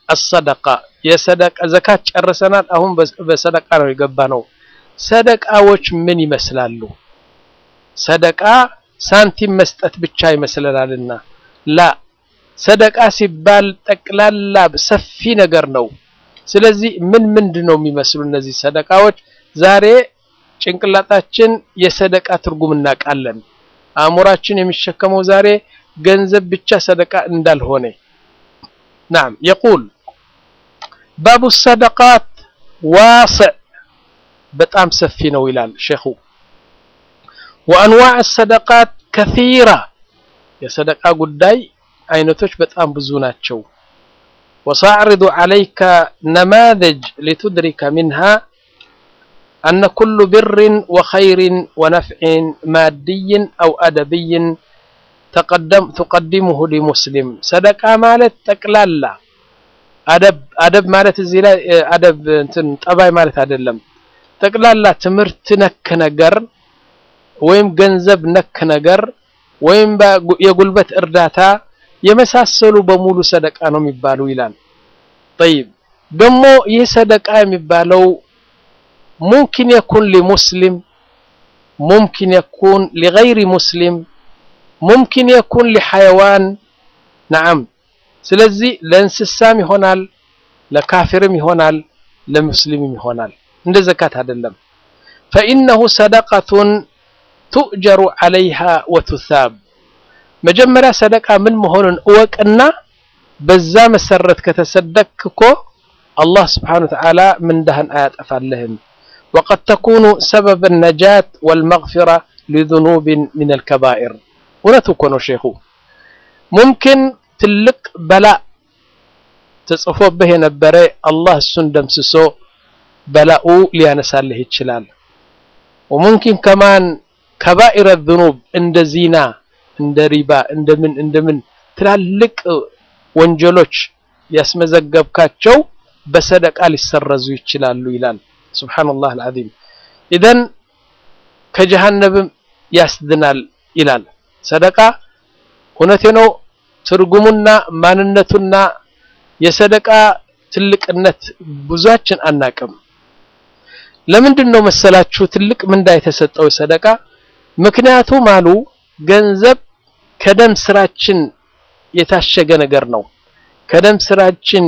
አሰደቃ የሰደቃ ዘካት ጨርሰናል። አሁን በሰደቃ ነው የገባ ነው። ሰደቃዎች ምን ይመስላሉ? ሰደቃ ሳንቲም መስጠት ብቻ ይመስለናልና ላ ሰደቃ ሲባል ጠቅላላ ሰፊ ነገር ነው። ስለዚህ ምን ምንድን ነው የሚመስሉ እነዚህ ሰደቃዎች? ዛሬ ጭንቅላታችን የሰደቃ ትርጉም እናውቃለን። አእምሯችን የሚሸከመው ዛሬ ገንዘብ ብቻ ሰደቃ እንዳልሆነ ናም የቁል ባቡ ሰደቃት ዋስዕ በጣም ሰፊ ነው ይላል ሼኹ። ወአንዋዕ ሰደቃት ከሲራ የሰደቃ ጉዳይ አይነቶች በጣም ብዙ ናቸው። ወሳዕሪዱ ዓለይከ ነማዘጅ ሊቱድሪከ ሚንሃ አነ ኩሉ ብርን ወኸይርን ወነፍዕን ማድይን አው አደብይን ትቀዲሙሁ ሊሙስሊም ሰደቃ ማለት ጠቅላላ አደብ አደብ ማለት እዚህ ላይ አደብ እንትን ጠባይ ማለት አይደለም። ጠቅላላ ትምህርት ነክ ነገር ወይም ገንዘብ ነክ ነገር ወይም የጉልበት እርዳታ የመሳሰሉ በሙሉ ሰደቃ ነው የሚባሉ ይላል። ጠይብ ደግሞ ይህ ሰደቃ የሚባለው ሙምኪን የኩን ሊሙስሊም ሙምኪን የኩን ሊገይሪ ሙስሊም ሙምኪን የኩን ሊሐይዋን ነዓም። ስለዚህ ለእንስሳም ይሆናል፣ ለካፊርም ይሆናል፣ ለሙስሊምም ይሆናል። እንደ ዘካት አይደለም። ፈኢነሁ ሰደቀቱን ቱእጀሩ ዓለይሃ ወቱሳብ መጀመሪያ ሰደቃ ምን መሆኑን እወቅና በዛ መሰረት ከተሰደክ እኮ አላህ ስብሓነሁ ወተዓላ ምንዳህን አያጠፋልህም። ወቀድ ተኩኑ ሰበብ ነጃት ወልመግፊራ ሊዙኑብን ሚነል ከባኢር እውነቱ እኮ ነው ሼኹ። ሙምኪን ትልቅ በላ ተጽፎብህ የነበረ አላህ እሱን ደምስሶ በላኡ ሊያነሳልህ ይችላል። ወሙምኪን ከማን ከባኢረ ዙኑብ እንደ ዚና፣ እንደ ሪባ፣ እንደምን እንደምን ትላልቅ ወንጀሎች ያስመዘገብካቸው በሰደቃ ሊሰረዙ ይችላሉ ይላል። ሱብሓነላህ አልዓዚም። ኢዘን ከጀሃነብም ያስድናል ይላል። ሰደቃ እውነቴ ነው። ትርጉሙና ማንነቱና የሰደቃ ትልቅነት ብዙችን አናቅም። ለምንድን ነው መሰላችሁ ትልቅ ምንዳ የተሰጠው ሰደቃ? ምክንያቱም አሉ ገንዘብ ከደም ስራችን የታሸገ ነገር ነው። ከደም ስራችን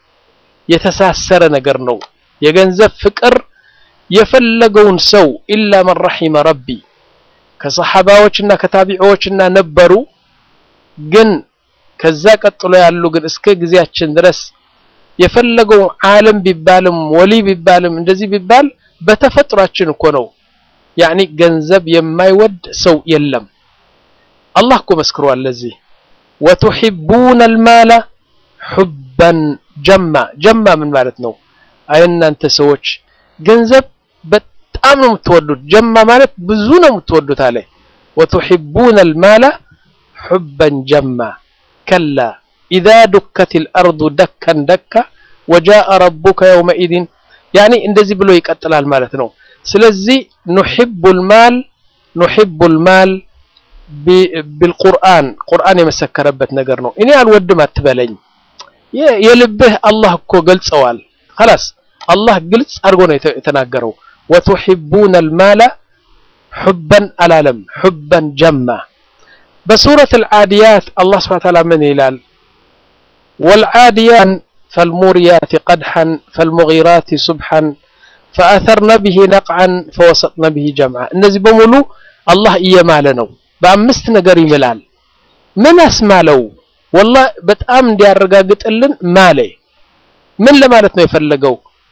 የተሳሰረ ነገር ነው። የገንዘብ ፍቅር የፈለገውን ሰው ኢላ መን ረሒመ ረቢ ከሰሓባዎችና ከታቢዖችና ነበሩ። ግን ከዛ ቀጥሎ ያሉ ግን እስከ ጊዜያችን ድረስ የፈለገው ዓለም ቢባልም ወሊ ቢባልም እንደዚህ ቢባል በተፈጥሯችን እኮ ነው። ያኒ ገንዘብ የማይወድ ሰው የለም። አላህ እኮ መስክሯል ለዚህ ወቱሒቡነ አልማለ ሑበን ጀማ። ጀማ ምን ማለት ነው? አይ እናንተ ሰዎች ገንዘብ በጣም ነው የምትወዱት። ጀማ ማለት ብዙ ነው የምትወዱት አለ። ወቱሒቡነ አልማለ ሑበን ጀማ ከላ ኢዛ ዱከቲል አርዱ ደከን ደካ ወጃአ ረቡከ የውመኢዝን ያኒ እንደዚህ ብሎ ይቀጥላል ማለት ነው። ስለዚህ ኑሒቡል ማል ኑሒቡል ማል ቢልቁርአን ቁርአን የመሰከረበት ነገር ነው። እኔ አልወድም አትበለኝ። የልብህ አላህ እኮ ገልጸዋል። ኸላስ አላህ ግልጽ አድርጎ ነው የተናገረው። ወቱሒቡነ አልማለ ሑበን አላለም፣ ሑበን ጀማ። በሱረት አልዓዲያት አላህ ሱብሓነሁ ወተዓላ ምን ይላል? ወልዓዲያን ፈልሙርያት ቀድሐን ፈልሙጊራት ሱብሐን ፈአተርነ ብሂ ነቅዓን ፈወሰጥነ ብሂ ጀምዓ። እነዚህ በሙሉ አላህ እየማለ ነው። በአምስት ነገር ይምላል። ምን አስማለው? ወላሂ በጣም እንዲያረጋግጥልን ማለ። ምን ለማለት ነው የፈለገው?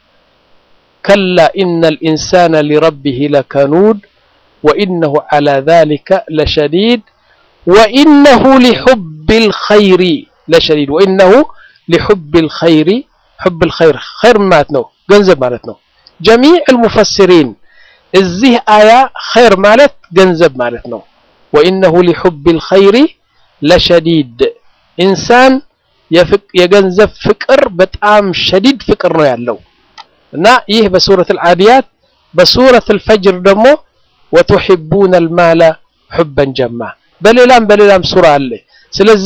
ከላ ኢነል ኢንሳነ ሊረቢሂ ለከኑድ ወኢነሁ ዐላ ዛሊከ ለሸዲድ ወኢነሁ ሊሑቢል ኸይሪ ለሸዲድ ወኢነሁ ሊሑቢል ኸይሪ ሑብል ኸይር ኸይር ማለት ነው ገንዘብ ማለት ነው። ጀሚዕል ሙፈሲሪን እዚህ አያ ኸይር ማለት ገንዘብ ማለት ነው። ወኢነሁ ሊሑቢል ኸይሪ ለሸዲድ ኢንሳን የገንዘብ ፍቅር በጣም ሸዲድ ፍቅር ነው ያለው እና ይህ በሱረት አልዓዲያት በሱረት አልፈጅር ደግሞ ወቱሒቡነ አልማለ ሑበን ጀማ በሌላም በሌላም ሱራ አለ። ስለዚህ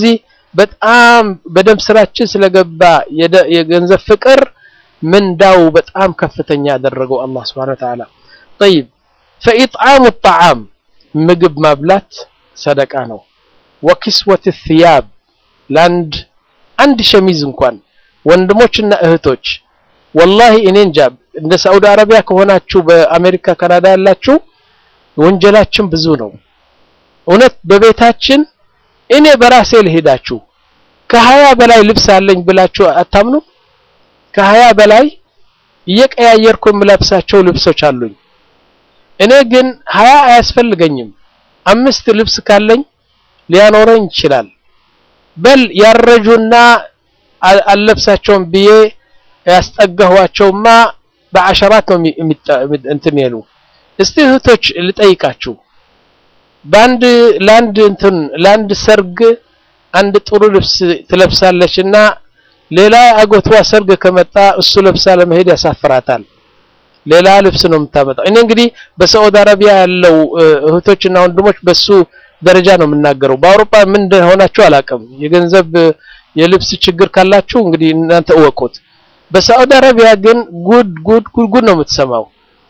በጣም በደም ስራችን ስለገባ የገንዘብ ፍቅር ምንዳው በጣም ከፍተኛ ያደረገው አላህ Subhanahu Wa Ta'ala طيب فإطعام الطعام ምግብ ማብላት ሰደቃ ነው ወኪስወት الثياب ለአንድ አንድ ሸሚዝ እንኳን ወንድሞችና እህቶች ወላሂ እኔ እንጃ እንደ ሳዑዲ አረቢያ ከሆናችሁ በአሜሪካ ካናዳ ያላችሁ ወንጀላችን ብዙ ነው እውነት በቤታችን እኔ በራሴ ልሄዳችሁ ከሀያ በላይ ልብስ አለኝ ብላችሁ አታምኑ ከሀያ በላይ እየቀያየርኩ የምለብሳቸው ልብሶች አሉኝ እኔ ግን ሀያ አያስፈልገኝም አምስት ልብስ ካለኝ ሊያኖረኝ ይችላል በል ያረጁና አልለብሳቸውም ብዬ ያስጠጋኋቸውማ በአሸራት ነው እንትን ያሉ እስቲ እህቶች ልጠይቃችሁ በአንድ ለአንድ እንትን ለአንድ ሰርግ አንድ ጥሩ ልብስ ትለብሳለች እና ሌላ አጎቷ ሰርግ ከመጣ እሱ ለብሳ ለመሄድ ያሳፍራታል ሌላ ልብስ ነው የምታመጣው እኔ እንግዲህ በሳዑዲ አረቢያ ያለው እህቶችና ወንድሞች በሱ ደረጃ ነው የምናገረው በአውሮፓ ምን እንደሆናችሁ አላውቅም የገንዘብ የልብስ ችግር ካላችሁ እንግዲህ እናንተ እወቁት በሳዑዲ አረቢያ ግን ጉድ ጉድ ጉድ ጉድ ነው የምትሰማው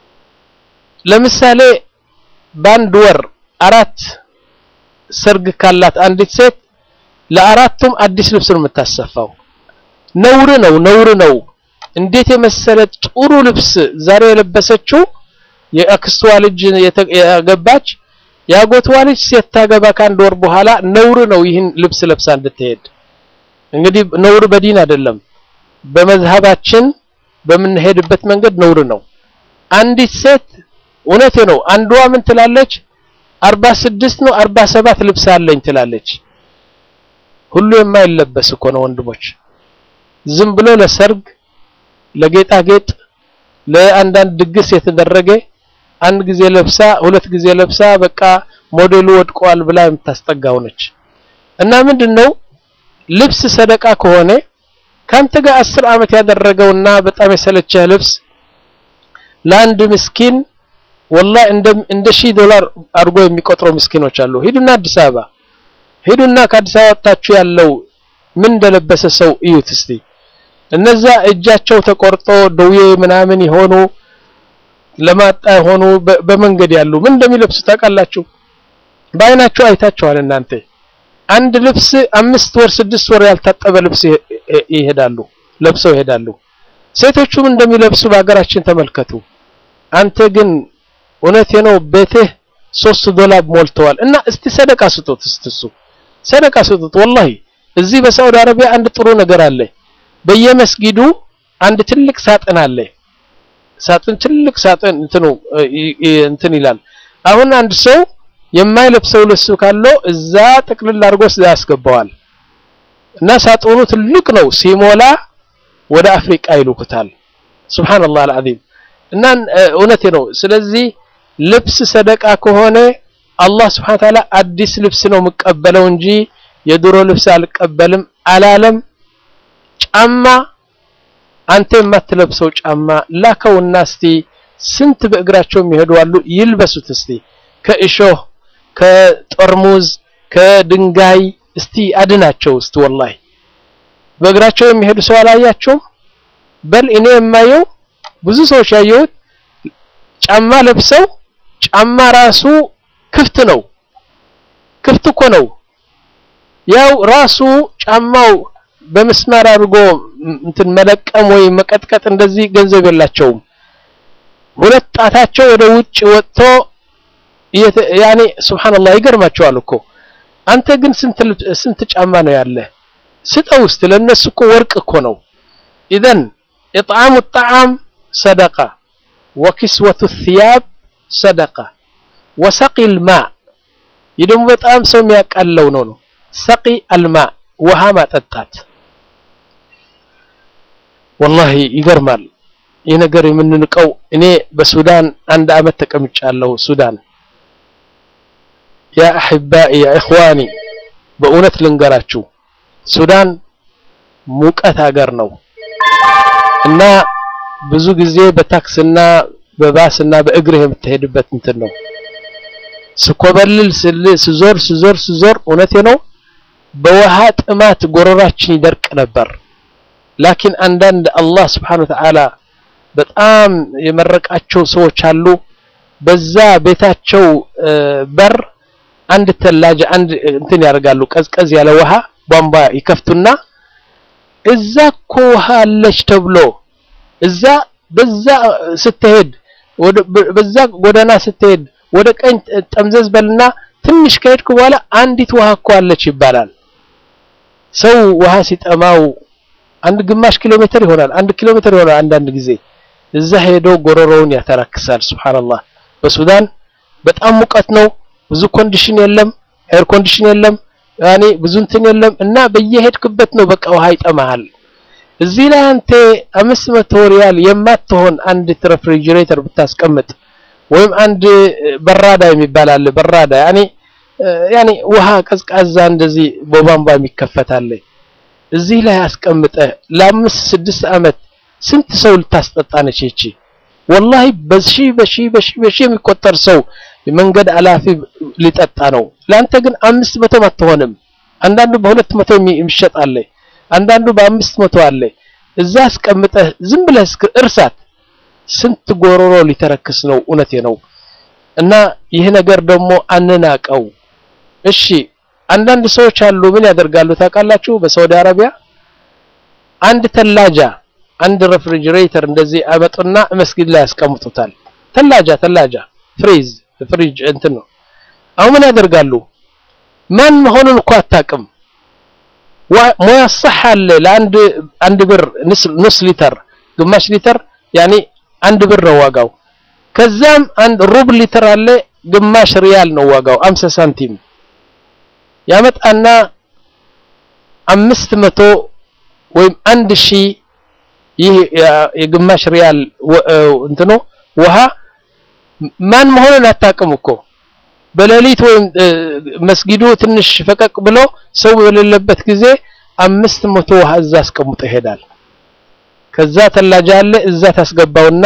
ለምሳሌ በአንድ ወር አራት ሰርግ ካላት አንዲት ሴት ለአራቱም አዲስ ልብስ ነው የምታሰፋው ነውር ነው ነውር ነው እንዴት የመሰለ ጥሩ ልብስ ዛሬ የለበሰችው የአክስቷ ልጅ ያገባች ያጎትዋ ልጅ ሲታገባ ከአንድ ወር በኋላ ነውር ነው ይህን ልብስ ለብሳ እንድትሄድ እንግዲህ ነውር በዲን አይደለም በመዝሃባችን በምንሄድበት መንገድ ነውር ነው አንዲት ሴት እውነቴ ነው አንዷ ምን ትላለች አርባ ስድስት ነው አርባ ሰባት ልብስ አለኝ ትላለች ሁሉ የማይለበስ እኮ ነው ወንድሞች ዝም ብሎ ለሰርግ ለጌጣጌጥ ለአንዳንድ ድግስ የተደረገ አንድ ጊዜ ለብሳ ሁለት ጊዜ ለብሳ በቃ ሞዴሉ ወድቋል ብላ የምታስጠጋው ነች እና ምንድነው ልብስ ሰደቃ ከሆነ ካንተ ጋር አስር ዓመት ያደረገውና በጣም የሰለቸህ ልብስ ለአንድ ምስኪን ወላሂ እንደ እንደ ሺህ ዶላር አድርጎ የሚቆጥሩ ምስኪኖች አሉ ሂዱና አዲስ አበባ ሂዱና ከአዲስ አበባ ወጣችሁ ያለው ምን እንደለበሰ ሰው እዩት እስቲ እነዛ እጃቸው ተቆርጦ ደዌ ምናምን የሆኑ ለማጣ የሆኑ በመንገድ ያሉ ምን እንደሚለብሱ ታውቃላችሁ በአይናችሁ አይታችኋል እናንተ አንድ ልብስ አምስት ወር ስድስት ወር ያልታጠበ ልብስ ይሄዳሉ ለብሰው ይሄዳሉ ሴቶቹም እንደሚለብሱ በሀገራችን ተመልከቱ አንተ ግን እውነቴ ነው ቤትህ ሶስት ዶላር ሞልተዋል እና እስቲ ሰደቃ ስጡት እስትሱ ሰደቃ ስጡት ወላሂ እዚህ በሳውዲ አረቢያ አንድ ጥሩ ነገር አለ በየመስጊዱ አንድ ትልቅ ሳጥን አለ ሳጥን ትልቅ ሳጥን እንትኑ እንትን ይላል አሁን አንድ ሰው የማይለብሰው ልብስ ካለው እዛ ጥቅልል አድርጎ ያስገባዋል እና ሳጥኑ ትልቅ ነው ሲሞላ ወደ አፍሪቃ ይልኩታል ሱብሃንአላህ አልዓዚም እና እውነቴ ነው ስለዚህ ልብስ ሰደቃ ከሆነ አላህ ስብሐነ ተዓላ አዲስ ልብስ ነው የምቀበለው እንጂ የድሮ ልብስ አልቀበልም አላለም ጫማ አንተ የማትለብሰው ጫማ ላከውና እስቲ ስንት በእግራቸው የሚሄዱ አሉ ይልበሱት እስቲ ከእሾህ ከጠርሙዝ ከድንጋይ እስቲ አድናቸው እስቲ ወላሂ በእግራቸው የሚሄዱ ሰው አላያቸውም በል እኔ የማየው ብዙ ሰዎች ያየሁት ጫማ ለብሰው ጫማ ራሱ ክፍት ነው ክፍት እኮ ነው ያው ራሱ ጫማው በመስመር አድርጎ እንትን መለቀም ወይ መቀጥቀጥ እንደዚህ ገንዘብ የላቸውም ሁለት ጣታቸው ወደ ውጭ ወጥቶ ያኔ ሱብሃንአላህ ይገርማቸዋል እኮ አንተ ግን ስንት ስንት ጫማ ነው ያለ ስጠው ውስጥ ለነሱ እኮ ወርቅ እኮ ነው ኢዘን ኢጥዓሙ الطعام صدقه وكسوة الثياب صدقه وسقي الماء ይደሞ በጣም ሰው የሚያቃለው ነው ነው ሰቂ الماء ውሃ ማጠጣት ወላሂ ይገርማል ይህ ነገር የምንንቀው እኔ በሱዳን አንድ አመት ተቀምጫለሁ ሱዳን ያ አሕባኢ ያ ኢኽዋኒ በእውነት ልንገራችሁ ሱዳን ሙቀት ሀገር ነው እና ብዙ ጊዜ በታክስና በባስና በእግርህ የምትሄድበት እንትን ነው ስኮበልል ስዞር ስዞር ስዞር እውነቴ ነው በውሃ ጥማት ጎረራችን ይደርቅ ነበር። ላኪን አንዳንድ አላህ ስብሓነሁ ወተዓላ በጣም የመረቃቸው ሰዎች አሉ። በዛ ቤታቸው በር አንድ ተላጅ አንድ እንትን ያደርጋሉ፣ ቀዝቀዝ ያለ ውሃ ቧንቧ ይከፍቱና እዛ እኮ ውሃ አለች ተብሎ እዛ በዛ ስትሄድ በዛ ጎዳና ስትሄድ ወደ ቀኝ ጠምዘዝ በልና ትንሽ ከሄድኩ በኋላ አንዲት ውሃ እኮ አለች ይባላል። ሰው ውሃ ሲጠማው አንድ ግማሽ ኪሎ ሜትር ይሆናል፣ አንድ ኪሎ ሜትር ይሆናል። አንዳንድ ጊዜ እዛ ሄዶ ጎረሮውን ያተራክሳል። ሱብሃንአላህ። በሱዳን በጣም ሙቀት ነው፣ ብዙ ኮንዲሽን የለም፣ ኤር ኮንዲሽን የለም፣ ያኔ ብዙ እንትን የለም እና በየሄድክበት ነው በቃ ውሃ ይጠማሃል። እዚህ ላይ አንተ አምስት መቶ ሪያል የማትሆን አንድ ሬፍሪጅሬተር ብታስቀምጥ ወይም አንድ በራዳ የሚባል አለ በራዳ ያኔ ያኔ ውሃ ቀዝቃዛ እንደዚህ በቧንቧ የሚከፈታል እዚህ ላይ አስቀምጠህ ለአምስት ስድስት ዓመት ስንት ሰው ልታስጠጣ ነች ይቺ? ወላሂ በሺ በሺ በሺ በሺ የሚቆጠር ሰው የመንገድ አላፊ ሊጠጣ ነው። ለአንተ ግን አምስት መቶም አትሆንም። አንዳንዱ በሁለት መቶ የሚሸጥ አለ፣ አንዳንዱ በአምስት መቶ አለ። እዛ አስቀምጠህ ዝም ብለህ እርሳት። ስንት ጎሮሮ ሊተረክስ ነው። እውነቴ ነው። እና ይህ ነገር ደግሞ አንናቀው። እሺ አንዳንድ ሰዎች አሉ ምን ያደርጋሉ ታውቃላችሁ? በሳውዲ አረቢያ አንድ ተላጃ አንድ ሬፍሪጅሬተር እንደዚህ አመጡና መስጊድ ላይ ያስቀምጡታል። ተላጃ ተላጃ ፍሪዝ ፍሪጅ እንትን ነው። አሁን ምን ያደርጋሉ? ማን መሆኑን እኮ አታውቅም። ሙያ صح አለ ለአንድ አንድ ብር ንስ ሊተር ግማሽ ሊተር ያኔ አንድ ብር ነው ዋጋው። ከዛም አንድ ሩብ ሊትር አለ ግማሽ ሪያል ነው ዋጋው 50 ሳንቲም ያመጣና አምስት መቶ ወይም አንድ ሺህ ይህ የግማሽ ሪያል እንትኖ ውሃ ማን መሆኑን አታውቅም እኮ በሌሊት ወይም መስጊዱ ትንሽ ፈቀቅ ብሎ ሰው በሌለበት ጊዜ አምስት መቶ ውሃ እዛ አስቀምጦ ይሄዳል። ከዛ ተላጃ አለ እዛ ታስገባውና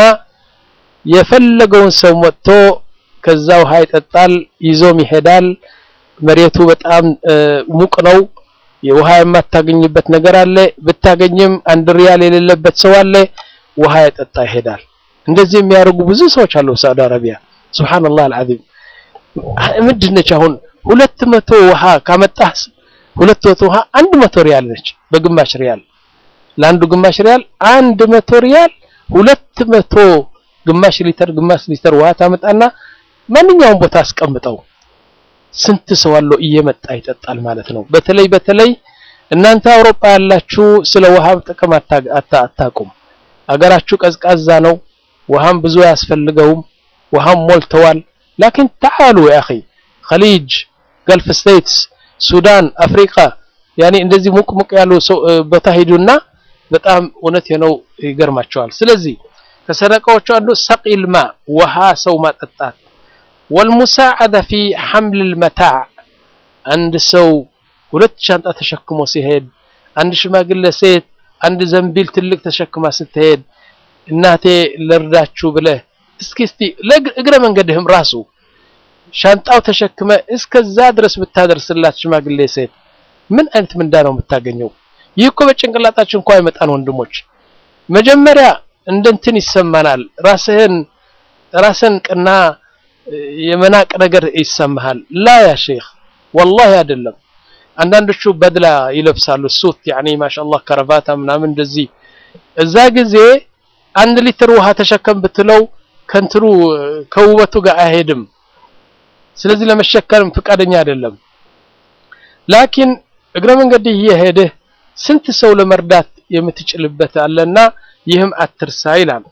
የፈለገውን ሰው መጥቶ ከዛ ውሃ ይጠጣል፣ ይዞም ይሄዳል። መሬቱ በጣም ሙቅ ነው። የውሃ የማታገኝበት ነገር አለ። ብታገኝም አንድ ሪያል የሌለበት ሰው አለ። ውሃ የጠጣ ይሄዳል። እንደዚህ የሚያደርጉ ብዙ ሰዎች አሉ ሳውዲ አረቢያ። ሱብሃንአላህ አልዓዚም። ምንድን ነች አሁን ሁለት መቶ ውሃ ካመጣህ ሁለት መቶ ውሃ አንድ መቶ ሪያል ነች በግማሽ ሪያል ለአንዱ ግማሽ ሪያል አንድ መቶ ሪያል ሁለት መቶ ግማሽ ሊተር ግማሽ ሊተር ውሃ ታመጣና ማንኛውም ቦታ አስቀምጠው ስንት ሰው አለው እየመጣ ይጠጣል ማለት ነው። በተለይ በተለይ እናንተ አውሮፓ ያላችሁ ስለ ውሃ ጥቅም አታቁም። አገራችሁ ቀዝቃዛ ነው፣ ውሃም ብዙ አያስፈልገውም፣ ውሃም ሞልተዋል። ላኪን ተዓሉ ያ አኺ ኸሊጅ፣ ገልፍ ስቴትስ፣ ሱዳን፣ አፍሪካ ያኔ እንደዚህ ሙቅ ሙቅ ያሉ ቦታ ሂዱና በጣም እውነት ነው ይገርማቸዋል። ስለዚህ ከሰደቃዎቹ አንዱ ሰቂል ማ ውሃ ሰው ማጠጣት ወልሙሳዓደ ፊ ሐምል መታዕ አንድ ሰው ሁለት ሻንጣ ተሸክሞ ሲሄድ አንድ ሽማግሌ ሴት አንድ ዘንቢል ትልቅ ተሸክማ ስትሄድ እናቴ ልርዳችሁ ብለህ እስኪ እስቲ እግረ መንገድህም ራሱ ሻንጣው ተሸክመ እስከዛ ድረስ ብታደርስላት ሽማግሌ ሴት ምን አይነት ምንዳ ነው የምታገኘው? ይህ እኮ በጭንቅላታችን እንኳ አይመጣን ወንድሞች። መጀመሪያ እንደንትን ይሰማናል። ራስህን ራስን ቅና የመናቅ ነገር ይሰማሃል። ላ ያ ሼክ ወላሂ አይደለም። አንዳንዶቹ በድላ ይለብሳሉ ሱት ያኒ ማሻአላህ ከረቫታ ምናምን እንደዚህ። እዛ ጊዜ አንድ ሊትር ውሃ ተሸከም ብትለው ከንትሩ ከውበቱ ጋር አይሄድም። ስለዚህ ለመሸከም ፍቃደኛ አይደለም። ላኪን እግረ መንገድ እየሄድህ ስንት ሰው ለመርዳት የምትችልበት አለና ይህም አትርሳ ይላል።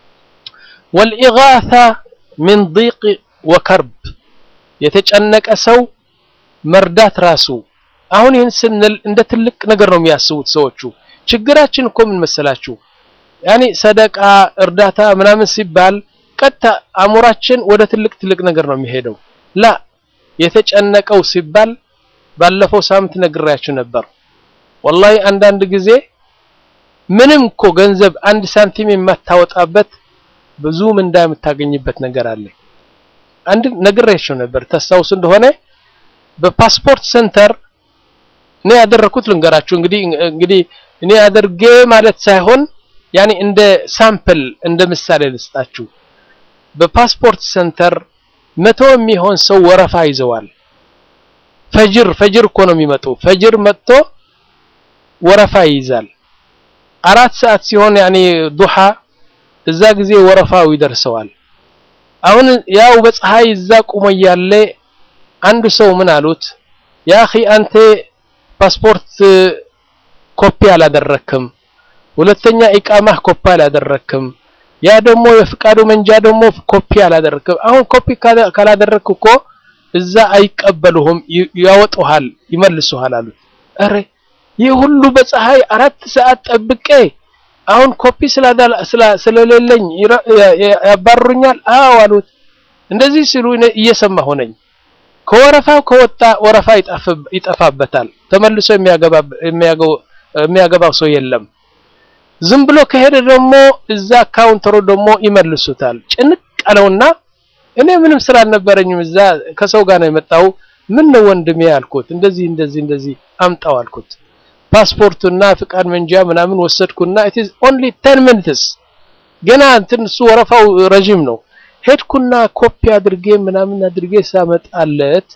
ወልኢጋታ ሚን ዲቅ ወከርብ የተጨነቀ ሰው መርዳት ራሱ አሁን ይህን ስንል እንደ ትልቅ ነገር ነው የሚያስቡት ሰዎቹ። ችግራችን እኮ ምን መሰላችሁ? ያኔ ሰደቃ እርዳታ ምናምን ሲባል ቀጥታ አእምሯችን ወደ ትልቅ ትልቅ ነገር ነው የሚሄደው። ላ የተጨነቀው ሲባል ባለፈው ሳምንት ነግሬያችሁ ነበር። ወላሂ አንዳንድ ጊዜ ምንም እኮ ገንዘብ አንድ ሳንቲም የማታወጣበት ብዙ ምንዳ የምታገኝበት ነገር አለ። አንድ ነግሬያችሁ ነበር። ታስታውሱ እንደሆነ በፓስፖርት ሴንተር እኔ ያደረኩት ልንገራችሁ እንግዲህ እንግዲህ እኔ አድርጌ ማለት ሳይሆን ያኔ እንደ ሳምፕል እንደ ምሳሌ ልስጣችሁ። በፓስፖርት ሴንተር መቶ የሚሆን ሰው ወረፋ ይዘዋል። ፈጅር ፈጅር እኮ ነው የሚመጡ። ፈጅር መጥቶ ወረፋ ይይዛል። አራት ሰዓት ሲሆን ያኔ ዱሃ እዛ ጊዜ ወረፋው ይደርሰዋል። አሁን ያው በፀሐይ እዛ ቁሞ እያለ አንዱ ሰው ምን አሉት፣ ያ አኺ አንተ ፓስፖርት ኮፒ አላደረክም፣ ሁለተኛ ኢቃማህ ኮፒ አላደረክም፣ ያ ደግሞ የፍቃዱ መንጃ ደግሞ ኮፒ አላደረክም። አሁን ኮፒ ካላደረክ እኮ እዛ አይቀበሉህም፣ ያወጡሃል፣ ይመልሱሃል አሉት። ኧረ ይህ ሁሉ በፀሐይ አራት ሰዓት ጠብቄ አሁን ኮፒ ስለሌለኝ ያባርሩኛል? አዎ አሉት። እንደዚህ ሲሉ እየሰማሁ ነኝ። ከወረፋው ከወጣ ወረፋ ይጠፋበታል። ተመልሶ የሚያገባው ሰው የለም። ዝም ብሎ ከሄደ ደግሞ እዛ ካውንተሩ ደግሞ ይመልሱታል። ጭንቅ አለውና እኔ ምንም ስራ አልነበረኝም እዛ ከሰው ጋር ነው የመጣው። ምን ነው ወንድሜ አልኩት። እንደዚህ እንደዚህ እንደዚህ አምጣው አልኩት። ፓስፖርቱና ፍቃድ መንጃ ምናምን ወሰድኩና it is only 10 minutes ገና እንትን እሱ ወረፋው ረጅም ነው። ሄድኩና ኮፒ አድርጌ ምናምን አድርጌ ሳመጣለት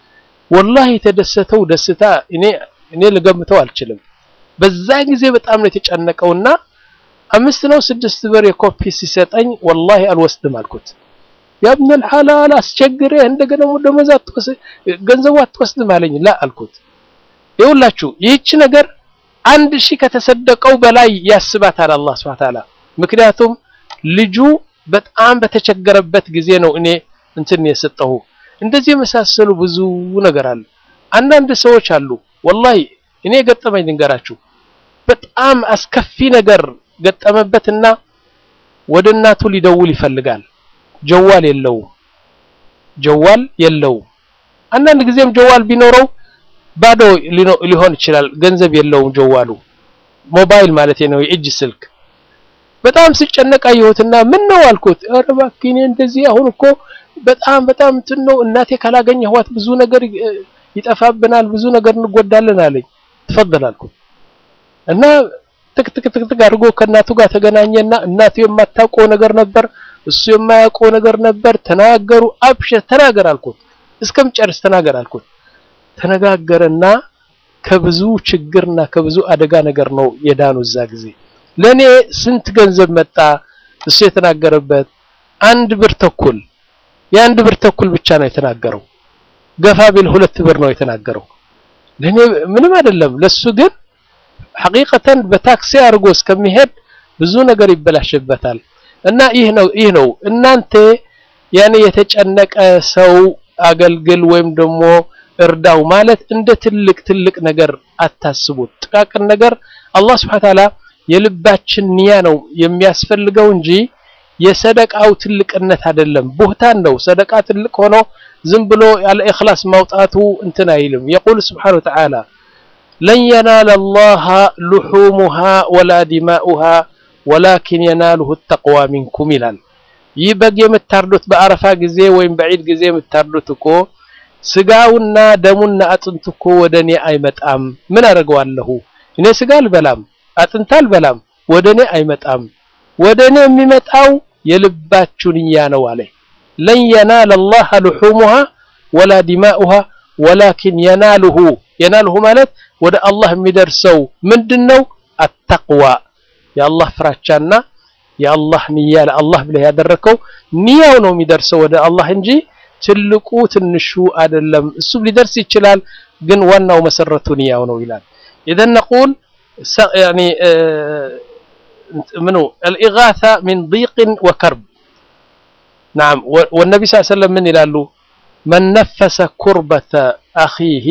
ወላሂ የተደሰተው ደስታ እኔ እኔ ልገምተው አልችልም። በዛ ጊዜ በጣም ነው የተጨነቀውና አምስት ነው ስድስት ብር የኮፒ ሲሰጠኝ ወላሂ አልወስድም አልኩት። ያብነል ሐላል አስቸግሬ እንደገና ደሞዝ አትወስድ ገንዘቡ አትወስድም አለኝ። ላ አልኩት ይኸውላችሁ ይህች ነገር አንድ ሺህ ከተሰደቀው በላይ ያስባታል አላህ Subhanahu Ta'ala። ምክንያቱም ልጁ በጣም በተቸገረበት ጊዜ ነው እኔ እንትን የሰጠሁ። እንደዚህ የመሳሰሉ ብዙ ነገር አለ። አንዳንድ ሰዎች አሉ ወላሂ እኔ ገጠመኝ ልንገራችሁ። በጣም አስከፊ ነገር ገጠመበትና ወደ እናቱ ሊደውል ይፈልጋል። ጀዋል የለውም፣ ጀዋል የለውም። አንዳንድ ጊዜም ጀዋል ቢኖረው ባዶ ሊሆን ይችላል። ገንዘብ የለውም ጀዋሉ ሞባይል ማለት ነው፣ የእጅ ስልክ። በጣም ስጨነቅ አየሁትና ምን ነው አልኩት። ኧረ እባክህ እኔ እንደዚህ አሁን እኮ በጣም በጣም እንትን ነው እናቴ ካላገኘኋት ብዙ ነገር ይጠፋብናል፣ ብዙ ነገር እንጎዳለን አለኝ። ትፈضل አልኩት እና ትክ ትክ ትክ ትክ አድርጎ ከእናቱ ጋር ተገናኘና እናቱ የማታውቀው ነገር ነበር፣ እሱ የማያውቀው ነገር ነበር። ተናገሩ። አብሽር ተናገር አልኩት። እስከምጨርስ ተናገር አልኩት። ተነጋገረና ከብዙ ችግርና ከብዙ አደጋ ነገር ነው የዳኑ። እዛ ጊዜ ለኔ ስንት ገንዘብ መጣ እሱ የተናገረበት አንድ ብር ተኩል የአንድ ብር ተኩል ብቻ ነው የተናገረው። ገፋ ቢል ሁለት ብር ነው የተናገረው። ለኔ ምንም አይደለም። ለሱ ግን ሐቂቀተን በታክሲ አድርጎ እስከሚሄድ ብዙ ነገር ይበላሽበታል። እና ይህ ነው ይህ ነው እናንተ ያኔ የተጨነቀ ሰው አገልግል ወይም ደግሞ እርዳው ማለት እንደ ትልቅ ትልቅ ነገር አታስቡት። ጥቃቅን ነገር አላህ Subhanahu Ta'ala የልባችን ንያ ነው የሚያስፈልገው እንጂ የሰደቃው ትልቅነት አይደለም። ቡህታን ነው ሰደቃ ትልቅ ሆኖ ዝም ብሎ ያለ ኢኽላስ ማውጣቱ እንትን አይልም። የቁል Subhanahu Ta'ala ለን የናለ አላህ ሉሑሙሃ ወላ ዲማኡሃ ወላኪን የናሉሁ ተቅዋ ሚንኩም ይላል። ይህ በግ የምታርዱት በአረፋ ጊዜ ወይም በዒድ ጊዜ የምታርዱት እኮ ስጋውና ደሙና አጥንቱ እኮ ወደ እኔ አይመጣም። ምን አደርገዋለሁ? እኔ ስጋ አልበላም፣ አጥንት አልበላም፣ ወደ እኔ አይመጣም። ወደ እኔ የሚመጣው የልባችሁ ንያ ነው አለ። ለን የናለ አላህ ሉሑሙሃ ወላ ዲማኡሃ ወላኪን የናሉሁ የናሉሁ ማለት ወደ አላህ የሚደርሰው ምንድነው? አተቅዋ የአላህ ፍራቻና የአላህ ንያ ለአላህ ብለህ ያደረከው ንያው ነው የሚደርሰው ወደ አላህ እንጂ ትልቁ ትንሹ አይደለም። እሱም ሊደርስ ይችላል፣ ግን ዋናው መሰረቱ ንያው ነው ይላል። ኢዘን ነቁል ያኒ ምኑ አልኢጋሳ ሚን ዲቅን ወከርብ ናም ወነቢ ስ ሰለም ምን ይላሉ? መን ነፈሰ ኩርበተ አኺህ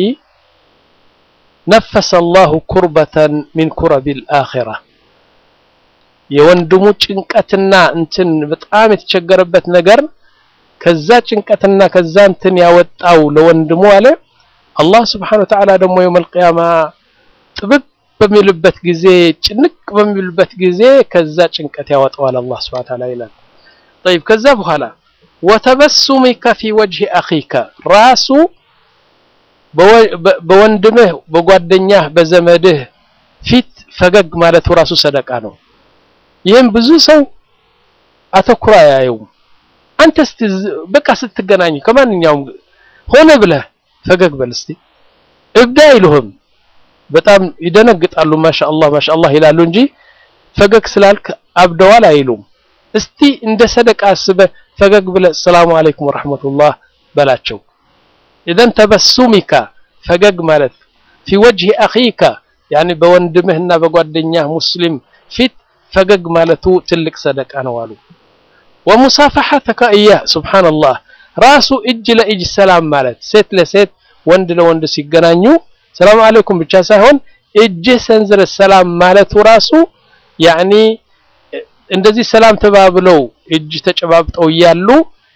ነፈሰ አላሁ ኩርበተን ሚን ኩረቢል አኺራ የወንድሙ ጭንቀትና እንትን በጣም የተቸገረበት ነገር ከዛ ጭንቀትና ከዛ እንትን ያወጣው ለወንድሙ አለ አላህ ስብሓነሁ ወተዓላ ደግሞ የውመል ቂያማ ጥብቅ በሚልበት ጊዜ ጭንቅ በሚልበት ጊዜ ከዛ ጭንቀት ያወጣዋል አላህ ስብሓነሁ ወተዓላ ይላል። ጠይብ ከዛ በኋላ ወተበሱሚከ ፊ ወጅሂ አኺከ ራሱ በወንድምህ በጓደኛህ በዘመድህ ፊት ፈገግ ማለቱ ራሱ ሰደቃ ነው። ይህም ብዙ ሰው አተኩሮ አያየውም። አንተ እስቲ በቃ ስትገናኝ ከማንኛውም ሆነ ብለህ ፈገግ በል እስቲ። እብዳ አይሉህም። በጣም ይደነግጣሉ። ማሻአላህ ማሻአላህ ይላሉ እንጂ ፈገግ ስላልክ አብደዋል አይሉም። እስቲ እንደ ሰደቃ አስበህ ፈገግ ብለህ ሰላሙ አለይኩም ወራህመቱላህ በላቸው። ኢዘን ተበሱሚካ ፈገግ ማለት ፊ ወጅሂ አኺካ ያኒ በወንድምህና በጓደኛህ ሙስሊም ፊት ፈገግ ማለቱ ትልቅ ሰደቃ ነው አሉ። ወሙሳፈሐተከ እያህ ሱብሓነላህ ራሱ እጅ ለእጅ ሰላም ማለት ሴት ለሴት ወንድ ለወንድ ሲገናኙ ሰላም አለይኩም ብቻ ሳይሆን እጅህ ሰንዝረ ሰላም ማለቱ ራሱ ያኒ እንደዚህ ሰላም ተባብለው እጅ ተጨባብጠው እያሉ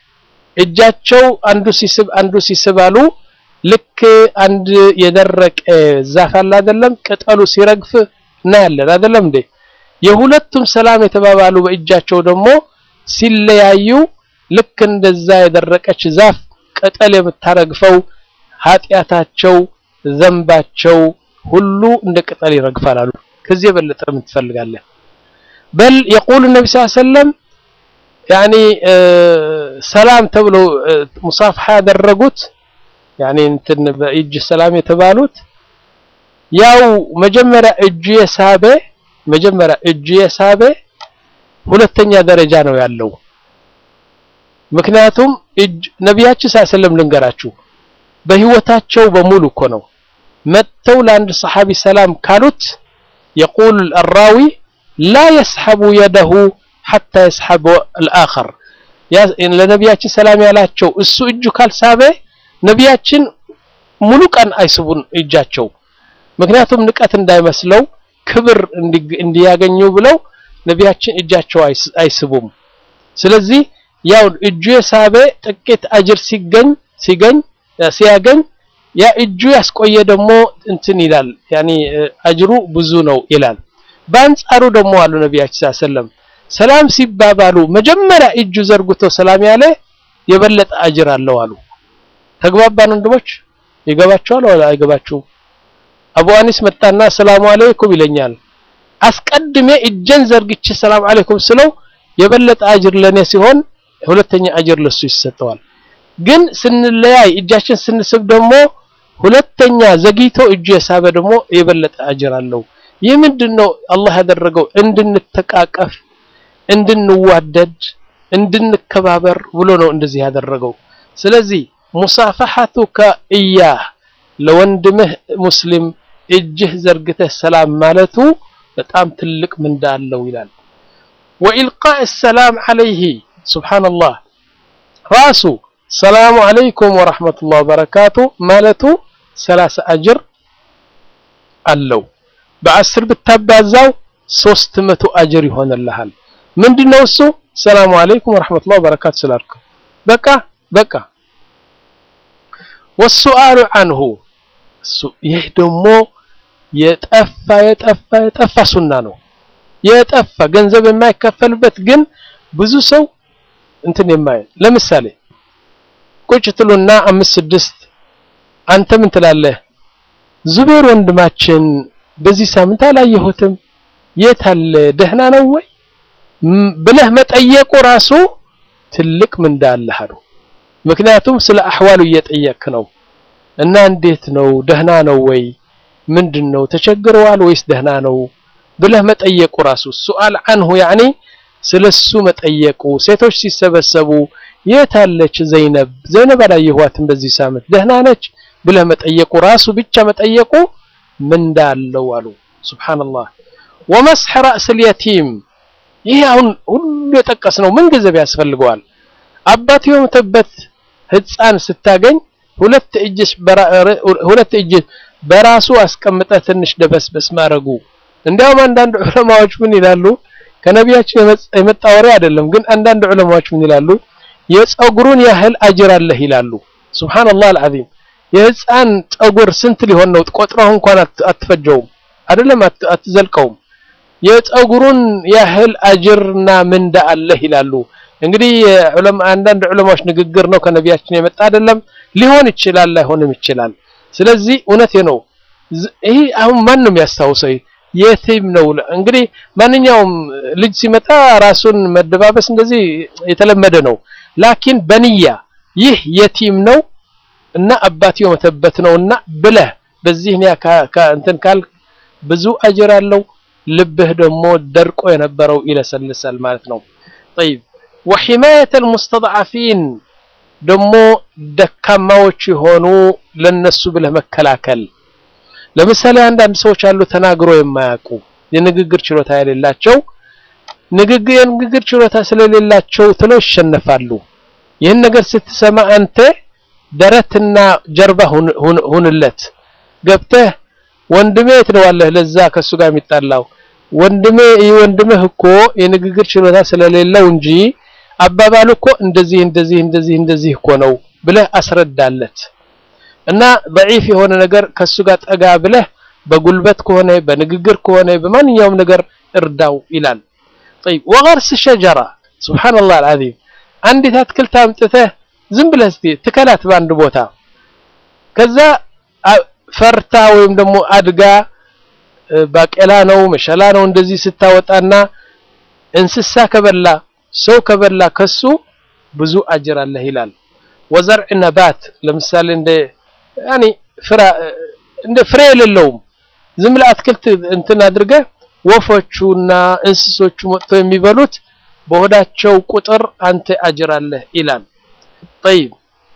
እጃቸው አንዱ ሲስብ አንዱ ሲስብ አሉ ልክ አንድ የደረቀ ዛፍ አለ አይደለም ቅጠሉ ሲረግፍ እናያለን አይደለም እንዴ የሁለቱም ሰላም የተባባሉ በእጃቸው ደግሞ ሲለያዩ ልክ እንደዛ የደረቀች ዛፍ ቅጠል የምታረግፈው ኃጢአታቸው ዘንባቸው ሁሉ እንደ ቅጠል ይረግፋል አሉ ከዚህ የበለጠ ምን ትፈልጋለህ በል የቁል ነቢ ስ ሰለም ያኒ ሰላም ተብሎ ሙሳፍሓ ያደረጉት ያኒ እንትን በእጅ ሰላም የተባሉት ያው መጀመሪያ እጁ የሳበ መጀመሪያ እጁ የሳበ ሁለተኛ ደረጃ ነው ያለው። ምክንያቱም እጅ ነቢያችን ሰለም ልንገራችሁ በህይወታቸው በሙሉ እኮ ነው መጥተው ለአንድ ሰሓቢ ሰላም ካሉት የቁል አራዊ ላ የስሐቡ የደሁ ሐታ የስሐብ አልአኸር ለነቢያችን ሰላም ያላቸው እሱ እጁ ካልሳበ ነቢያችን ሙሉ ቀን አይስቡን እጃቸው ምክንያቱም ንቀት እንዳይመስለው ክብር እንዲያገኙ ብለው ነቢያችን እጃቸው አይስቡም ስለዚህ ያው እጁ የሳበ ጥቂት አጅር ሲገኝ ሲገኝ ሲያገኝ ያ እጁ ያስቆየ ደግሞ እንትን ይላል ያኒ አጅሩ ብዙ ነው ይላል በአንጻሩ ደግሞ አሉ ነቢያችን ሰለም ሰላም ሲባባሉ መጀመሪያ እጁ ዘርግቶ ሰላም ያለ የበለጠ አጅር አለው አሉ ተግባባን ወንድሞች ይገባቸዋል ወላ አይገባችሁም አቡ አኒስ መጣና ሰላሙ አለይኩም ይለኛል አስቀድሜ እጀን ዘርግቼ ሰላም አለይኩም ስለው የበለጠ አጅር ለኔ ሲሆን ሁለተኛ አጅር ለሱ ይሰጠዋል ግን ስንለያይ እጃችን ስንስብ ደግሞ ሁለተኛ ዘግይቶ እጁ የሳበ ደግሞ የበለጠ አጅር አለው ይህ ምንድነው አላህ ያደረገው እንድንተቃቀፍ እንድንዋደድ እንድንከባበር ብሎ ነው እንደዚህ ያደረገው ስለዚህ ሙሳፈሐቱከ እያህ ለወንድምህ ሙስሊም እጅህ ዘርግተህ ሰላም ማለቱ በጣም ትልቅ ምንዳ አለው ይላል ወኢልቃእ ሰላም አለይህ ሱብሓነላህ ራሱ ሰላሙ አለይኩም ወረሕመቱላህ ወበረካቱ ማለቱ ሰላሳ አጅር አለው በአስር ብታባዛው ሶስት መቶ አጅር ይሆንልሃል ምንድነው እሱ ሰላሙ አለይኩም ወረሕመቱላህ ወበረካቱ ስላልከው በቃ በቃ ወሱአሉ አንሁ ይህ ደግሞ የጠፋ የጠፋ የጠፋ ሱና ነው የጠፋ ገንዘብ የማይከፈልበት ግን ብዙ ሰው እንትን የማይ ለምሳሌ ቁጭ ትሉና አምስት ስድስት አንተ ምን ትላለህ ዙቤር ወንድማችን በዚህ ሳምንት አላየሁትም የት አለ ደህና ነው ወይ ብለህ መጠየቁ ራሱ ትልቅ ምንዳ አለህ አሉ ምክንያቱም ስለ አህዋሉ እየጠየክ ነው እና እንዴት ነው ደህና ነው ወይ ምንድን ነው ተቸግረዋል ወይስ ደህና ነው ብለህ መጠየቁ ራሱ ሱአል አንሁ ያኒ ስለሱ መጠየቁ ሴቶች ሲሰበሰቡ የት አለች ዘይነብ ዘይነብ አላየኋትም በዚህ ሳምንት ደህና ነች ብለህ መጠየቁ ራሱ ብቻ መጠየቁ ምንዳ አለው አሉ ሱብሃንአላህ ወመስሕ ራእስ ልየቲም ይህ አሁን ሁሉ የጠቀስነው ምን ገንዘብ ያስፈልገዋል አባት የሞተበት ህፃን ስታገኝ ሁለት እጅ ሁለት እጅ በራሱ አስቀምጠ ትንሽ ደበስበስ ማድረጉ እንዲያውም አንዳንድ ዑለማዎች ምን ይላሉ ከነቢያችን የመጣ ወሬ አይደለም ግን አንዳንድ ዑለማዎች ምን ይላሉ የፀጉሩን ያህል አጅር አለህ ይላሉ ሱብሃንአላህ አልዓዚም የህፃን ፀጉር ስንት ሊሆን ነው ቆጥረው እንኳን አትፈጀውም አይደለም አትዘልቀውም የፀጉሩን ያህል አጅርና ምንዳ አለህ ይላሉ እንግዲህ አንዳንድ ዑለማዎች ንግግር ነው ከነቢያችን የመጣ አይደለም ሊሆን ይችላል ላይሆንም ይችላል ስለዚህ እውነቴ ነው። ይሄ አሁን ማን ነው የሚያስታውሰው? የቲም ነው እንግዲህ ማንኛውም ልጅ ሲመጣ ራሱን መደባበስ እንደዚህ የተለመደ ነው። ላኪን በንያ ይህ የቲም ነው እና አባትየው መተበት ነውና ብለህ በዚህ ኒያ እንትን ካል ብዙ አጅር አለው። ልብህ ደግሞ ደርቆ የነበረው ይለሰልሳል ማለት ነው። ጠይብ ወሒማየተ አልሙስተድዓፊን ደግሞ ደካማዎች የሆኑ ለነሱ ብለህ መከላከል። ለምሳሌ አንዳንድ ሰዎች አሉ ተናግሮ የማያውቁ የንግግር ችሎታ የሌላቸው ንግግር የንግግር ችሎታ ስለሌላቸው ትለው ይሸነፋሉ። ይህን ነገር ስትሰማ አንተ ደረትና ጀርባ ሁንለት ገብተህ ወንድሜ ትለዋለህ። ለዛ ከሱ ጋር የሚጣላው ወንድሜ ይህ ወንድምህ እኮ የንግግር ችሎታ ስለሌለው እንጂ አባባሉ እኮ እንደዚህ እንደዚህ እንደዚህ እንደዚህ እኮ ነው ብለህ አስረዳለት እና ضعيف የሆነ ነገር ከሱ ጋር ጠጋ ብለህ በጉልበት ከሆነ በንግግር ከሆነ በማንኛውም ነገር እርዳው ይላል። طيب وغرس شجرة سبحان الله العظيم አንዲት አትክልት አምጥተህ ዝም ብለህ እስቲ ትከላት በአንድ ቦታ ከዛ ፈርታ ወይም ደግሞ አድጋ ባቄላ ነው መሸላ ነው እንደዚህ ስታወጣና እንስሳ ከበላ ሰው ከበላ ከሱ ብዙ አጅር አለህ ይላል። ወዘርዕ ነባት ለምሳሌ እንደ ያኒ ፍራ እንደ ፍሬ የሌለውም ዝም ብለህ አትክልት እንትን አድርገህ ወፎቹና እንስሶቹ መጥተው የሚበሉት በሆዳቸው ቁጥር አንተ አጅር አለህ ይላል። ጠይብ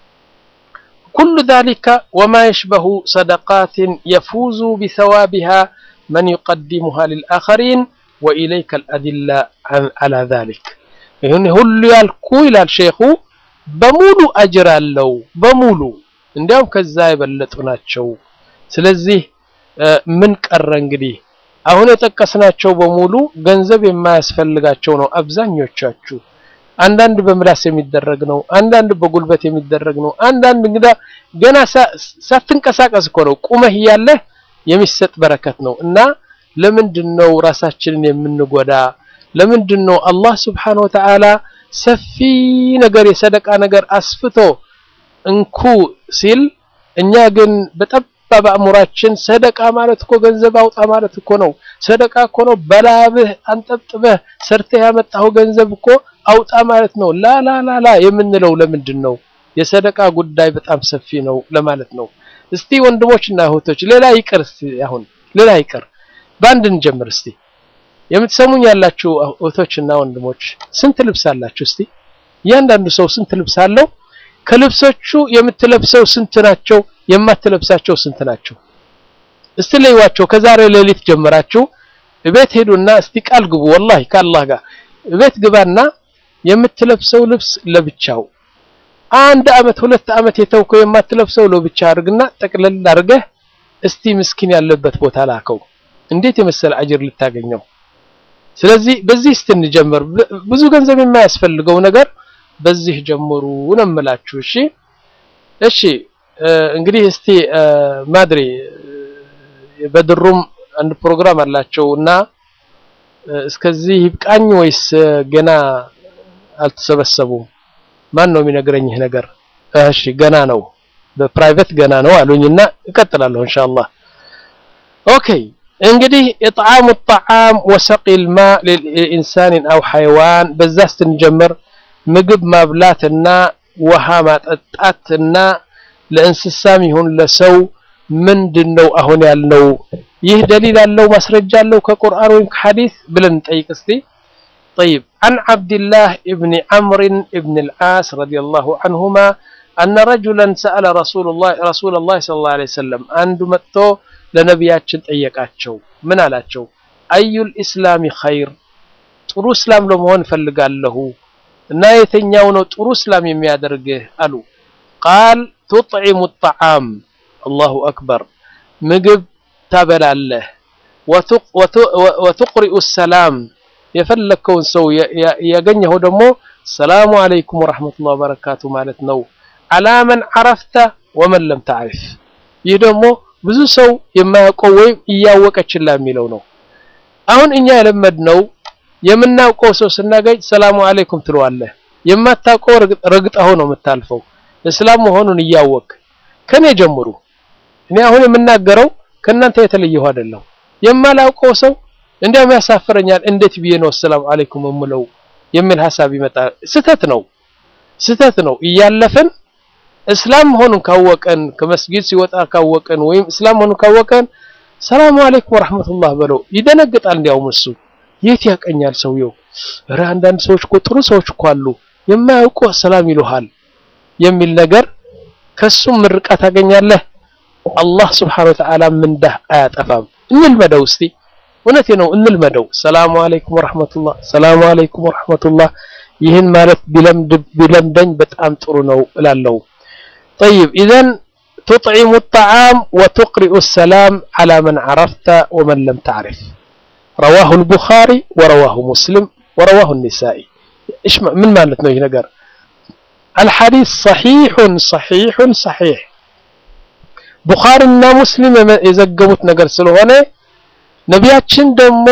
ኩሉ ዛሊከ ወማ የሽበሁ ሰደቃትን የፉዙ ቢሰዋቢሃ መን ዩቀዲሙሃ ሊልአኸሪን ወኢለይከ አልአድላ ዐላ ዛሊክ። ይህን ሁሉ ያልኩ ይላል ሼኹ በሙሉ አጅር አለው በሙሉ እንዲያውም ከዛ የበለጡ ናቸው። ስለዚህ ምን ቀረ እንግዲህ አሁን የጠቀስናቸው በሙሉ ገንዘብ የማያስፈልጋቸው ነው አብዛኞቻችሁ። አንዳንድ በምላስ የሚደረግ ነው፣ አንዳንድ በጉልበት የሚደረግ ነው፣ አንዳንድ እንግዳ ገና ሳትንቀሳቀስ እኮ ነው ቁመህ እያለህ የሚሰጥ በረከት ነው። እና ለምንድን ነው ራሳችንን የምንጎዳ? ለምንድን ነው አላህ ስብሓነሁ ወተዓላ ሰፊ ነገር የሰደቃ ነገር አስፍቶ እንኩ ሲል እኛ ግን በጠባብ አእምሯችን ሰደቃ ማለት እኮ ገንዘብ አውጣ ማለት እኮ ነው። ሰደቃ እኮ ነው በላብህ አንጠብጥበህ ሰርተህ ያመጣኸው ገንዘብ እኮ አውጣ ማለት ነው። ላ ላ ላ ላ የምንለው ለምንድን ነው? የሰደቃ ጉዳይ በጣም ሰፊ ነው ለማለት ነው። እስቲ ወንድሞች እና እህቶች ሌላ ይቅር፣ እስቲ አሁን ሌላ ይቅር፣ በአንድ እንጀምር እስቲ። የምትሰሙኝ ያላችሁ እህቶችና ወንድሞች ስንት ልብስ አላችሁ? እስቲ እያንዳንዱ ሰው ስንት ልብስ አለው? ከልብሶቹ የምትለብሰው ስንት ናቸው? የማትለብሳቸው ስንት ናቸው? እስቲ ለይዋቸው። ከዛሬ ሌሊት ጀምራችሁ እቤት ሄዱና እስቲ ቃል ግቡ። ወላሂ ከአላህ ጋር እቤት ግባና የምትለብሰው ልብስ ለብቻው አንድ አመት ሁለት አመት የተውከው የማትለብሰው ለብቻ አድርግና ጠቅለል አድርገህ እስቲ ምስኪን ያለበት ቦታ ላከው። እንዴት የመሰለ አጅር ልታገኘው። ስለዚህ በዚህ እስቲ እንጀምር። ብዙ ገንዘብ የማያስፈልገው ነገር በዚህ ጀምሩ ነው የምላችሁ። እሺ እሺ። እንግዲህ እስቲ ማድሪ በድሩም አንድ ፕሮግራም አላቸው እና እስከዚህ ይብቃኝ ወይስ ገና አልተሰበሰቡም? ማን ነው የሚነግረኝ ይህ ነገር? እሺ ገና ነው፣ በፕራይቬት ገና ነው አሉኝና እቀጥላለሁ ኢንሻአላህ። ኦኬ እንግዲህ ኢጥዓሙ ጣዓም ወሰቂል ማ ለኢንሳን አው ሐይዋን በዛ ስትንጀምር ምግብ ማብላትና ውሃ ማጠጣትና ለእንስሳም ይሁን ለሰው ምንድነው አሁን ያልነው? ይህ ደሊል አለው ማስረጃ አለው ከቁርአን ወይም ከሐዲስ ብለን እንጠይቅ እስቲ። طيب عن عبد الله ابن عمرو ابن العاص رضي الله عنهما أن رجلا سأل رسول الله رسول الله صلى الله عليه وسلم አንዱ መጥቶ ለነቢያችን ጠየቃቸው። ምን አላቸው? አዩል ኢስላሚ ኸይር ጥሩ እስላም ለመሆን ፈልጋለሁ እና የተኛው ነው ጥሩ እስላም የሚያደርግህ አሉ። ቃል ቱጥዒሙ ጣዓም አላሁ አክበር ምግብ ታበላለህ፣ ወቱቅሪኡ ሰላም የፈለግከውን ሰው ያገኘኸው ደግሞ ሰላሙ አለይኩም ወረሕመቱላህ ወበረካቱ ማለት ነው። አላመን ዓረፍተ ወመን ለም ተዕሪፍ ይህ ደግሞ ብዙ ሰው የማያውቀው ወይም እያወቀ ችላ የሚለው ነው። አሁን እኛ የለመድነው የምናውቀው ሰው ስናገኝ ሰላሙ አለይኩም ትለዋለህ። የማታውቀው ረግጠኸው ነው የምታልፈው። እስላም መሆኑን እያወቅ ከኔ ጀምሩ እኔ አሁን የምናገረው ከእናንተ የተለየሁ አይደለሁ። የማላውቀው ሰው እንዲያውም ያሳፍረኛል። እንዴት ብዬ ነው ሰላም አለይኩም እምለው የሚል ሀሳብ ይመጣል። ስህተት ነው፣ ስህተት ነው። እያለፈን እስላም መሆኑን ካወቀን ከመስጊድ ሲወጣ ካወቀን ወይም እስላም መሆኑን ካወቀን ሰላም አለይኩም ወራህመቱላህ በለው። ይደነግጣል። እንዲያውም እሱ የት ያቀኛል ሰውየው። ኧረ አንዳንድ ሰዎች እኮ ጥሩ ሰዎች እኮ አሉ የማያውቁ ሰላም ይሉሃል የሚል ነገር ከሱም ምርቃት ታገኛለህ። አላህ ስብሓነሁ ወተዓላ ምንዳህ አያጠፋም። እንልመደው እስቲ፣ እውነቴ ነው እንልመደው። ሰላሙ አለይኩም ወራህመቱላህ፣ ሰላሙ አለይኩም ወራህመቱላህ። ይህን ማለት ቢለምደኝ በጣም ጥሩ ነው እላለሁ። ጠይብ ኢዘን ቱጥዒሙ ጣዓም ወቱቅሪኡ ሰላም ዓላ መን ዓረፍተ ወመን ለም ተዕሪፍ ረዋሁ ልቡኻሪ ወረዋሁ ሙስሊም ወረዋሁ ኒሳኢ። እሽ ምን ማለት ነው ይህ ነገር? አልሐዲስ ሰሒሑን ሰሒሑን ሰሒሕ ቡኻሪና ሙስሊም የዘገቡት ነገር ስለሆነ ነቢያችን ደግሞ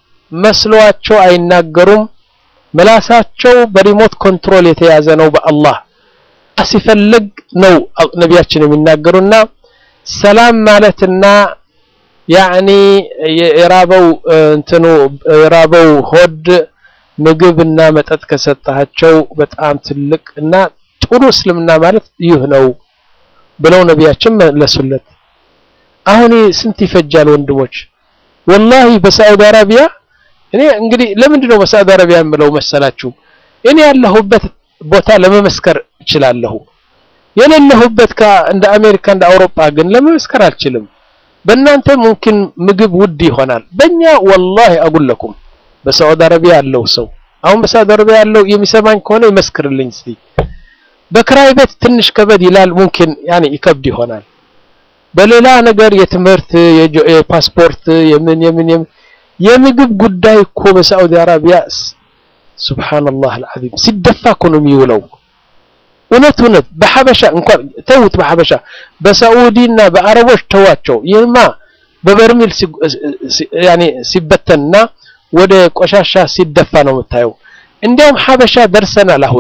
መስሏቸው አይናገሩም። ምላሳቸው በሪሞት ኮንትሮል የተያዘ ነው በአላህ ሲፈልግ ነው ነቢያችን የሚናገሩና ሰላም ማለትና ያዕኒ የራበው እንትኑ የራበው ሆድ ምግብና መጠጥ ከሰጣቸው በጣም ትልቅ እና ጥሩ እስልምና ማለት ይህ ነው ብለው ነቢያችን መለሱለት። አሁን ስንት ይፈጃል ወንድሞች? ወላሂ በሳዑዲ አረቢያ እኔ እንግዲህ ለምንድን ነው በሳዑዲ አረቢያ የምለው መሰላችሁ? እኔ ያለሁበት ቦታ ለመመስከር እችላለሁ። የሌለሁበት እንደ አሜሪካ እንደ አውሮፓ ግን ለመመስከር አልችልም። በእናንተ ሙምኪን ምግብ ውድ ይሆናል። በእኛ ወላሂ አጉለኩም በሳዑዲ አረቢያ ያለው ሰው አሁን በሳዑዲ አረቢያ ያለው የሚሰማኝ ከሆነ ይመስክርልኝ እስቲ። በክራይ ቤት ትንሽ ከበድ ይላል፣ ሙምኪን ያኔ ይከብድ ይሆናል። በሌላ ነገር የትምህርት የፓስፖርት የምን የምን የምግብ ጉዳይ እኮ በሳዑዲ አረቢያ ሱብሃንአላህ አልዓዚም ሲደፋ እኮ ነው የሚውለው። እውነት እውነት በሐበሻ እንኳን ተውት፣ በሐበሻ በሳዑዲና በአረቦች ተዋቸው። ይህማ በበርሚል ያኔ ሲበተንና ወደ ቆሻሻ ሲደፋ ነው የምታየው። እንዲያውም ሐበሻ ደርሰናል። አሁን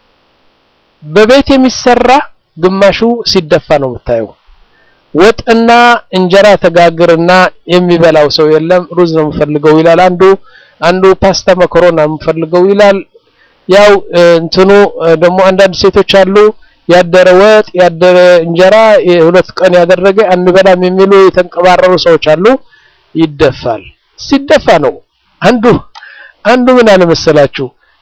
በቤት የሚሰራ ግማሹ ሲደፋ ነው የምታየው። ወጥና እንጀራ ተጋግርና የሚበላው ሰው የለም። ሩዝ ነው የምፈልገው ይላል አንዱ አንዱ ፓስታ መኮሮና የምፈልገው ይላል። ያው እንትኑ ደግሞ አንዳንድ ሴቶች አሉ ያደረ ወጥ ያደረ እንጀራ የሁለት ቀን ያደረገ አንበላም የሚሉ የተንቀባረሩ ሰዎች አሉ። ይደፋል። ሲደፋ ነው አንዱ አንዱ ምን አለ መሰላችሁ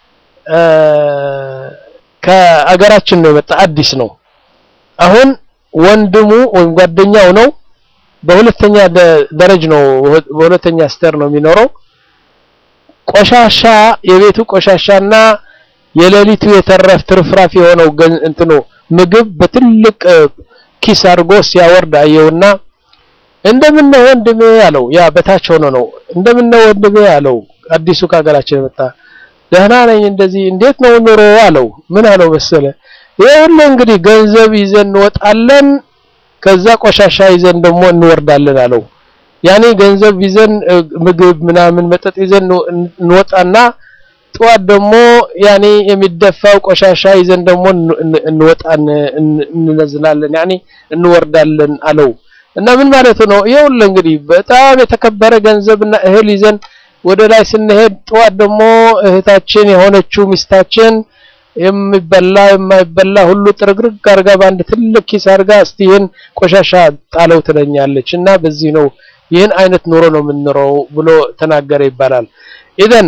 ከአገራችን ነው የመጣ አዲስ ነው። አሁን ወንድሙ ወይም ጓደኛው ነው በሁለተኛ ደረጅ ነው በሁለተኛ ስተር ነው የሚኖረው ቆሻሻ የቤቱ ቆሻሻና የሌሊቱ የተረፍ ትርፍራፍ የሆነው እንትኑ ምግብ በትልቅ ኪስ አድርጎ ሲያወርድ አየውና እንደምነው ወንድሜ አለው። ያ በታች ሆኖ ነው እንደምነው ወንድሜ አለው። አዲሱ ከሀገራችን የመጣ ደህና ነኝ። እንደዚህ እንዴት ነው ኑሮ አለው። ምን አለው መሰለ ይኸውልህ እንግዲህ ገንዘብ ይዘን እንወጣለን፣ ከዛ ቆሻሻ ይዘን ደግሞ እንወርዳለን አለው። ያኔ ገንዘብ ይዘን ምግብ ምናምን መጠጥ ይዘን እንወጣና ጠዋት ደግሞ ያኔ የሚደፋው ቆሻሻ ይዘን ደግሞ እንወጣን እንነዝላለን፣ ያኔ እንወርዳለን አለው። እና ምን ማለቱ ነው? ይኸውልህ እንግዲህ በጣም የተከበረ ገንዘብና እህል ይዘን ወደ ላይ ስንሄድ ጠዋት ደግሞ እህታችን የሆነችው ሚስታችን የሚበላ የማይበላ ሁሉ ጥርግርግ አርጋ በአንድ ትልቅ ኪስ አርጋ እስቲ ይህን ቆሻሻ ጣለው ትለኛለች። እና በዚህ ነው ይህን አይነት ኑሮ ነው የምንኖረው ብሎ ተናገረ ይባላል። ኢዘን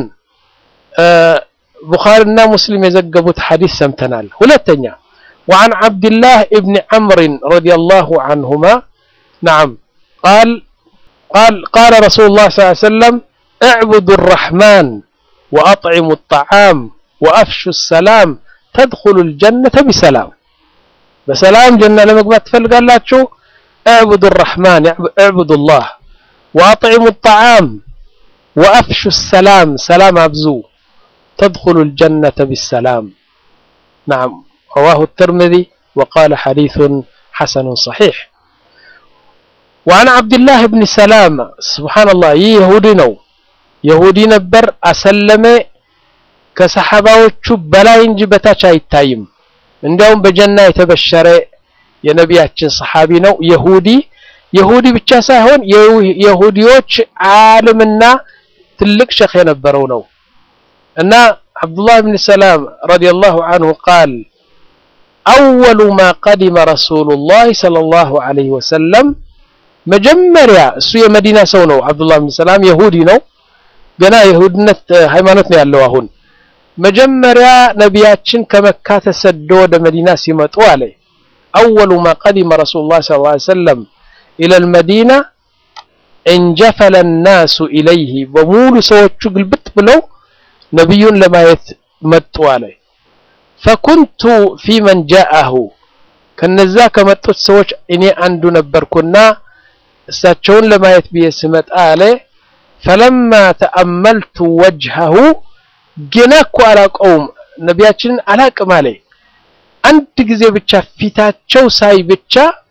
ቡኻሪና ሙስሊም የዘገቡት ሐዲስ ሰምተናል። ሁለተኛ وعن عبد الله ابن عمرو رضي الله عنهما نعم قال قال قال رسول الله صلى الله عليه وسلم اعبدوا الرحمن وأطعموا الطعام وأفشوا السلام تدخلوا الجنة بسلام بسلام جنة لما قبات تفلقالاتشو اعبدوا الرحمن اعبدوا الله وأطعموا الطعام وأفشوا السلام سلام أبزو تدخلوا الجنة بالسلام نعم رواه الترمذي وقال حديث حسن صحيح وعن عبد الله بن سلام سبحان الله يهودي نو يهودي نبر أسلم ከሰሐባዎቹ በላይ እንጂ በታች አይታይም። እንዲያውም በጀና የተበሸረ የነቢያችን ሰሐቢ ነው። የሁዲ የሁዲ ብቻ ሳይሆን የሁዲዎች ዓለምና ትልቅ ሸኽ የነበረው ነው እና ዓብዱላህ ብን ሰላም ረዲየላሁ አንሁ ቃል አወሉ ማ ቀዲመ ረሱሉላህ ሰለላሁ ዐለይሂ ወሰለም መጀመሪያ እሱ የመዲና ሰው ነው። ዓብዱላህ ብን ሰላም የሁዲ ነው። ገና የሁድነት ሃይማኖት ነው ያለው። አሁን መጀመሪያ ነቢያችን ከመካ ተሰዶ ወደ መዲና ሲመጡ አለ አወሉ ማ ቀዲመ ረሱሉላህ ሰለላሁ ዐለይሂ ወሰለም ኢለል መዲና እንጀፈለ ናሱ ኢለይህ በሙሉ ሰዎቹ ግልብጥ ብለው ነቢዩን ለማየት መጡ አለ። ፈኩንቱ ፊ መን ጃአሁ ከነዛ ከመጡት ሰዎች እኔ አንዱ ነበርኩና እሳቸውን ለማየት ብዬ ስመጣ አለ ፈለማ ተአመልቱ ወጅሀሁ ገና እኮ አላውቀውም ነቢያችንን አላቅም አለ አንድ ጊዜ ብቻ ፊታቸው ሳይ ብቻ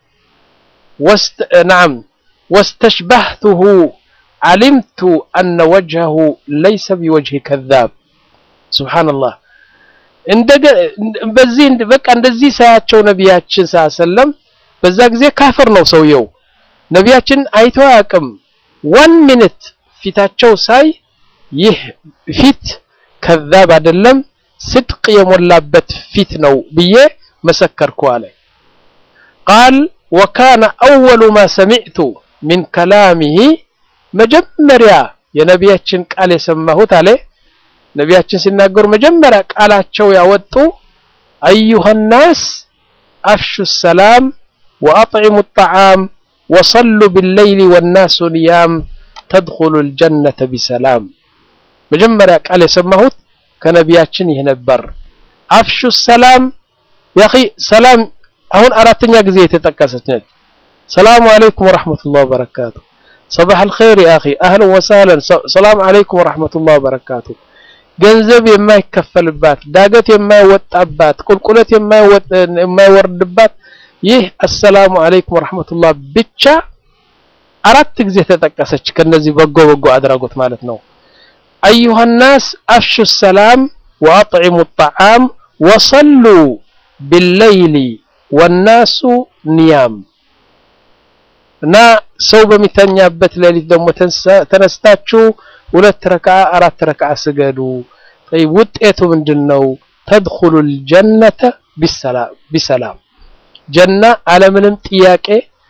ናም ወስተሽባህቱሁ ዓሊምቱ አነ ወጅሀሁ ለይሰ ቢወጅህ ከዛብ ሱብሓነላህ በዚህ በቃ እንደዚህ ሳያቸው ነቢያችን ሰለም በዛ ጊዜ ካፍር ነው ሰውየው ነቢያችን አይቶ አያውቅም ዋን ሚኒት ፊታቸው ሳይ ይህ ፊት ከዛብ አይደለም ስድቅ የሞላበት ፊት ነው ብዬ መሰከርኩ አለ ቃል ወካነ አወሉ ማ ሰሚዕቱ ሚን ከላሚሂ መጀመሪያ የነቢያችን ቃል የሰማሁት አለ ነቢያችን ሲናገሩ መጀመሪያ ቃላቸው ያወጡ አዩሃ ናስ አፍሹ ሰላም ወአጥዒሙ ጣዓም ወሰሉ ቢለይሊ ወናሱ ኒያም ተድኹሉ ልጀነተ ቢሰላም መጀመሪያ ቃል የሰማሁት ከነቢያችን ይህ ነበር አፍሹ ሰላም ያኺ ሰላም አሁን አራተኛ ጊዜ የተጠቀሰች ነች ሰላሙ አለይኩም ወረሕመቱላህ ወበረካቱ ሰባሕ አልኸይር ያ አኺ አህለን ወሳህለን ሰላም አለይኩም ወረሕመቱላህ ወበረካቱ ገንዘብ የማይከፈልባት ዳገት የማይወጣባት ቁልቁለት የማይወርድባት ይህ አሰላሙ አለይኩም ወረሕመቱላህ ብቻ አራት ጊዜ ተጠቀሰች ከነዚህ በጎ በጎ አድራጎት ማለት ነው አዩሃ ናስ አፍሹ ሰላም ወአጥዒሙ ጣዓም ወሰሉ ቢለይሊ ወናሱ ኒያም እና ሰው በሚተኛበት ሌሊት ደግሞ ተነስታችሁ ሁለት ረክዓ አራት ረክዓ ስገዱ ውጤቱ ምንድን ነው ተድኹሉ ልጀነተ ቢሰላም ጀና አለምንም ጥያቄ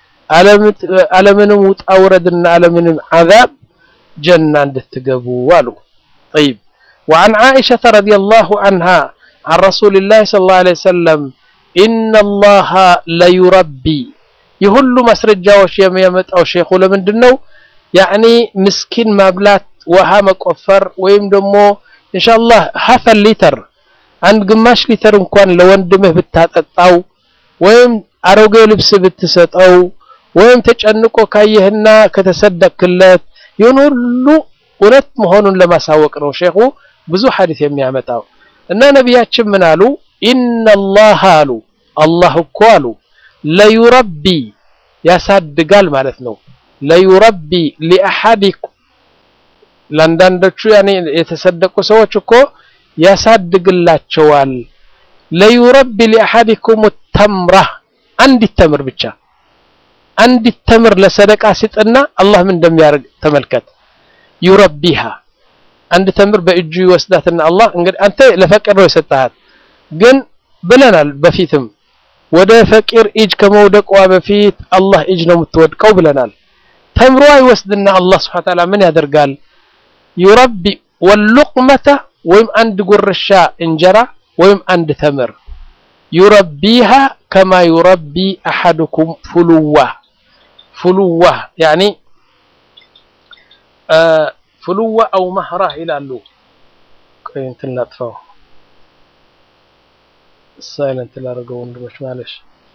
አለምንም ውጣ ውረድና አለምንም ዓዛብ ጀና እንድትገቡ አሉ طيب وعن عائشة رضي الله عنها عن رسول الله صلى الله عليه وسلم إن الله ليربي የሁሉ ማስረጃዎች የሚያመጣው ሼኹ ለምንድን ነው ያኒ ምስኪን ማብላት ውሃ መቆፈር ወይም ደግሞ ኢንሻአላህ ሀፈ ሊተር አንድ ግማሽ ሊተር እንኳን ለወንድምህ ብታጠጣው ወይም አሮጌ ልብስ ብትሰጠው ወይም ተጨንቆ ካየህና ከተሰደክለት ይሁን ሁሉ እውነት መሆኑን ለማሳወቅ ነው ሼኹ ብዙ ሐዲስ የሚያመጣው እና ነቢያችን ምን አሉ ኢነላህ አሉ አላህ እኮ አሉ ለዩረቢ ያሳድጋል ማለት ነው ለዩረቢ ሊአሐዲኩም ለአንዳንዶቹ ያኔ የተሰደቁ ሰዎች እኮ ያሳድግላቸዋል ለዩረቢ ሊአሐዲኩም ተምራ አንዲት ተምር ብቻ አንዲት ተምር ለሰደቃ ሲጥና አላህ ምን እንደሚያደርግ ተመልከት ዩረቢሃ አንድ ተምር በእጁ ይወስዳትና አላህ እንግዲህ አንተ ለፈቅር ነው የሰጣሃት ግን ብለናል በፊትም ወደ ፈቂር እጅ ከመውደቋ በፊት አላህ እጅ ነው የምትወድቀው ብለናል ተምሯ ይወስድና አላህ ስብሐ ወተዓላ ምን ያደርጋል ዩረቢ ወሉቅመተ ወይም አንድ ጉርሻ እንጀራ ወይም አንድ ተምር ዩረቢሃ ከማ ዩረቢ አሐዱኩም ፉሉዋ ፉሉዋ ያኒ ፉሉዋ አው መህራህ ይላሉ ቆይ እንትን ላጥፋው ሳይለንት ላደርገው ወንድሞች ማለሽ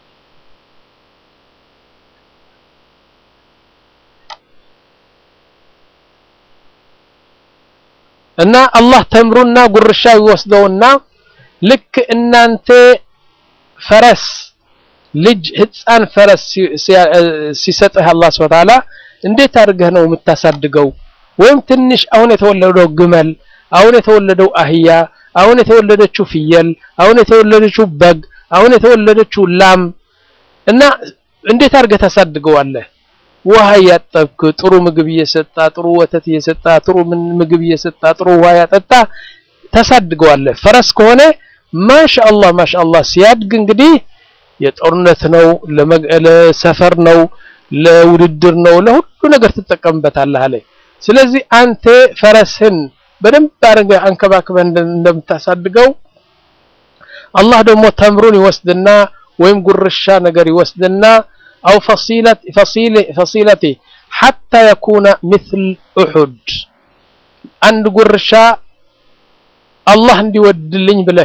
እና አላህ ተምሩና ጉርሻ ይወስደውና ልክ እናንተ ፈረስ ልጅ ህፃን ፈረስ ሲሰጥህ አላህ ስብሐ ወተዓላ እንዴት አድርገህ ነው የምታሳድገው ወይም ትንሽ አሁን የተወለደው ግመል አሁን የተወለደው አህያ አሁን የተወለደችው ፍየል አሁን የተወለደችው በግ አሁን የተወለደችው ላም እና እንዴት አድርገህ ታሳድገዋለህ ውሃ እያጠብክ ጥሩ ምግብ እየሰጣ ጥሩ ወተት እየሰጣ ጥሩ ምን ምግብ እየሰጣ ጥሩ ውሃ ያጠጣ ታሳድገዋለህ። ፈረስ ከሆነ ማሻአላህ ማሻአላህ ሲያድግ እንግዲህ የጦርነት ነው፣ ለሰፈር ነው፣ ለውድድር ነው፣ ለሁሉ ነገር ትጠቀምበታለህ አለ። ስለዚህ አንተ ፈረስህን በደንብ አድርገህ አንከባክበህ እንደምታሳድገው አላህ ደግሞ ተምሩን ይወስድና ወይም ጉርሻ ነገር ይወስድና አው ፈሲለቲ ሐታ የኩነ ምስል ኡሑድ አንድ ጉርሻ አላህ እንዲወድልኝ ብለህ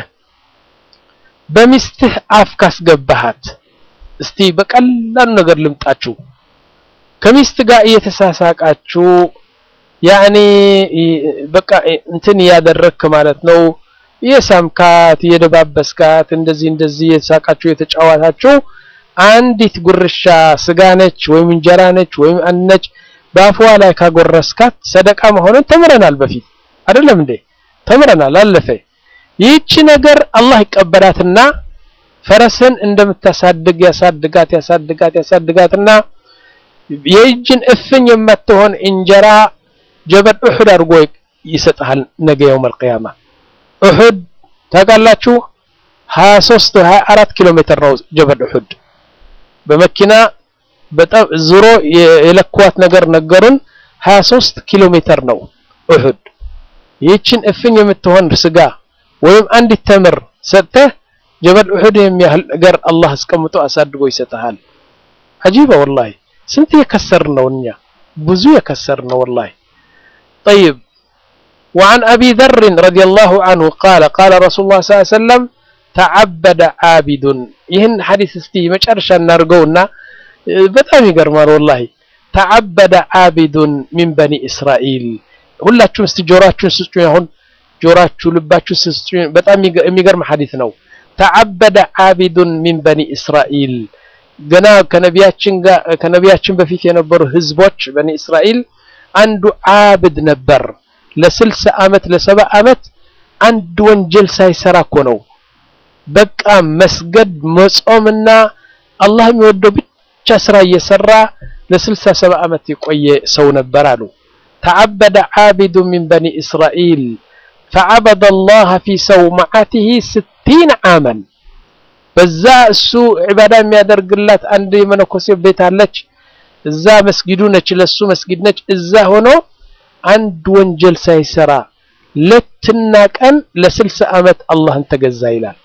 በሚስትህ አፍ ካስገባሃት፣ እስቲ በቀላሉ ነገር ልምጣችሁ። ከሚስት ጋር እየተሳሳቃችሁ ያኔ በቃ እንትን እያደረግክ ማለት ነው የሳምካት የደባበስካት እንደዚህ እንደዚህ የተሳቃችሁ የተጫዋታችሁ አንዲት ጉርሻ ስጋ ነች ወይም እንጀራ ነች ወይም አንድ ነች በአፏ ላይ ካጎረስካት ሰደቃ መሆኑን ተምረናል። በፊት አይደለም እንዴ? ተምረናል፣ አለፈ። ይህቺ ነገር አላህ ይቀበላትና ፈረስን እንደምታሳድግ ያሳድጋት ያሳድጋት ያሳድጋትና የእጅን እፍኝ የማትሆን እንጀራ ጀበል ኡሑድ አድርጎ ይሰጥሃል ነገ የውመል ቂያማ። ኡሑድ ታውቃላችሁ 23 24 ኪሎ ሜትር ነው ጀበል ኡሑድ። በመኪና በጣም ዙሮ የለኳት ነገር ነገሩን 23 ኪሎ ሜትር ነው ኡሑድ። ይህችን እፍኝ የምትሆን ስጋ ወይም አንዲት ተምር ሰጥተህ ጀበል ኡሑድ የሚያህል ነገር አላህ አስቀምጦ አሳድጎ ይሰጥሃል። አጂባ ወላሂ ስንት የከሰርን ነው እኛ ብዙ የከሰርን ነው ወላሂ። ጠይብ وعن أبي ذر رضي الله عنه قال قال رسول الله صلى الله عليه وسلم تعبد عابد ይህን ሐዲስ እስቲ መጨረሻ እናድርገውና በጣም ይገርማል ወላሂ ተዓበደ ዓቢዱን ሚን በኒ እስራኤል ሁላችሁም እስቲ ጆሮአችሁን ስጡኝ አሁን ጆሮአችሁ ልባችሁ ስጡኝ በጣም የሚገርም ሐዲስ ነው ተዓበደ ዓቢዱን ሚን በኒ እስራኤል ገና ከነቢያችን ጋር ከነቢያችን በፊት የነበሩ ህዝቦች በኒ እስራኤል አንዱ ዓብድ ነበር ለስልሳ ዓመት ለሰባ ዓመት አንድ ወንጀል ሳይሰራ እኮ ነው በቃ መስገድ መጾምና አላህ የሚወደው ብቻ ስራ እየሰራ ለስልሳ ሰባ ዓመት የቆየ ሰው ነበር አሉ ተዓበደ ዓቢዱ ሚን በኒ እስራኤል ፈዓበደ አላህ ፊ ሰውመዓቲሂ ስቲን ዓመን በዛ እሱ ዒባዳ የሚያደርግላት አንድ የመነኮሴ ቤት አለች እዛ መስጊዱ ነች ለሱ መስጊድ ነች እዛ ሆኖ አንድ ወንጀል ሳይሰራ ሌትና ቀን ለስልሳ ዓመት አላህን ተገዛ ይላል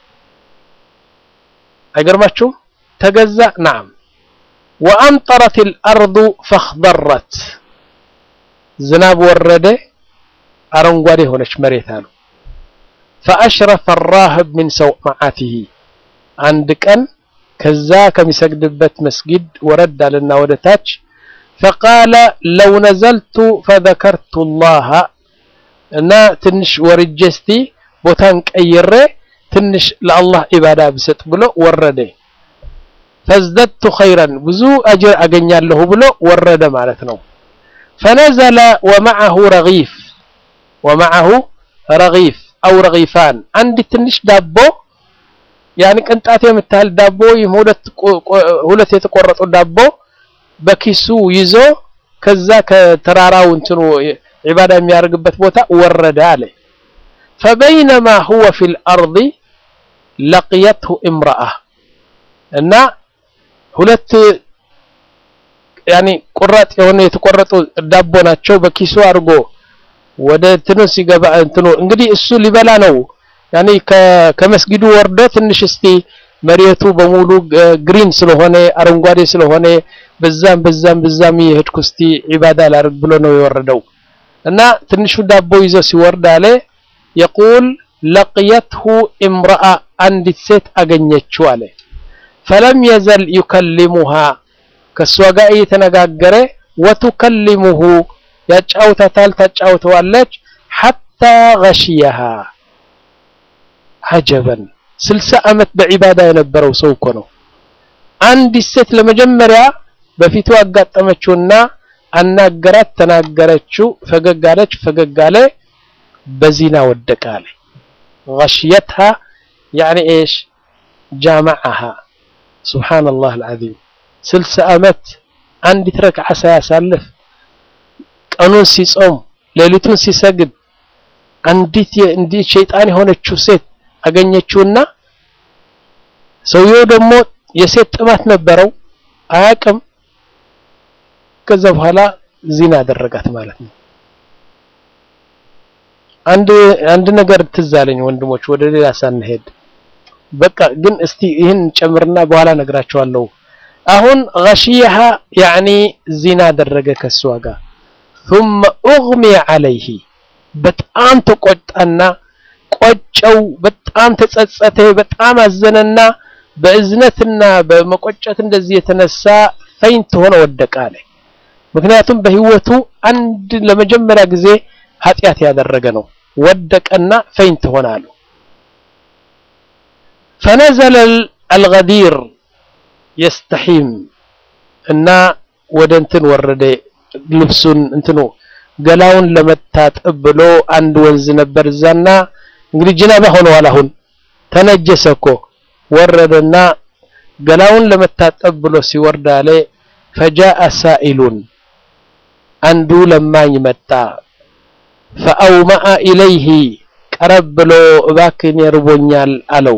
አይገርማችሁም ተገዛ ናም ወአምጠረት الأرض فاخضرت ዝናብ ወረደ አረንጓዴ ሆነች መሬት አሉ فأشرف الراهب من سومعته አንድ ቀን ከዛ ከሚሰግድበት መስጊድ ወረድ አለና ወደ ታች فقال لو نزلت فذكرت الله እና ትንሽ ወርጄ እስቲ ቦታን ቀይሬ ትንሽ ለአላህ ኢባዳ ብሰጥ ብሎ ወረደ ፈዝደድቱ ኸይረን ብዙ አጅር አገኛለሁ ብሎ ወረደ ማለት ነው ፈነዘለ ወመዐሁ ረጊፍ ወመዐሁ ረጊፍ አው ረጊፋን አንድ ትንሽ ዳቦ ያኒ ቅንጣት የምታህል ዳቦ ወይም ሁለት የተቆረጡ ዳቦ በኪሱ ይዞ ከዛ ከተራራው እንትኑ ዒባዳ የሚያደርግበት ቦታ ወረደ አለ ፈበይነማ ሁወ ፊል አርዲ ለቅየትሁ እምረአ እና ሁለት ያኒ ቁራጥ የሆነ የተቆረጡ ዳቦ ናቸው በኪሱ አድርጎ ወደ እንትኑ ሲገባ እንትኑ እንግዲህ እሱ ሊበላ ነው ያኒ ከመስጊዱ ወርዶ ትንሽ እስቲ መሬቱ በሙሉ ግሪን ስለሆነ አረንጓዴ ስለሆነ በዛም በዛም በዛም የሄድኩ እስቲ ዒባዳ ላድርግ ብሎ ነው የወረደው እና ትንሹ ዳቦ ይዞ ሲወርድ አለ የቁል ለቅየትሁ እምረአ አንዲት ሴት አገኘችው አለ ፈለም የዘል ዩከሊሙሃ ከእሷ ጋር እየተነጋገረ ወቱከሊሙሁ ያጫውታታል ታጫውተዋለች ሐታ ገሽየሃ አጀበን ስልሳ ዓመት በዒባዳ የነበረው ሰው እኮ ነው አንዲት ሴት ለመጀመሪያ በፊቱ አጋጠመችውና አናገራት ተናገረችው ፈገግ አለች ፈገግ አለ በዚና ወደቀ አለ غشيتها يعني ايش جامعها سبحان الله العظيم ስልሳ ዓመት አንዲት ረክዓ ሳያሳልፍ ቀኑን ሲጾም ሌሊቱን ሲሰግድ አንዲት እንዲህ ሸይጣን የሆነችው ሴት አገኘችውና ሰውየው ደግሞ የሴት ጥማት ነበረው አያቅም። ከዛ በኋላ ዚና አደረጋት ማለት ነው። አንድ አንድ ነገር ትዝ አለኝ ወንድሞች፣ ወደ ሌላ ሳንሄድ በቃ ግን እስቲ ይህን ጨምርና በኋላ ነግራቸዋለሁ። አሁን ገሺያሃ ያኒ ዚና አደረገ ከሷ ጋር ثم اغمي عليه በጣም ተቆጣና ቆጨው፣ በጣም ተጸጸተ፣ በጣም አዘነና በእዝነትና በመቆጨት እንደዚህ የተነሳ ፈይንት ሆነ ወደቀ አለ። ምክንያቱም በህይወቱ አንድ ለመጀመሪያ ጊዜ ኃጢአት ያደረገ ነው። ወደቀና ፈይንት ሆነ አሉ። ፈነዘለ አልገዲር የስተሒም እና ወደ እንትን ወረደ ልብሱን እንትኑ ገላውን ለመታጠብ ብሎ አንድ ወንዝ ነበር እዛና እንግዲህ ጅናባ ሆነዋል። አሁን ተነጀሰ እኮ ወረደና ገላውን ለመታጠብ ብሎ ሲወርድ አለ ፈጃአ ሳኢሉን አንዱ ለማኝ መጣ። ፈአውመአ ኢለይህ ቀረብ ብሎ እባክን የርቦኛል አለው።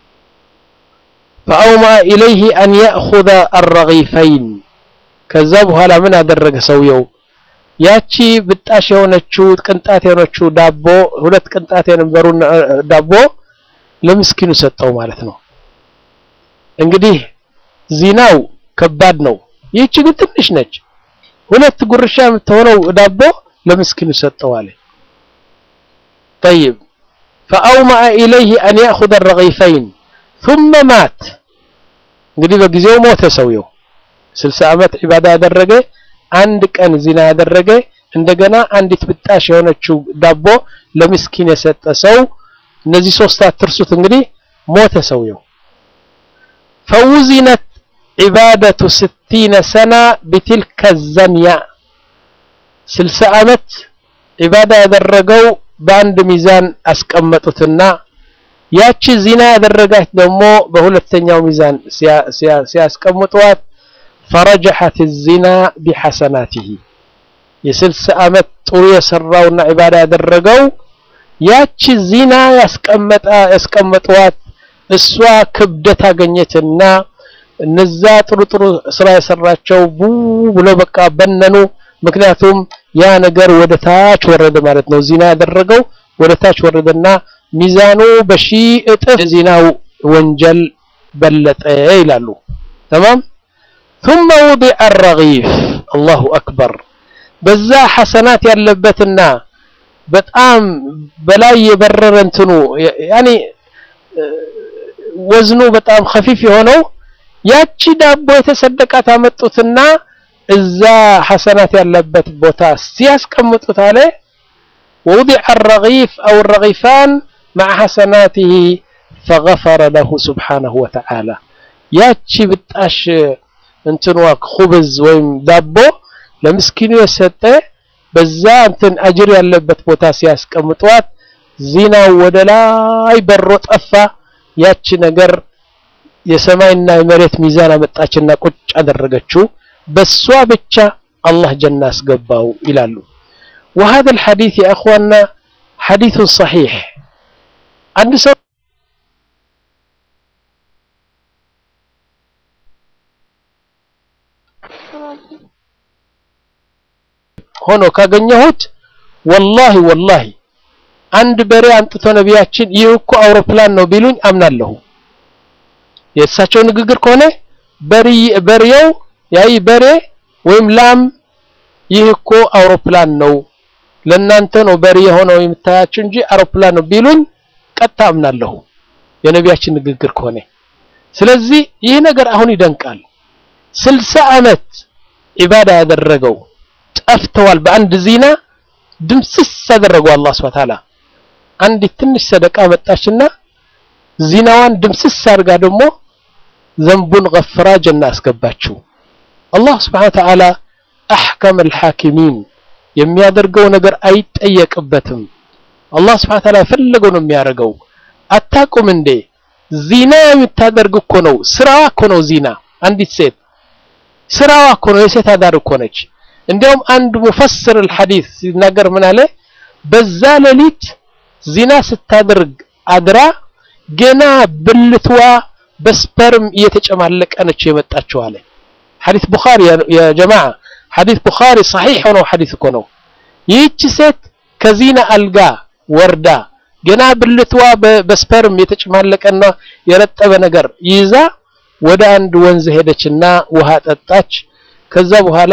ፈአውመአ ኢለይህ አን ያእኹዘ አረጊፈይን ከዛ በኋላ ምን አደረገ ሰውየው? ያቺ ብጣሽ የሆነችው ቅንጣት የሆነችው ዳቦ ሁለት ቅንጣት የነበሩ ዳቦ ለምስኪኑ ሰጠው ማለት ነው። እንግዲህ ዚናው ከባድ ነው። ይህች ግን ትንሽ ነች። ሁለት ጉርሻ የምትሆነው ዳቦ ለምስኪኑ ሰጠው አለ። ጠይብ ፈአውመአ ኢለይህ አን ያእኹዘ ረጊፈይን ثم ማት እንግዲህ በጊዜው ሞተ ሰውየው። ስልሳ ዓመት ዒባዳ ያደረገ አንድ ቀን ዚና ያደረገ እንደገና አንዲት ብጣሽ የሆነችው ዳቦ ለምስኪን የሰጠ ሰው እነዚህ ሶስት አትርሱት። እንግዲህ ሞተ ሰውየው። ፈውዚነት ዒባደቱ ስቲነ ሰና ቢትልከ ዘንያ ስልሳ ዓመት ዒባዳ ያደረገው በአንድ ሚዛን አስቀመጡትና ያቺ ዚና ያደረጋች ደግሞ በሁለተኛው ሚዛን ሲያስቀምጧት ፈረጀሐት ዚና ቢሐሰናቲሂ የስልሳ ዓመት ጥሩ የሰራውና ዒባዳ ያደረገው ያቺ ዚና ያስቀመጣ ያስቀመጧት እሷ ክብደት አገኘትና እነዛ ጥሩ ጥሩ ስራ የሰራቸው ቡ ብሎ በቃ በነኑ። ምክንያቱም ያ ነገር ወደ ታች ወረደ ማለት ነው። ዚና ያደረገው ወደ ታች ወረደና ሚዛኑ በሺህ እጥፍ ዚናው ወንጀል በለጠ ይላሉ። ተማም ثم وضع الرغيف الله أكبر በዛ ሐሰናት ያለበትና በጣም በላይ የበረረ እንትኑ ያኒ ወዝኑ በጣም خفيف የሆነው ያቺ ዳቦ የተሰደቃት አመጡትና እዛ ሐሰናት ያለበት ቦታ ሲያስቀምጡት አለ ووضع الرغيف أو الرغيفان مع حسناته فغفر له سبحانه وتعالى ያቺ ብጣሽ እንትኗ خبز ወይም ዳቦ ለምስኪኑ የሰጠ በዛ እንትን አጅር ያለበት ቦታ ሲያስቀምጧት ዚናው ወደ ላይ በሮ ጠፋ። ያቺ ነገር የሰማይና የመሬት ሚዛን አመጣችና ቁጭ አደረገችው። በሷ ብቻ አላህ ጀና አስገባው ይላሉ። وهذا الحديث يا اخواننا حديث صحيح አንድ ሰው ሆኖ ካገኘሁት ወላሂ ወላሂ አንድ በሬ አምጥቶ ነቢያችን ይህ እኮ አውሮፕላን ነው ቢሉኝ አምናለሁ። የእሳቸው ንግግር ከሆነ በሬው ያይ በሬ ወይም ላም ይህ እኮ አውሮፕላን ነው ለእናንተ ነው በሬ የሆነው የምታያችሁ እንጂ አውሮፕላን ነው ቢሉኝ ቀጥታ አምናለሁ የነቢያችን ንግግር ከሆነ። ስለዚህ ይህ ነገር አሁን ይደንቃል። ስልሳ ዓመት ዒባዳ ያደረገው ጠፍተዋል። በአንድ ዚና ድምስስ ያደረገው አላህ ሱብሓነሁ ወተዓላ አንዲት ትንሽ ሰደቃ መጣችና ዚናዋን ድምስስ አድርጋ ደግሞ ዘንቡን ገፍራ ጀና አስገባችው። አላህ ሱብሓነሁ ወተዓላ አሕከም አልሐኪሚን የሚያደርገው ነገር አይጠየቅበትም። አላህ ሱብሓነሁ ወተዓላ የፈለገው ነው የሚያደርገው። አታቁም እንዴ? ዚና የምታደርግ እኮ ነው ስራዋ እኮ ነው ዚና። አንዲት ሴት ስራዋ እኮ ነው የሴት አዳር እኮ ነች እንዲያውም አንድ ሙፈስር الحديث ሲናገር ምን አለ በዛ ሌሊት ዚና ስታደርግ አድራ ገና ብልትዋ በስፐርም እየተጨማለቀ ነች የመጣችው አለ ሐዲስ ቡኻሪ ያ ጀማዓ ሐዲስ ቡኻሪ صحيح ሆነው ሐዲስ እኮ ነው ይህች ሴት ከዚና አልጋ ወርዳ ገና ብልትዋ በስፐርም የተጨማለቀና የረጠበ ነገር ይዛ ወደ አንድ ወንዝ ሄደችና ውሃ ጠጣች ከዛ በኋላ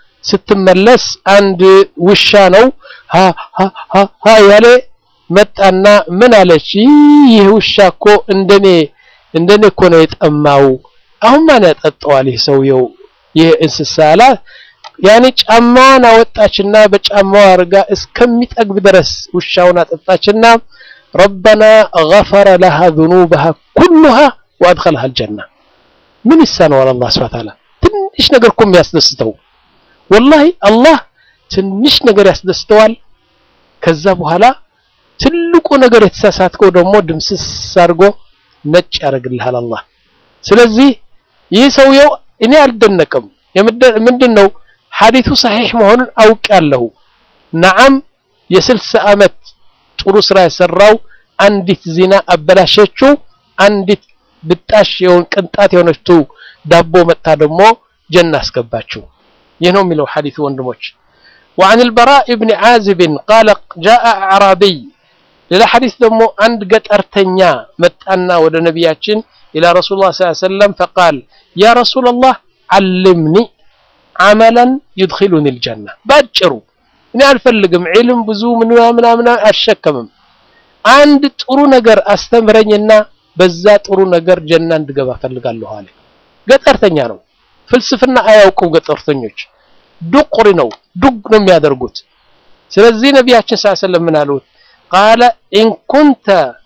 ስትመለስ አንድ ውሻ ነው ሀ ሀ ሀ ሀ ያለ መጣና ምን አለች ይህ ውሻ እኮ እንደኔ እንደኔ እኮ ነው የጠማው አሁን ማን ያጠጣዋል ይህ ሰውየው ይህ እንስሳ አላ ያኔ ጫማዋን አወጣችና በጫማዋ አርጋ እስከሚጠግብ ድረስ ውሻውን አጠጣችና ረበና ገፈረ ለሃ ذኑበሃ ኩሉሃ ወአድኸለሃ አልጀና ምን ይሳነዋል አላህ ሱብሓነሁ ወተዓላ ትንሽ ነገር እኮ የሚያስደስተው ወላሂ አላህ ትንሽ ነገር ያስደስተዋል ከዛ በኋላ ትልቁ ነገር የተሳሳትከው ደግሞ ድምስስ አድርጎ ነጭ ያደርግልሃል አላህ ስለዚህ ይህ ሰውየው እኔ አልደነቅም ምንድን ነው ሐዲቱ ሰሒሕ መሆኑን አውቃለሁ ነዓም የስልሳ ዓመት ጥሩ ስራ የሰራው አንዲት ዚና አበላሸችው አንዲት ብጣሽ የሆን ቅንጣት የሆነችው ዳቦ መጥታ ደግሞ ጀና አስገባችው ይህ ነው የሚለው ሐዲቱ ወንድሞች وعن البراء بن عازب قال جاء أعرابي ሌላ ሐዲስ ደግሞ አንድ ገጠርተኛ መጣና ወደ ነቢያችን إلى رسول الله صلى الله عليه وسلم فقال يا رسول الله علمني عملا يدخلني الجنة ባጭሩ እኔ አልፈልግም ዒልም ብዙ ምናምን ምናምን አልሸከምም አንድ ጥሩ ነገር አስተምረኝና በዛ ጥሩ ነገር ጀና እንድገባ ፈልጋለሁ አለ ገጠርተኛ ነው ፍልስፍና አያውቁም ገጠርተኞች ዱቁሪ ነው ዱግ ነው የሚያደርጉት ስለዚህ ነቢያችን ስ ሰለም ምን አሉት ቃለ ኢን ኩንተ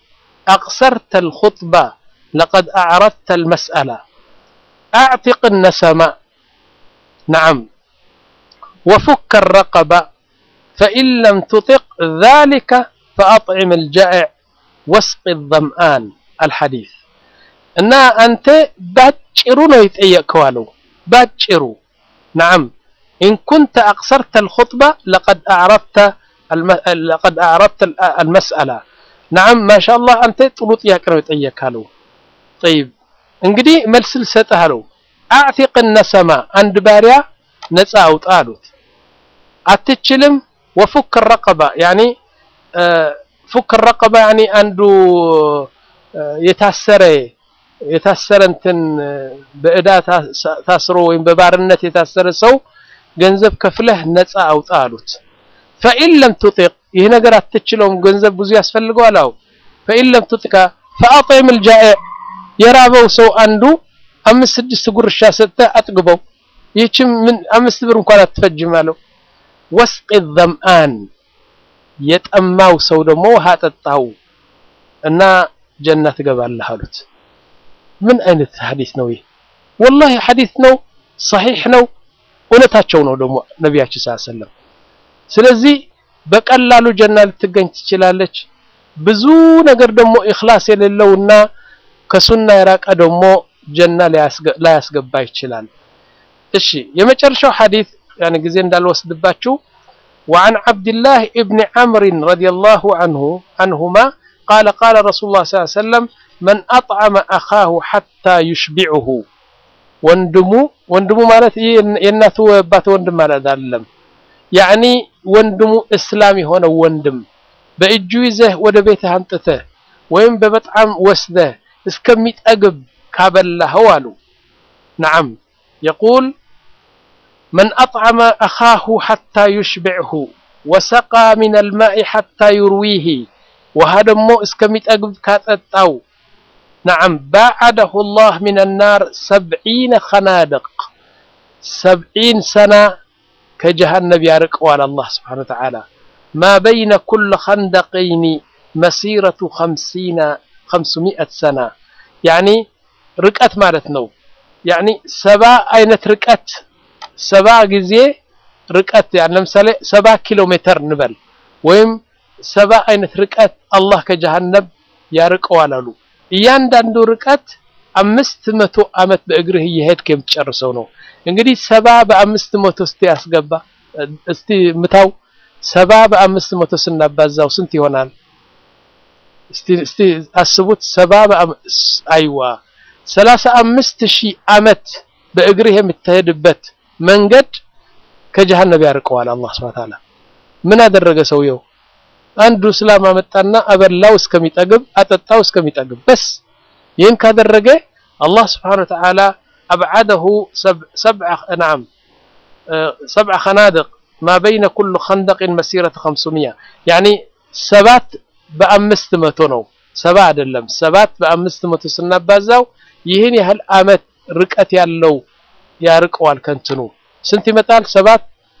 አቅሰርተ ልኹጥባ ለቀድ አዕረድተ ልመስአላ አዕቲቅ ነሰማ ነዓም وفك الرقبة فإن لم تطق ذلك فأطعم الجائع واسق الظمآن الحديث እና አንተ ባጭሩ ነው የጠየቅከው አለው ባጭሩ نعم إن كنت أقصرت الخطبة لقد أعرفت الم... لقد أعرفت المسألة نعم ما شاء الله أنت ጥሩ ጥያቄ ነው የጠየቅካለው طيب እንግዲህ መልስ ልሰጥህ አለው አዕቲቅ ነሰማ አንድ ባሪያ ነፃ አውጣ አሉት አትችልም ወፉክ ረቀባ ያኒ ፉክ ረቀባ ያኒ አንዱ የታሰረ የታሰረ እንትን በእዳ ታስሮ ወይም በባርነት የታሰረ ሰው ገንዘብ ከፍለህ ነፃ አውጣ አሉት ፈኢን ለም ቱጢቅ ይህ ነገር አትችለውም ገንዘብ ብዙ ያስፈልገዋል አው ፈኢን ለም ቱጢቃ ፈአጢም ልጃኤዕ የራበው ሰው አንዱ አምስት ስድስት ጉርሻ ሰጥተህ አጥግበው ይህችም ምን አምስት ብር እንኳን አትፈጅም አለው ወስቂ ዘምአን የጠማው ሰው ደግሞ ውሃ ጠጣው እና ጀና ትገባለህ አሉት ምን አይነት ሐዲስ ነው ይህ ወላሂ ሐዲስ ነው ሰሒሕ ነው እውነታቸው ነው ደግሞ ነቢያችን ስ ሰለም ስለዚህ በቀላሉ ጀና ልትገኝ ትችላለች ብዙ ነገር ደግሞ ኢኽላስ የሌለውና ከሱና የራቀ ደግሞ ጀና ላያስገባ ይችላል እሺ የመጨረሻው ሐዲስ ያን ጊዜ እንዳልወስድባችሁ وعن عبد الله ابن عمرو رضي الله عنه عنهما قال قال رسول الله صلى الله عليه وسلم من أطعم أخاه حتى يشبعه ወንድሙ ወንድሙ ማለት የእናቱ አባት ወንድም ማለት አይደለም ያኒ ወንድሙ እስላም የሆነው ወንድም በእጁ ይዘህ ወደ ቤትህ አንጥተህ ወይም በበጣም ወስደህ እስከሚጠግብ ካበላኸው አሉ ነዓም የቁል من أطعم أخاه حتى يشبعه وسقى من الماء حتى يرويه وهذا مو اسكميت أقب كاتتاو نعم باعده الله من النار سبعين خنادق سبعين سنة كجهنم يارق على الله سبحانه وتعالى ما بين كل خندقين مسيرة خمسين خمسمائة سنة يعني ركعت مالتنا يعني سبع أينة ركعت ሰባ ጊዜ ርቀት ያን ለምሳሌ ሰባ ኪሎ ሜትር እንበል ወይም ሰባ አይነት ርቀት አላህ ከጀሃነም ያርቀዋል አሉ እያንዳንዱ ርቀት አምስት መቶ ዓመት በእግርህ እየሄድክ የምትጨርሰው ነው። እንግዲህ ሰባ በአምስት መቶ እስቲ ያስገባ እስቲ ምታው። ሰባ በአምስት መቶ ስናባዛው ስንት ይሆናል? እስቲ እስቲ አስቡት። ሰባ አይዋ ሰላሳ አምስት ሺህ ዓመት በእግርህ የምትሄድበት መንገድ ከጀሃነም ያርቀዋል አላህ ሱብሓነሁ ወተዓላ። ምን አደረገ ሰውየው? አንዱ እስላም አመጣና አበላው እስከሚጠግብ አጠጣው እስከሚጠግብ በስ ይህን ካደረገ አላህ ስብሓነሁ ወተዓላ አብዓደሁ ሰብዐ ነዓም ሰብዐ ኸናድቅ ማ በይነ ኩሉ ኸንደቅን መሲረተ ኸምሱሚያ ያኒ ሰባት በአምስት መቶ ነው። ሰባ አይደለም ሰባት በአምስት መቶ ስናባዛው ይህን ያህል ዓመት ርቀት ያለው ያርቀዋል ከንትኑ ስንት ይመጣል? ሰባት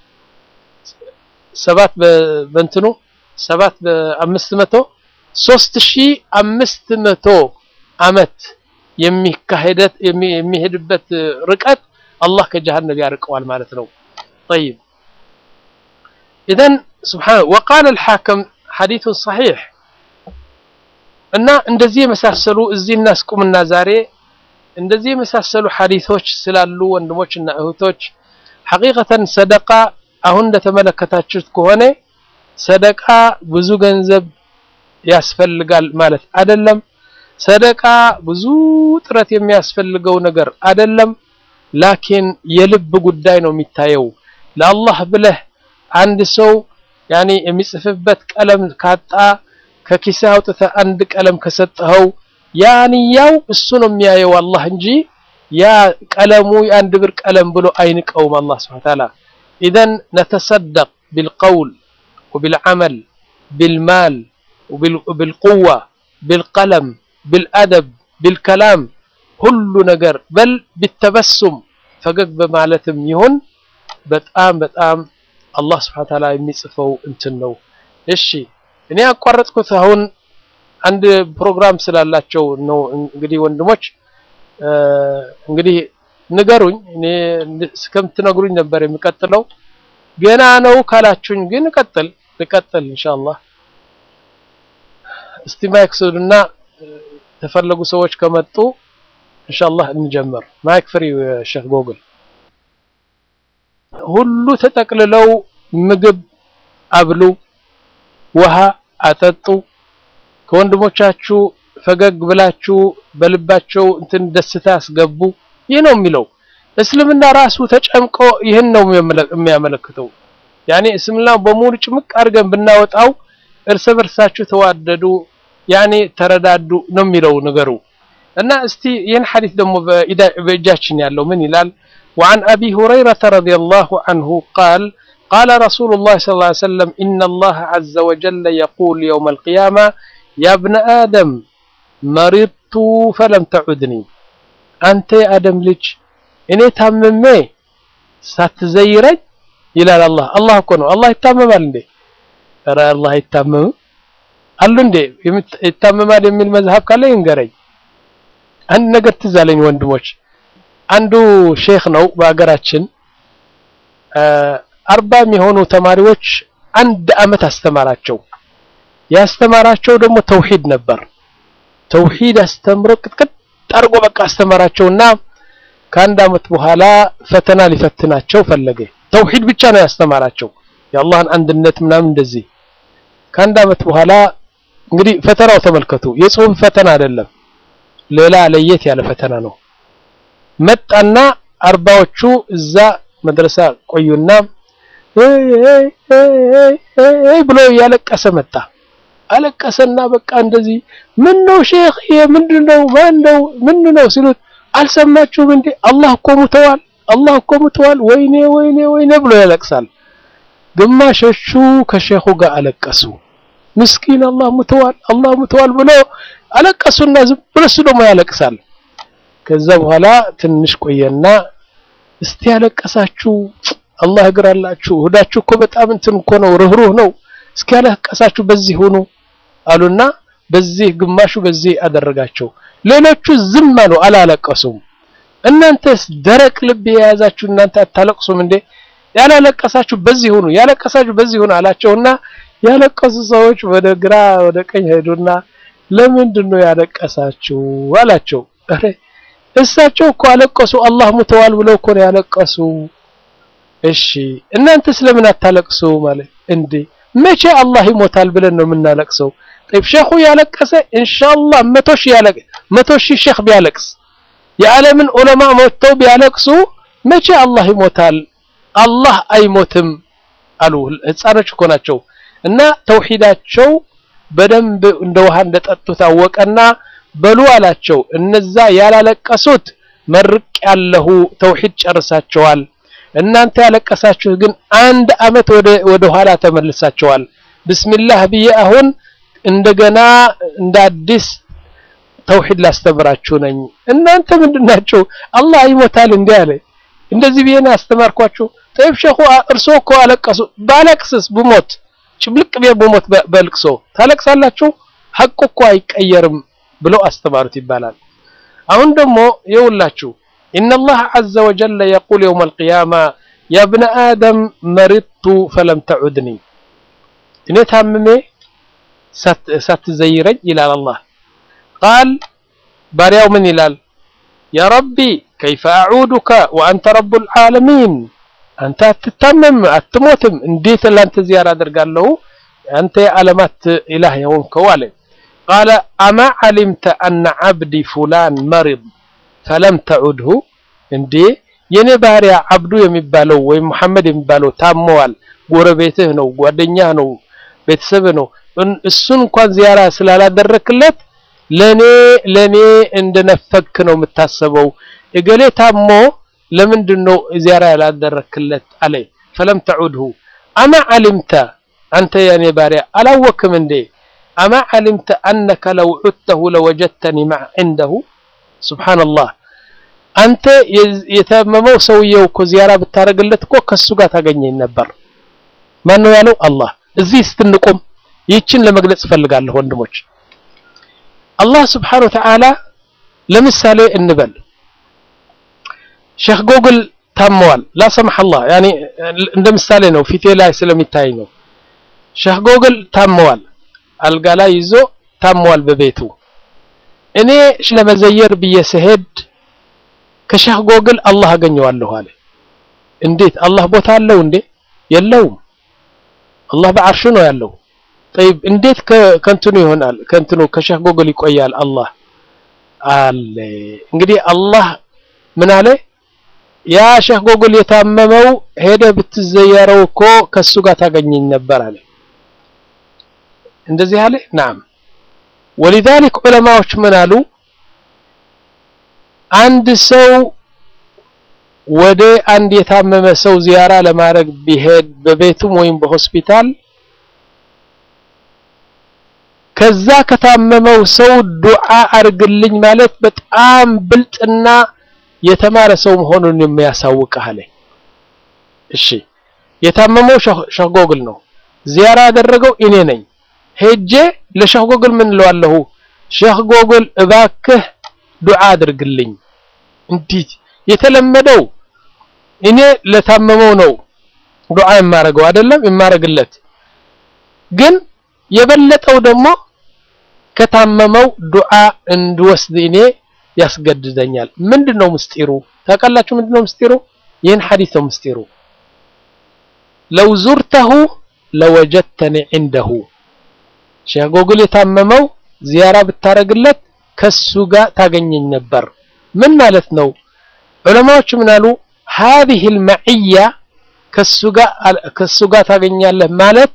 ሰባት በእንትኑ ሰባት በአምስት መቶ ሶስት ሺህ አምስት መቶ ዓመት የሚካሄደት የሚሄድበት ርቀት አላህ ከጀሃነም ያርቀዋል ማለት ነው። ጠይብ ኢዘን ሱብሓነ ወቃለ አልሓከም ሐዲሱን ሰሒሕ እና እንደዚህ የመሳሰሉ እዚህ እናስቁምና ዛሬ እንደዚህ የመሳሰሉ ሐዲሶች ስላሉ ወንድሞችና እህቶች ሐቂቀተን ሰደቃ አሁን እንደተመለከታችሁት ከሆነ ሰደቃ ብዙ ገንዘብ ያስፈልጋል ማለት አይደለም። ሰደቃ ብዙ ጥረት የሚያስፈልገው ነገር አይደለም። ላኪን የልብ ጉዳይ ነው የሚታየው። ለአላህ ብለህ አንድ ሰው ያኔ የሚጽፍበት ቀለም ካጣ ከኪስህ አውጥተህ አንድ ቀለም ከሰጠኸው ያንያው እሱ ነው የሚያየው አላህ እንጂ ያ ቀለሙ የአንድ ብር ቀለም ብሎ አይንቀውም አላህ ሱብሓነሁ ወተዓላ። ኢዘን ነተሰደቅ ቢልቀውል ወቢልዓመል ቢልማል ወቢልቁዋ ቢልቀለም ቢልአደብ ቢልከላም ሁሉ ነገር በል ቢተበሱም ፈገግ በማለትም ይሁን በጣም በጣም አላህ ሱብሓነሁ ወተዓላ የሚጽፈው እንትን ነው። እሺ እኔ ያቋረጥኩት አሁን አንድ ፕሮግራም ስላላቸው ነው። እንግዲህ ወንድሞች እንግዲህ ንገሩኝ። እኔ እስከምትነግሩኝ ነበር የሚቀጥለው። ገና ነው ካላችሁኝ ግን እቀጥል ልቀጥል ኢንሻአላህ። እስቲ ማይክ ስዱና ተፈለጉ ሰዎች ከመጡ ኢንሻአላህ እንጀምር። ማይክ ፍሪ ሼክ ጎግል ሁሉ ተጠቅልለው ምግብ አብሉ፣ ውሃ አጠጡ፣ ከወንድሞቻችሁ ፈገግ ብላችሁ በልባቸው እንትን ደስታ ያስገቡ። ይህ ነው የሚለው እስልምና ራሱ ተጨምቆ ይህን ነው የሚያመለክተው። ያኔ እስልምና በሙሉ ጭምቅ አድርገን ብናወጣው እርስ በርሳችሁ ተዋደዱ፣ ያኔ ተረዳዱ ነው የሚለው ነገሩ እና እስቲ ይህን ሐዲስ ደግሞ በእጃችን ያለው ምን ይላል? وعن أبي هريرة رضي الله عنه قال قال رسول الله صلى الله عليه وسلم إن الله عز وجل يقول يوم القيامة يا ابن آدم مرضت فلم تعدني أنت يا آدم لج إني تممي ساتزيرج إلى الله الله كونه الله يتمم عندي ترى الله يتمم አሉ እንዴ ይታመማል የሚል መዝሀብ ካለ ይንገረኝ። አንድ ነገር ትዝ አለኝ ወንድሞች አንዱ ሼክ ነው በሀገራችን አርባ የሚሆኑ ተማሪዎች አንድ አመት አስተማራቸው። ያስተማራቸው ደግሞ ተውሂድ ነበር። ተውሂድ አስተምሮ ቅጥቅጥ አድርጎ በቃ አስተማራቸውና ከአንድ አመት በኋላ ፈተና ሊፈትናቸው ፈለገ። ተውሂድ ብቻ ነው ያስተማራቸው የአላህን አንድነት ምናምን እንደዚህ። ከአንድ አመት በኋላ እንግዲህ ፈተናው ተመልከቱ፣ የጽሁፍ ፈተና አይደለም፣ ሌላ ለየት ያለ ፈተና ነው። መጣና አርባዎቹ እዛ መድረሳ ቆዩና ብሎ እያለቀሰ መጣ። አለቀሰና በቃ እንደዚህ ምን ነው ሼክ ይሄ ምንድነው? ማን ነው ምን ነው ሲሉት አልሰማችሁም እንዴ አላህ እኮ ሙተዋል፣ አላህ እኮ ሙተዋል፣ ወይኔ ወይኔ ወይኔ ብሎ ያለቅሳል። ግማሾቹ ከሼኹ ጋር አለቀሱ። ምስኪን አላህ ሙተዋል፣ አላህ ሙተዋል ብሎ አለቀሱና ዝም ብሎ እሱ ደግሞ ያለቅሳል። ከዛ በኋላ ትንሽ ቆየና እስቲ ያለቀሳችሁ አላህ እግር አላችሁ ሁዳችሁ እኮ በጣም እንትን እኮ ነው ርህሩህ ነው እስኪ ያለቀሳችሁ በዚህ ሆኑ አሉና በዚህ ግማሹ በዚህ አደረጋቸው ሌሎቹ ዝም አሉ አላለቀሱም እናንተስ ደረቅ ልብ የያዛችሁ እናንተ አታለቅሱም እንዴ ያላለቀሳችሁ በዚህ ሆኑ ያለቀሳችሁ በዚህ ሆኑ አላቸውና ያለቀሱ ሰዎች ወደ ግራ ወደ ቀኝ ሄዱና ለምንድን ነው ያለቀሳችሁ አላቸው ኧረ እሳቸው እኮ አለቀሱ አላህ ሙተዋል ብለው እኮ ነው ያለቀሱ እሺ እናንተ ስለምን አታለቅሱ ማለት እንዴ መቼ አላህ ይሞታል ብለን ነው የምናለቅሰው طيب ሼኹ ያለቀሰ ኢንሻአላህ መቶ ሺህ ያለቅ መቶ ሺህ ሼኽ ቢያለቅስ የዓለምን ዑለማ ሞተው ቢያለቅሱ መቼ አላህ ይሞታል አላህ አይሞትም አሉ ህፃኖች እኮ ናቸው እና ተውሂዳቸው በደንብ እንደ ውሃ እንደጠጡ ታወቀና በሉ አላቸው እነዛ ያላለቀሱት መርቅ ያለሁ ተውሂድ ጨርሳቸዋል እናንተ ያለቀሳችሁ ግን አንድ አመት ወደ ወደ ኋላ ተመልሳቸዋል ብስሚላህ ብዬ አሁን እንደገና እንደ አዲስ ተውሂድ ላስተምራችሁ ነኝ እናንተ ምንድናቸው አላህ ይሞታል እንዴ አለ እንደዚህ ብዬ ነው ያስተማርኳችሁ ጠይብ ሸኹ እርሶ እኮ አለቀሱ ባለቅስስ ብሞት ጭብልቅ ብዬ ብሞት በልቅሶ ታለቅሳላችሁ ሐቁ እኮ አይቀየርም ብለው አስተማሩት ይባላል አሁን ደግሞ የውላችሁ إن الله عز وجل يقول يوم القيامة يا ابن آدم مرضت فلم تعدني إني تاممي ساتزيرج إلى الله قال باريو من إلال يا ربي كيف أعودك وأنت رب العالمين أنت تتمم أتموتم انديت اللي أنت زيارة در قال له أنت علامات إله يوم كوالي قال أما علمت أن عبدي فلان مرض ፈለም ተዑድሁ እንዴ የኔ ባሪያ አብዱ የሚባለው ወይም መሐመድ የሚባለው ታመዋል ጎረቤትህ ነው ጓደኛህ ነው ቤተሰብህ ነው እሱን እንኳን ዚያራ ስላላደረክለት ለኔ ለኔ እንደነፈክ ነው የምታሰበው እገሌ ታሞ ለምንድን ነው ዚያራ ያላደረክለት አለ ፈለም ተዑድሁ አማ ዓሊምተ አንተ የኔ ባሪያ አላወክም እንዴ አማ ዓሊምተ አነከ ለው ዑድተሁ ለወጀድተኒ ማዕ ዒንደሁ ሱብሃንአላህ አንተ የታመመው ሰውየው እኮ ዚያራ ብታደርግለት እኮ ከሱ ጋር ታገኘኝ ነበር ማን ነው ያለው አላህ እዚህ ስትንቆም ይችን ለመግለጽ እፈልጋለሁ ወንድሞች አላህ ስብሓነሁ ወተዓላ ለምሳሌ እንበል ሼክ ጎግል ታመዋል ላ ሰማህ አላህ ያኒ እንደ ምሳሌ ነው ፊቴ ላይ ስለሚታይ ነው ሼክ ጎግል ታመዋል አልጋ ላይ ይዞ ታመዋል በቤቱ እኔ ለመዘየር ብዬ ስሄድ ከሼህ ጎግል አላህ አገኘዋለሁ አለ እንዴት አላህ ቦታ አለው እንዴ የለውም አላህ በአርሹ ነው ያለው طيب እንዴት ከእንትኑ ይሆናል ከእንትኑ ከሼህ ጎግል ይቆያል አላህ አለ እንግዲህ አላህ ምን አለ ያ ሼህ ጎግል የታመመው ሄደ ብትዘየረው እኮ ከሱ ጋር ታገኘኝ ነበር አለ እንደዚህ አለ ናም ولذلك ዑለማዎች ምን አሉ አንድ ሰው ወደ አንድ የታመመ ሰው ዚያራ ለማድረግ ቢሄድ በቤቱም ወይም በሆስፒታል ከዛ ከታመመው ሰው ዱዓ አርግልኝ ማለት በጣም ብልጥና የተማረ ሰው መሆኑን የሚያሳውቅህ አለ እሺ የታመመው ሼህ ጎግል ነው ዚያራ ያደረገው እኔ ነኝ ሄጄ ለሼህ ጎግል ምን እለዋለሁ ሼህ ጎግል እባክህ ዱዓ አድርግልኝ እንዲህ የተለመደው እኔ ለታመመው ነው ዱዓ የማረገው አይደለም የማረግለት ግን የበለጠው ደግሞ ከታመመው ዱዓ እንድወስድ እኔ ያስገድደኛል ምንድነው ምስጢሩ ታውቃላችሁ ምንድነው ምስጢሩ ይህን ሐዲስ ነው ምስጢሩ ለው ዙርተሁ ለወጀድተኒ ዒንደሁ ሼህ ጎግል የታመመው ዚያራ ብታረግለት ከሱ ጋር ታገኘኝ ነበር ምን ማለት ነው ዑለማዎች ምን አሉ هذه المعية ከሱ ጋር ከሱ ጋር ታገኛለህ ማለት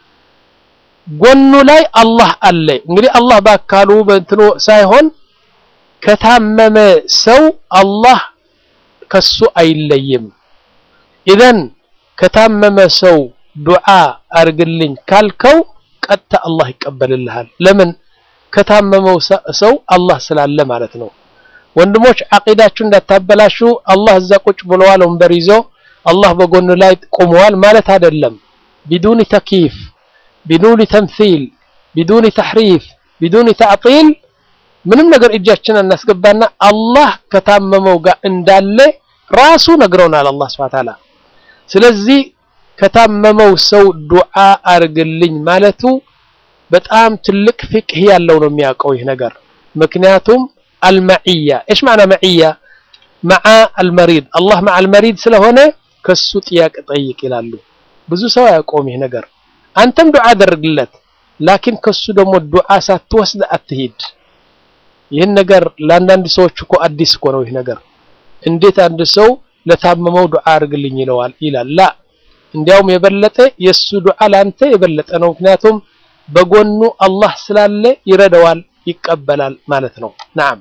ጎኑ ላይ አላህ አለ እንግዲህ አላህ ባካሉ በእንትኑ ሳይሆን ከታመመ ሰው አላህ ከሱ አይለይም ኢዘን ከታመመ ሰው ዱዓ አርግልኝ ካልከው ቀጥታ አላህ ይቀበልልሃል ለምን ከታመመው ሰው አላህ ስላለ ማለት ነው ወንድሞች አቂዳችሁ እንዳታበላሹ አላህ እዛ ቁጭ ብለዋል ወንበር ይዞ አላህ በጎኑ ላይ ቆመዋል ማለት አይደለም ቢዱኒ ተኪፍ ቢዱኒ ተምሲል ቢዱኒ ተሕሪፍ ቢዱኒ ተዕጢል ምንም ነገር እጃችን እናስገባና አላህ ከታመመው ጋር እንዳለ ራሱ ነግረውናል አላህ ስብሐ ተዓላ ስለዚህ ከታመመው ሰው ዱዓ አርግልኝ ማለቱ በጣም ትልቅ ፍቅህ ያለው ነው የሚያውቀው ይህ ነገር ምክንያቱም አልመዕያ እሽ ማዕና መዕያ መዓ አልመሪድ አላህ መዓ አልመሪድ ስለሆነ ከሱ ጥያቄ ጠይቅ ይላሉ። ብዙ ሰው አያውቀውም ይህ ነገር። አንተም ዱዓ አደርግለት፣ ላኪን ከሱ ደግሞ ዱዓ ሳትወስድ አትሂድ። ይህን ነገር ለአንዳንድ ሰዎች እኮ አዲስ እኮ ነው ይህ ነገር። እንዴት አንድ ሰው ለታመመው ዱዓ አድርግልኝ ይለዋል ይላል። ላ እንዲያውም የበለጠ የሱ ዱዓ ለአንተ የበለጠ ነው። ምክንያቱም በጎኑ አላህ ስላለ ይረዳዋል፣ ይቀበላል ማለት ነው። ነዓም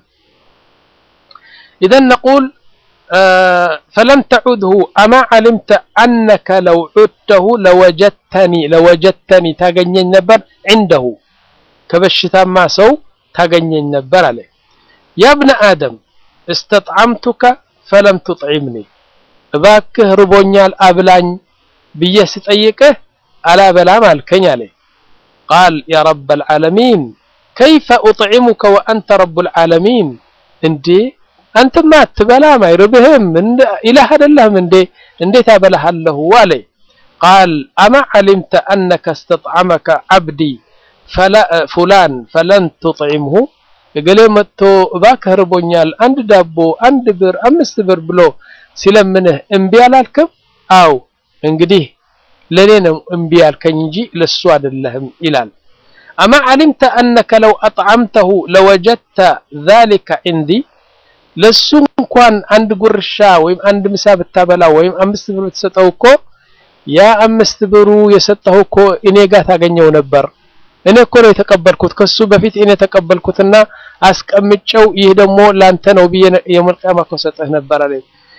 ኢዘን ነቁል ፈለም ተዑድሁ አማ ዓሊምተ አነከ ለው ዑድተሁ ለወጀድተኒ ለወጀድተኒ ታገኘኝ ነበር ዒንደሁ ከበሽታማ ሰው ታገኘኝ ነበር አለ። ያ ብነ አደም እስተጥዓምቱከ ፈለም ቱጥዒምኒ እባክህ ርቦኛል አብላኝ ብዬ ስጠይቅህ አላበላም አልከኝ አለ። ቃል ያ ረበል ዓለሚን ከይፈ ኡጥዒሙከ ወአንተ ረቡል ዓለሚን እንዴ አንተማ አትበላም አይርብህም ኢላህ አይደለህም እንዴ እንዴት አበላሃለሁ አለ። ቃል አማ ዓሊምተ አነከ እስተጥዓመከ ዓብዲ ፉላን ፈለን ቱጥዒምሁ እገሌ መጥቶ እባክህ ርቦኛል አንድ ዳቦ አንድ ብር አምስት ብር ብሎ ሲለምንህ እምቢ አላልክም? አው እንግዲህ ለኔ ነው እምቢ ያልከኝ እንጂ ለሱ አይደለህም ይላል። አማ ዓሊምተ አነከ ለው አጥዓምተሁ ለወጀድተ ዛሊከ ዒንዲ ለሱ እንኳን አንድ ጉርሻ ወይም አንድ ምሳ ብታበላው ወይም አምስት ብር ብትሰጠው እኮ ያ አምስት ብሩ የሰጠው እኮ እኔ ጋር ታገኘው ነበር። እኔ እኮ ነው የተቀበልኩት ከሱ በፊት እኔ ተቀበልኩትና አስቀምጨው ይህ ደግሞ ላንተ ነው ብዬ የውመል ቂያማ እኮ ሰጠህ ነበር አለ።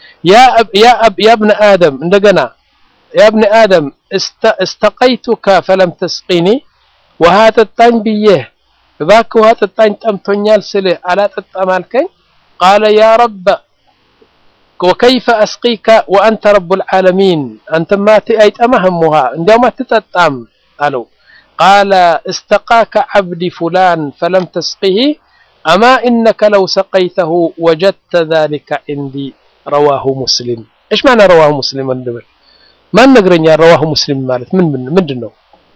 ያ ብነ አደም እንደገና ያ ብነ አደም እስተቀይቱከ ፈለም ተስቂኒ ውሃ ጠጣኝ ብዬህ እባክህ ውሃ ጠጣኝ ጠምቶኛል ስልህ አላጠጣም አልከኝ። ቃለ ያ ረበ ወከይፈ አስቂከ ወአንተ ረቡል ዓለሚን አንተማ አይጠማህም ውሃ እንዲያውም አትጠጣም አለው። ቃለ እስተቃከ ዓብዲ ፉላን ፈለም ተስቂህ አማ ኢነከ ለው ሰቀይተሁ ወጀድተ ዛሊከ ዒንዲ ረዋሁ ሙስሊም። እሽ ማዕና ረዋሁ ሙስሊም? ወንድምህ ማን ነግረኛል? ረዋሁ ሙስሊም ማለት ምን ምንድን ነው?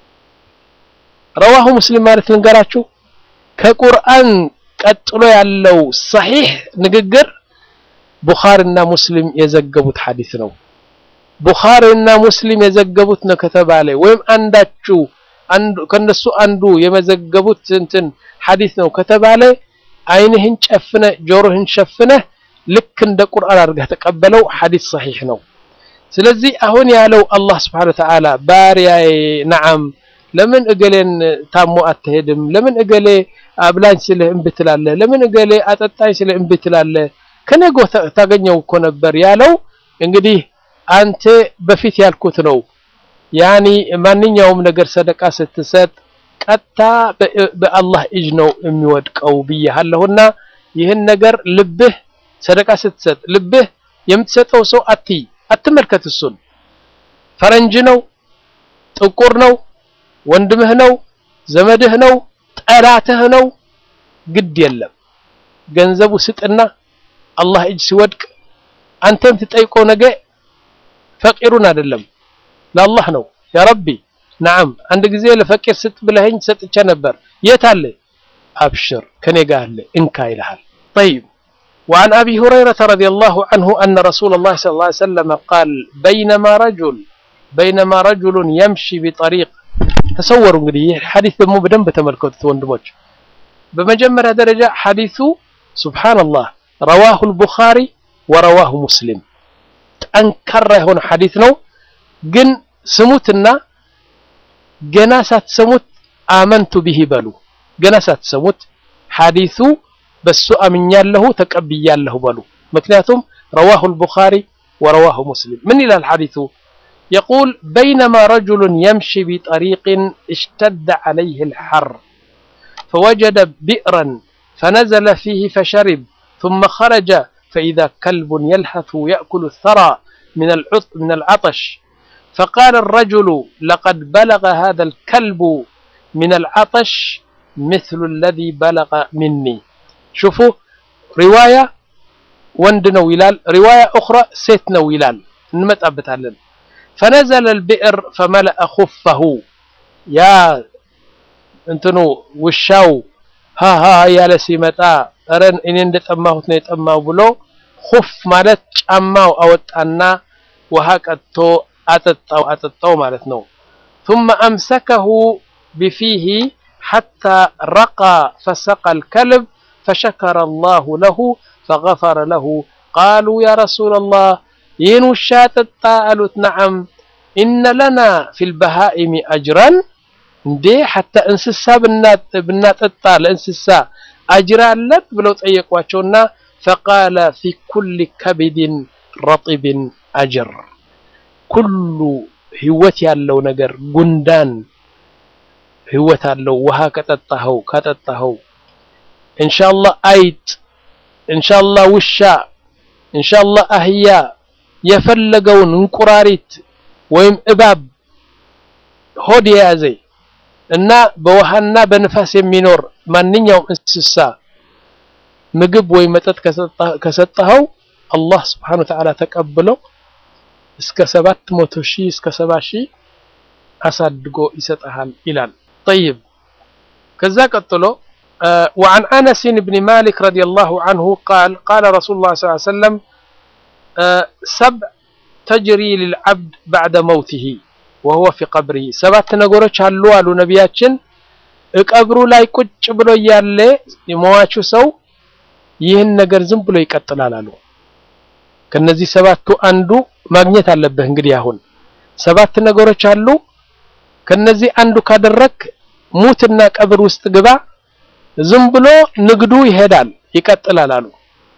ረዋሁ ሙስሊም ማለት ልንገራችሁ ከቁርአን ቀጥሎ ያለው ሰሒሕ ንግግር ቡኻሪና ሙስሊም የዘገቡት ሐዲስ ነው። ቡኻሪና ሙስሊም የዘገቡት ነው ከተባለ ወይም አንዳችሁ አንዱ ከነሱ አንዱ የመዘገቡት እንትን ሐዲስ ነው ከተባለ ዓይንህን ጨፍነህ ጆሮህን ሸፍነህ ልክ እንደ ቁርአን አድርገህ ተቀበለው። ሐዲስ ሰሒሕ ነው። ስለዚህ አሁን ያለው አላህ ስብሓነሁ ወተዓላ ባሪያዬ ነዓም ለምን እገሌን ታሞ አትሄድም? ለምን እገሌ አብላኝ ስልህ እምቢ ትላለህ? ለምን እገሌ አጠጣኝ ስልህ እምቢ ትላለህ? ከነጎ ታገኘው እኮ ነበር ያለው። እንግዲህ አንተ በፊት ያልኩት ነው። ያኒ ማንኛውም ነገር ሰደቃ ስትሰጥ ቀጥታ በአላህ እጅ ነው የሚወድቀው ብያለሁና ይህን ነገር ልብህ ሰደቃ ስትሰጥ ልብህ የምትሰጠው ሰው አትይ፣ አትመልከት። እሱን ፈረንጅ ነው፣ ጥቁር ነው ወንድምህ ነው፣ ዘመድህ ነው፣ ጠላትህ ነው፣ ግድ የለም ገንዘቡ ስጥና አላህ እጅ ሲወድቅ አንተም ትጠይቀው ነገ ፈቂሩን አይደለም ለአላህ ነው። ያ ረቢ ነዓም አንድ ጊዜ ለፈቂር ስጥ ብለኸኝ ሰጥቼ ነበር። የት አለ? አብሽር ከኔ ጋር አለ እንካ ይልሃል። ጠይብ وعن أبي هريرة رضي الله عنه أن رسول الله صلى الله عليه وسلم قال بينما رجل بينما رجل يمشي بطريق ተሰወሩ እንግዲህ ይህ ሐዲስ ደግሞ በደንብ ተመልከቱት ወንድሞች። በመጀመሪያ ደረጃ ሐዲሱ ሱብሃንአላህ ረዋሁ አልቡኻሪ ወረዋሁ ሙስሊም ጠንካራ የሆነ ሐዲስ ነው። ግን ስሙትና ገና ሳትሰሙት አመንቱ ቢሂ በሉ። ገና ሳትሰሙት ሐዲሱ በሱ አምኛለሁ ተቀብያለሁ በሉ። ምክንያቱም ረዋሁ አልቡኻሪ ወረዋሁ ሙስሊም ምን ይላል ሐዲሱ يقول بينما رجل يمشي بطريق اشتد عليه الحر فوجد بئرا فنزل فيه فشرب ثم خرج فإذا كلب يلهث يأكل الثرى من من العطش فقال الرجل لقد بلغ هذا الكلب من العطش مثل الذي بلغ مني شوفوا رواية وندنا ويلال رواية أخرى سيتنا ويلال نمتأبتها فنزل البئر فملأ خفه يا እንትኑ ውሻው ሃ ሃ ያለ ሲመጣ ኧረ እኔ እንደጠማሁት ነው የጠማው ብሎ ሁፍ ማለት ጫማው አወጣና ውሃ ቀጥቶ አጠጣው አጠጣው ማለት ነው። ثم أمسكه بفيه حتى رقى فسقى الكلب فشكر الله له فغفر له قالوا يا رسول الله ይህን ውሻ ጠጣ አሉት። ነዓም ኢነ ለና ፊል በሃኢሚ አጅራን እንዴ ሐታ እንስሳ ብናጠጣ ለእንስሳ አጅር አለን ብለው ጠየቋቸውና ፈቃለ ፊ ኩል ከቢድን ረጢብን አጅር ኩሉ ህይወት ያለው ነገር ጉንዳን ህይወት አለው። ውሃ ከጠጣኸው ካጠጣኸው ኢንሻአላህ አይጥ ኢንሻአላህ ውሻ ኢንሻአላህ አህያ የፈለገውን እንቁራሪት ወይም እባብ ሆድ የያዘ እና በውሃና በንፋስ የሚኖር ማንኛውም እንስሳ ምግብ ወይም መጠጥ ከሰጠኸው አላህ ስብሓነሁ ወተዓላ ተቀብሎ እስከ ሰባት መቶ ሺህ እስከ ሰባ ሺህ አሳድጎ ይሰጠሃል ይላል። ጠይብ ከዛ ቀጥሎ وعن أنس بن مالك رضي الله عنه قال قال رسول الله صلى الله عليه وسلم سبع تجري للعبد بعد موته وهو في قبره ሰባት ነገሮች አሉ አሉ ነቢያችን ቀብሩ ላይ ቁጭ ብሎ እያለ የሟቹ ሰው ይህን ነገር ዝም ብሎ ይቀጥላል አሉ። ከነዚህ ሰባቱ አንዱ ማግኘት አለብህ። እንግዲህ አሁን ሰባት ነገሮች አሉ። ከነዚህ አንዱ ካደረክ ሙትና ቀብር ውስጥ ግባ፣ ዝም ብሎ ንግዱ ይሄዳል ይቀጥላል አሉ።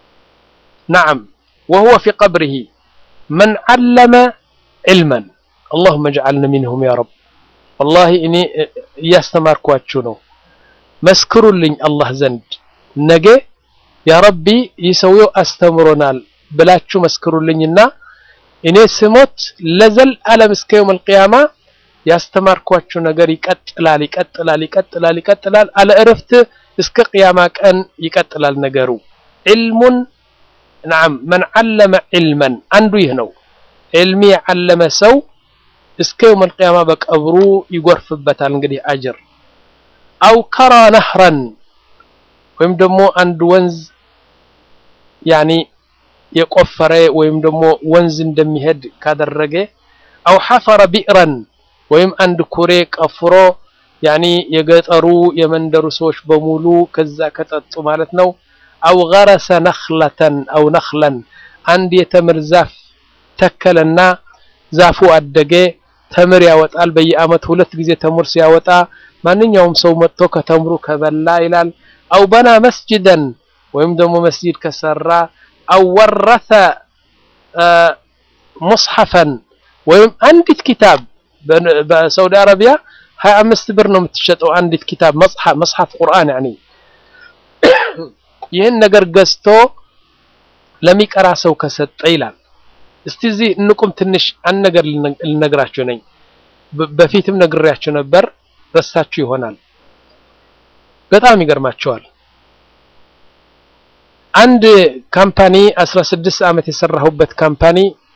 ነዓም ወሁወ ፊ ቀብሪሂ መን ዓለመ ዒልመን አላሁመ ጅዐልና ሚንሁም ያ ረብ። ወላሂ እኔ እያስተማርኳችሁ ነው። መስክሩልኝ አላህ ዘንድ ነገ ያ ረቢ ይህ ሰውየው አስተምሮናል ብላችሁ መስክሩልኝና እኔ ስሞት ለዘል ዓለም እስከ የውም አልቂያማ ያስተማርኳችሁ ነገር ይቀጥላል ይቀጥላል ይቀጥላል ይቀጥላል አለ እረፍት እስከ ቅያማ ቀን ይቀጥላል ነገሩ። ዒልሙን ነዓም መን ዓለመ ዒልመን አንዱ ይህ ነው። ዒልሚ የዓለመ ሰው እስከ የውም አልቂያማ በቀብሩ ይጎርፍበታል እንግዲህ አጅር። አው ከራ ነህረን ወይም ደግሞ አንድ ወንዝ ያኒ የቆፈረ ወይም ደግሞ ወንዝ እንደሚሄድ ካደረገ አው ሐፈረ ቢዕረን ወይም አንድ ኩሬ ቀፍሮ ያኒ የገጠሩ የመንደሩ ሰዎች በሙሉ ከዛ ከጠጡ ማለት ነው። አው ገረሰ ነኽለተን አው ነኽለን አንድ የተምር ዛፍ ተከለና ዛፉ አደገ፣ ተምር ያወጣል። በየአመት ሁለት ጊዜ ተምር ሲያወጣ ማንኛውም ሰው መጥቶ ከተምሩ ከበላ ይላል። አው በና መስጅደን ወይም ደግሞ መስጂድ ከሰራ አው ወረተ ሙስሐፈን ወይም አንዲት ኪታብ በሳውዲ አረቢያ ሀያ አምስት ብር ነው የምትሸጠው አንዲት ኪታብ መጽሐፍ መጽሐፍ ቁርአን ያኒ ይህን ነገር ገዝቶ ለሚቀራ ሰው ከሰጠ ይላል። እስቲ እዚህ እንቁም ትንሽ አንድ ነገር ልነግራችሁ ነኝ። በፊትም ነግሬያችሁ ነበር፣ ረሳችሁ ይሆናል። በጣም ይገርማቸዋል። አንድ ካምፓኒ 16 ዓመት የሰራሁበት ካምፓኒ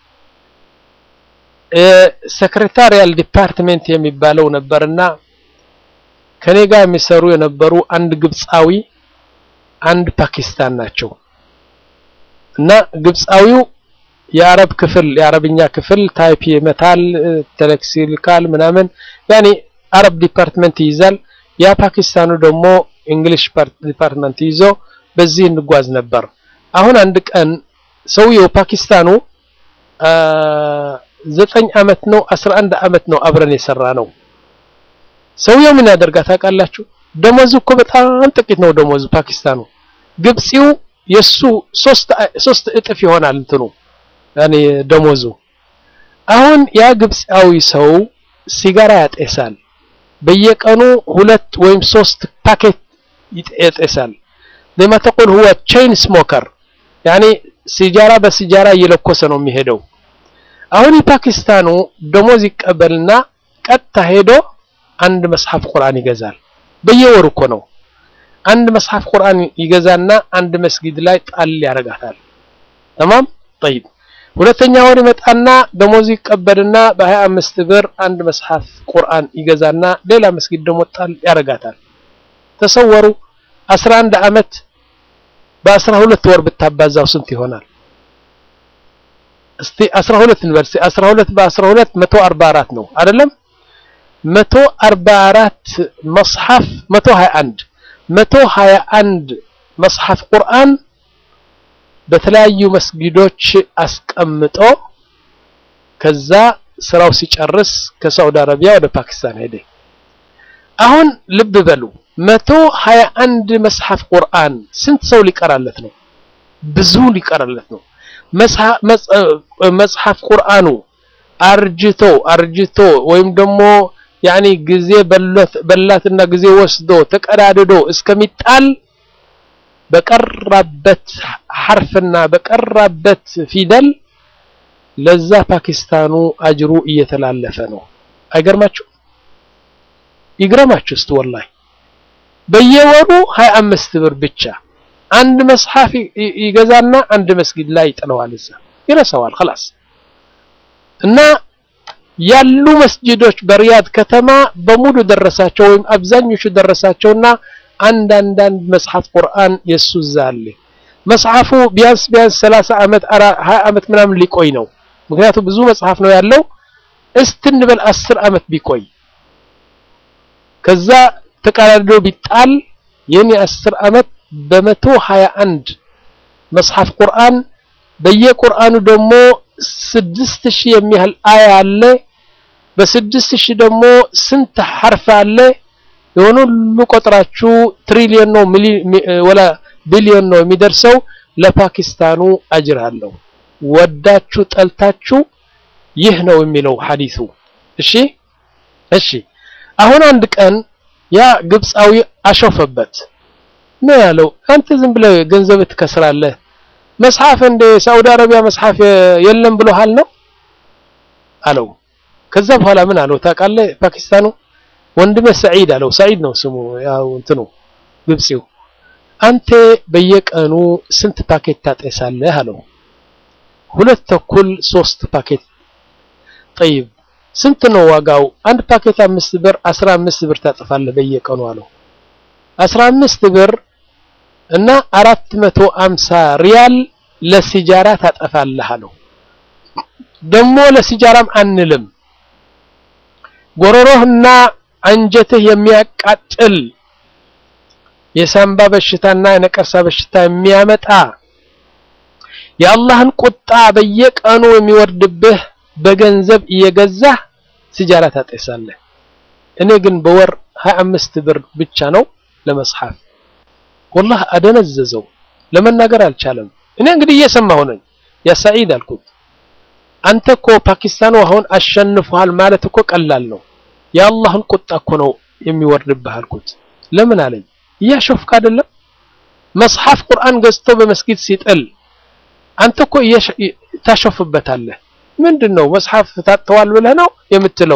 ሴክሬታሪያል ዲፓርትሜንት የሚባለው ነበርና ከኔ ጋር የሚሰሩ የነበሩ አንድ ግብፃዊ፣ አንድ ፓኪስታን ናቸው እና ግብፃዊው የአረብ ክፍል የአረብኛ ክፍል ታይፕ ይመታል፣ ቴሌክስ ይልካል ምናምን ያኔ አረብ ዲፓርትመንት ይይዛል። ያ ፓኪስታኑ ደግሞ እንግሊሽ ዲፓርትመንት ይዞ በዚህ እንጓዝ ነበር። አሁን አንድ ቀን ሰውየው ፓኪስታኑ ዘጠኝ ዓመት ነው አስራ አንድ ዓመት ነው አብረን የሰራ ነው። ሰውየው ምን ያደርጋል ታውቃላችሁ? ደሞዙ እኮ በጣም ጥቂት ነው ደሞዙ ፓኪስታኑ። ግብፂው የሱ ሶስት ሶስት እጥፍ ይሆናል እንትኑ ያኔ ደሞዙ። አሁን ያ ግብፃዊ ሰው ሲጋራ ያጤሳል። በየቀኑ ሁለት ወይም ሶስት ፓኬት ያጤሳል። ለማ ተቁል ሁወ ቼይን ስሞከር ያኔ ሲጃራ በሲጃራ እየለኮሰ ነው የሚሄደው። አሁን የፓኪስታኑ ደሞዝ ይቀበልና ቀጥታ ሄዶ አንድ መጽሐፍ ቁርአን ይገዛል። በየወሩ እኮ ነው። አንድ መጽሐፍ ቁርአን ይገዛና አንድ መስጊድ ላይ ጣል ያደርጋታል። ተማም ጠይብ። ሁለተኛ ወር ይመጣና ደሞዝ ይቀበልና በሀያ አምስት ብር አንድ መጽሐፍ ቁርአን ይገዛና ሌላ መስጊድ ደግሞ ጣል ያደርጋታል። ተሰወሩ 11 ዓመት በአስራ ሁለት ወር ብታባዛው ስንት ይሆናል? እስቲ 12 እንበል። 12 በ12 144 ነው አይደለም? 144 መጽሐፍ 121 121 መጽሐፍ ቁርአን በተለያዩ መስጊዶች አስቀምጦ ከዛ ስራው ሲጨርስ ከሳውዲ አረቢያ ወደ ፓኪስታን ሄደ። አሁን ልብ በሉ 121 መጽሐፍ ቁርአን ስንት ሰው ሊቀራለት ነው? ብዙ ሊቀራለት ነው። መጽሐፍ ቁርአኑ አርጅቶ አርጅቶ ወይም ደግሞ ያኒ ጊዜ በላትና ጊዜ ወስዶ ተቀዳድዶ እስከሚጣል በቀራበት ሐርፍና በቀራበት ፊደል ለዛ ፓኪስታኑ አጅሩ እየተላለፈ ነው። አይገርማችሁ? ይግረማችሁ እስቲ ወላሂ በየወሩ 25 ብር ብቻ አንድ መጽሐፍ ይገዛና አንድ መስጊድ ላይ ይጥለዋል። እዛ ይረሳዋል خلاص እና ያሉ መስጂዶች በሪያድ ከተማ በሙሉ ደረሳቸው ወይም አብዛኞቹ ደረሳቸውና አንድ አንዳንድ መጽሐፍ ቁርአን የሱ እዛ አለ። መጽሐፉ ቢያንስ ቢያንስ 30 ዓመት 20 ዓመት ምናምን ሊቆይ ነው። ምክንያቱም ብዙ መጽሐፍ ነው ያለው። እስቲ እንበል 10 ዓመት ቢቆይ ከዛ ተቀዳድዶ ቢጣል የኔ 10 ዓመት በመቶ 21 መጽሐፍ ቁርአን በየቁርአኑ ደግሞ ስድስት ሺህ የሚያህል አያ አለ። በስድስት ሺህ ደግሞ ስንት ሐርፍ አለ? የሆኑ ሁሉ ቆጥራችሁ ትሪሊዮን ነው ወላ ቢሊዮን ነው የሚደርሰው። ለፓኪስታኑ አጅር አለው። ወዳችሁ ጠልታችሁ ይህ ነው የሚለው ሐዲሱ። እሺ እሺ። አሁን አንድ ቀን ያ ግብፃዊ አሾፈበት። ምን ያለው? አንተ ዝም ብለህ ገንዘብ ትከስራለህ መጽሐፍ እንደ ሳውዲ አረቢያ መጽሐፍ የለም ብሎሃል ነው አለው። ከዛ በኋላ ምን አለው ታውቃለህ? ፓኪስታኑ ወንድሜ ሰዒድ አለው። ሰዒድ ነው ስሙ፣ ያው እንትኑ ግብፂው። አንተ በየቀኑ ስንት ፓኬት ታጤሳለህ አለው። ሁለት ተኩል ሶስት ፓኬት። ጠይብ ስንት ነው ዋጋው? አንድ ፓኬት አምስት ብር፣ አስራ አምስት ብር ታጠፋለህ በየቀኑ አለው። አስራ አምስት ብር እና አራት መቶ አምሳ ሪያል ለሲጃራ ታጠፋለህ አለው። ደግሞ ለሲጃራም አንልም ጎሮሮህና አንጀትህ የሚያቃጥል የሳምባ በሽታና የነቀርሳ በሽታ የሚያመጣ የአላህን ቁጣ በየቀኑ የሚወርድብህ በገንዘብ እየገዛህ ሲጃራ ታጤሳለህ። እኔ ግን በወር 25 ብር ብቻ ነው ለመጽሐፍ ወላህ አደነዘዘው። ለመናገር አልቻለም። እኔ እንግዲህ እየሰማሁ ነኝ። ያ ሰዒድ አልኩት፣ አንተ እኮ ፓኪስታኑ አሁን አሸንፈሃል ማለት እኮ ቀላል ነው። የአላህን ቁጣ እኮ ነው የሚወርድብህ አልኩት። ለምን አለኝ፣ እያሾፍክ አይደለም? መጽሐፍ ቁርአን ገዝቶ በመስጊድ ሲጥል አንተ እኮ ታሾፍበታለህ። ምንድን ነው መጽሐፍ ታጥተዋል ብለህ ነው የምትለው?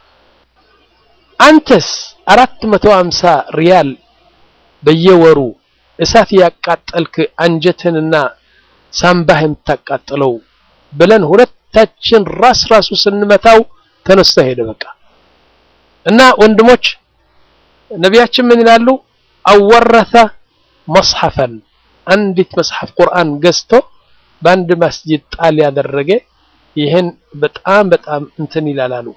አንተስ አራት መቶ ሃምሳ ሪያል በየወሩ እሳት ያቃጠልክ አንጀትንና ሳምባህ የምታቃጥለው ብለን ሁለታችን ራስ ራሱ ስንመታው ተነስቶ ሄደ። በቃ እና ወንድሞች ነቢያችን ምን ይላሉ? አወረተ መጽሐፈን አንዲት መጽሐፍ ቁርአን ገዝቶ በአንድ መስጂድ ጣል ያደረገ ይህን በጣም በጣም እንትን ይላላሉ።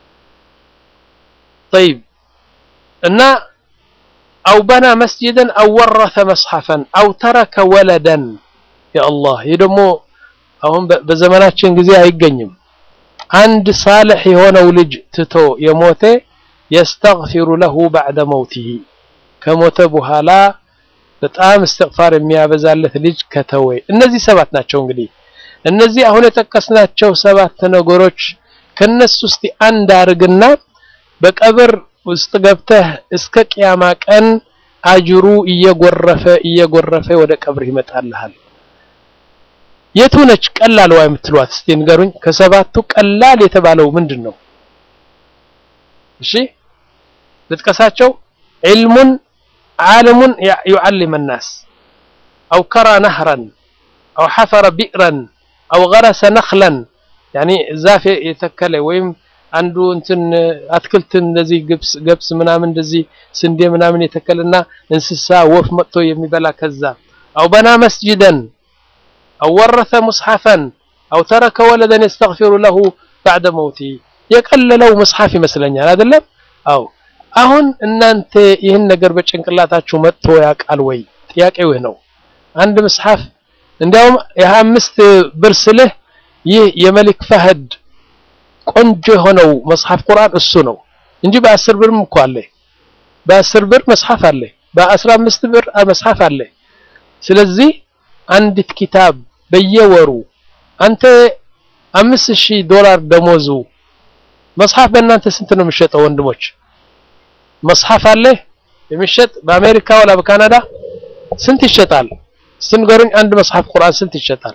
ጠይብ እና አው በና መስጂደን አው ወረተ መጽሐፈን አው ተረከ ወለደን የአላህ ይህ ደግሞ አሁን በዘመናችን ጊዜ አይገኝም። አንድ ሳልሕ የሆነው ልጅ ትቶ የሞተ የስተግፊሩ ለሁ ባዕደ መውቲሂ ከሞተ በኋላ በጣም እስትግፋር የሚያበዛለት ልጅ ከተወ። እነዚህ ሰባት ናቸው። እንግዲህ እነዚህ አሁን የጠቀስናቸው ሰባት ነገሮች ከነሱ ውስጥ አንድ አርግና በቀብር ውስጥ ገብተህ እስከ ቅያማ ቀን አጅሩ እየጎረፈ እየጎረፈ ወደ ቀብር ይመጣልሃል። የቱ ነች ቀላል ዋ የምትሏት እስቲ ንገሩኝ። ከሰባቱ ቀላል የተባለው ምንድን ነው? እሺ ልጥቀሳቸው። ዒልሙን ዓለሙን ዩዓሊም ናስ አው ከራ ነህረን አው ሐፈረ ቢእረን አው ገረሰ ነኽለን ያኒ ዛፍ የተከለ ወይም አንዱ እንትን አትክልትን እንደዚህ ግብስ ገብስ ምናምን እንደዚህ ስንዴ ምናምን የተከለና እንስሳ ወፍ መጥቶ የሚበላ ከዛ አው በና መስጅደን አው ወረተ ሙስሐፈን አው ተረከ ወለደን የስተግፊሩ ለሁ ባዕደ መውቲ የቀለለው መጽሐፍ ይመስለኛል አይደለም አው አሁን እናንተ ይህን ነገር በጭንቅላታችሁ መጥቶ ያውቃል ወይ ጥያቄው ይህ ነው አንድ መጽሐፍ እንዲያውም የሀያ አምስት ብር ስልህ ይህ የመሊክ ፈህድ ቆንጆ የሆነው መጽሐፍ ቁርአን እሱ ነው እንጂ በአስር ብርም እኮ አለ በአስር ብር መጽሐፍ አለ በአስራ አምስት ብር መጽሐፍ አለ ስለዚህ አንዲት ኪታብ በየወሩ አንተ አምስት ሺህ ዶላር ደሞዙ መጽሐፍ በእናንተ ስንት ነው የሚሸጠው ወንድሞች መጽሐፍ አለ የሚሸጥ በአሜሪካ ወላ በካናዳ ስንት ይሸጣል ስንገሩኝ አንድ መጽሐፍ ቁርአን ስንት ይሸጣል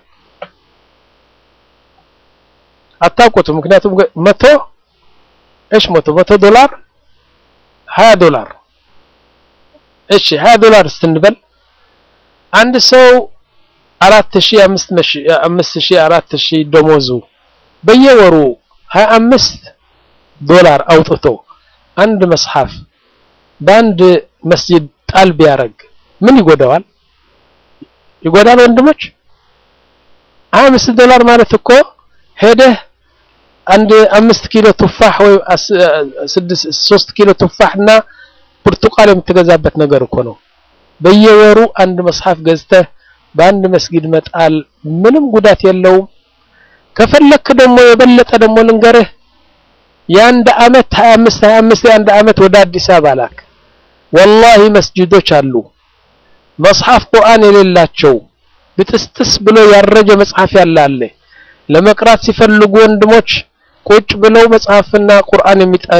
አታውቁትም ምክንያቱም መቶ እሺ መቶ መቶ ዶላር ሀያ ዶላር እሺ ሀያ ዶላር ስትንበል አንድ ሰው አራት ሺህ አምስት ሺህ አራት ሺህ ደሞዙ በየወሩ ሀያ አምስት ዶላር አውጥቶ አንድ መጽሐፍ በአንድ መስጂድ ጣል ቢያደርግ ምን ይጎዳዋል? ይጎዳል ወንድሞች? ሀያ አምስት ዶላር ማለት እኮ ሄደህ አንድ አምስት ኪሎ ቱፋህ ወይ ስድስት ሶስት ኪሎ ቱፋህ እና ብርቱቃን የምትገዛበት ነገር እኮ ነው። በየወሩ አንድ መጽሐፍ ገዝተህ በአንድ መስጊድ መጣል ምንም ጉዳት የለውም። ከፈለክ ደግሞ የበለጠ ደግሞ ልንገርህ የአንድ አመት 25 25 የአንድ አመት ወደ አዲስ አበባ ላክ። ወላሂ መስጂዶች አሉ መጽሐፍ ቁርአን የሌላቸው ብጥስጥስ ብሎ ያረጀ መጽሐፍ ያለ አለ። ለመቅራት ሲፈልጉ ወንድሞች ቁጭ ብለው መጽሐፍና ቁርአን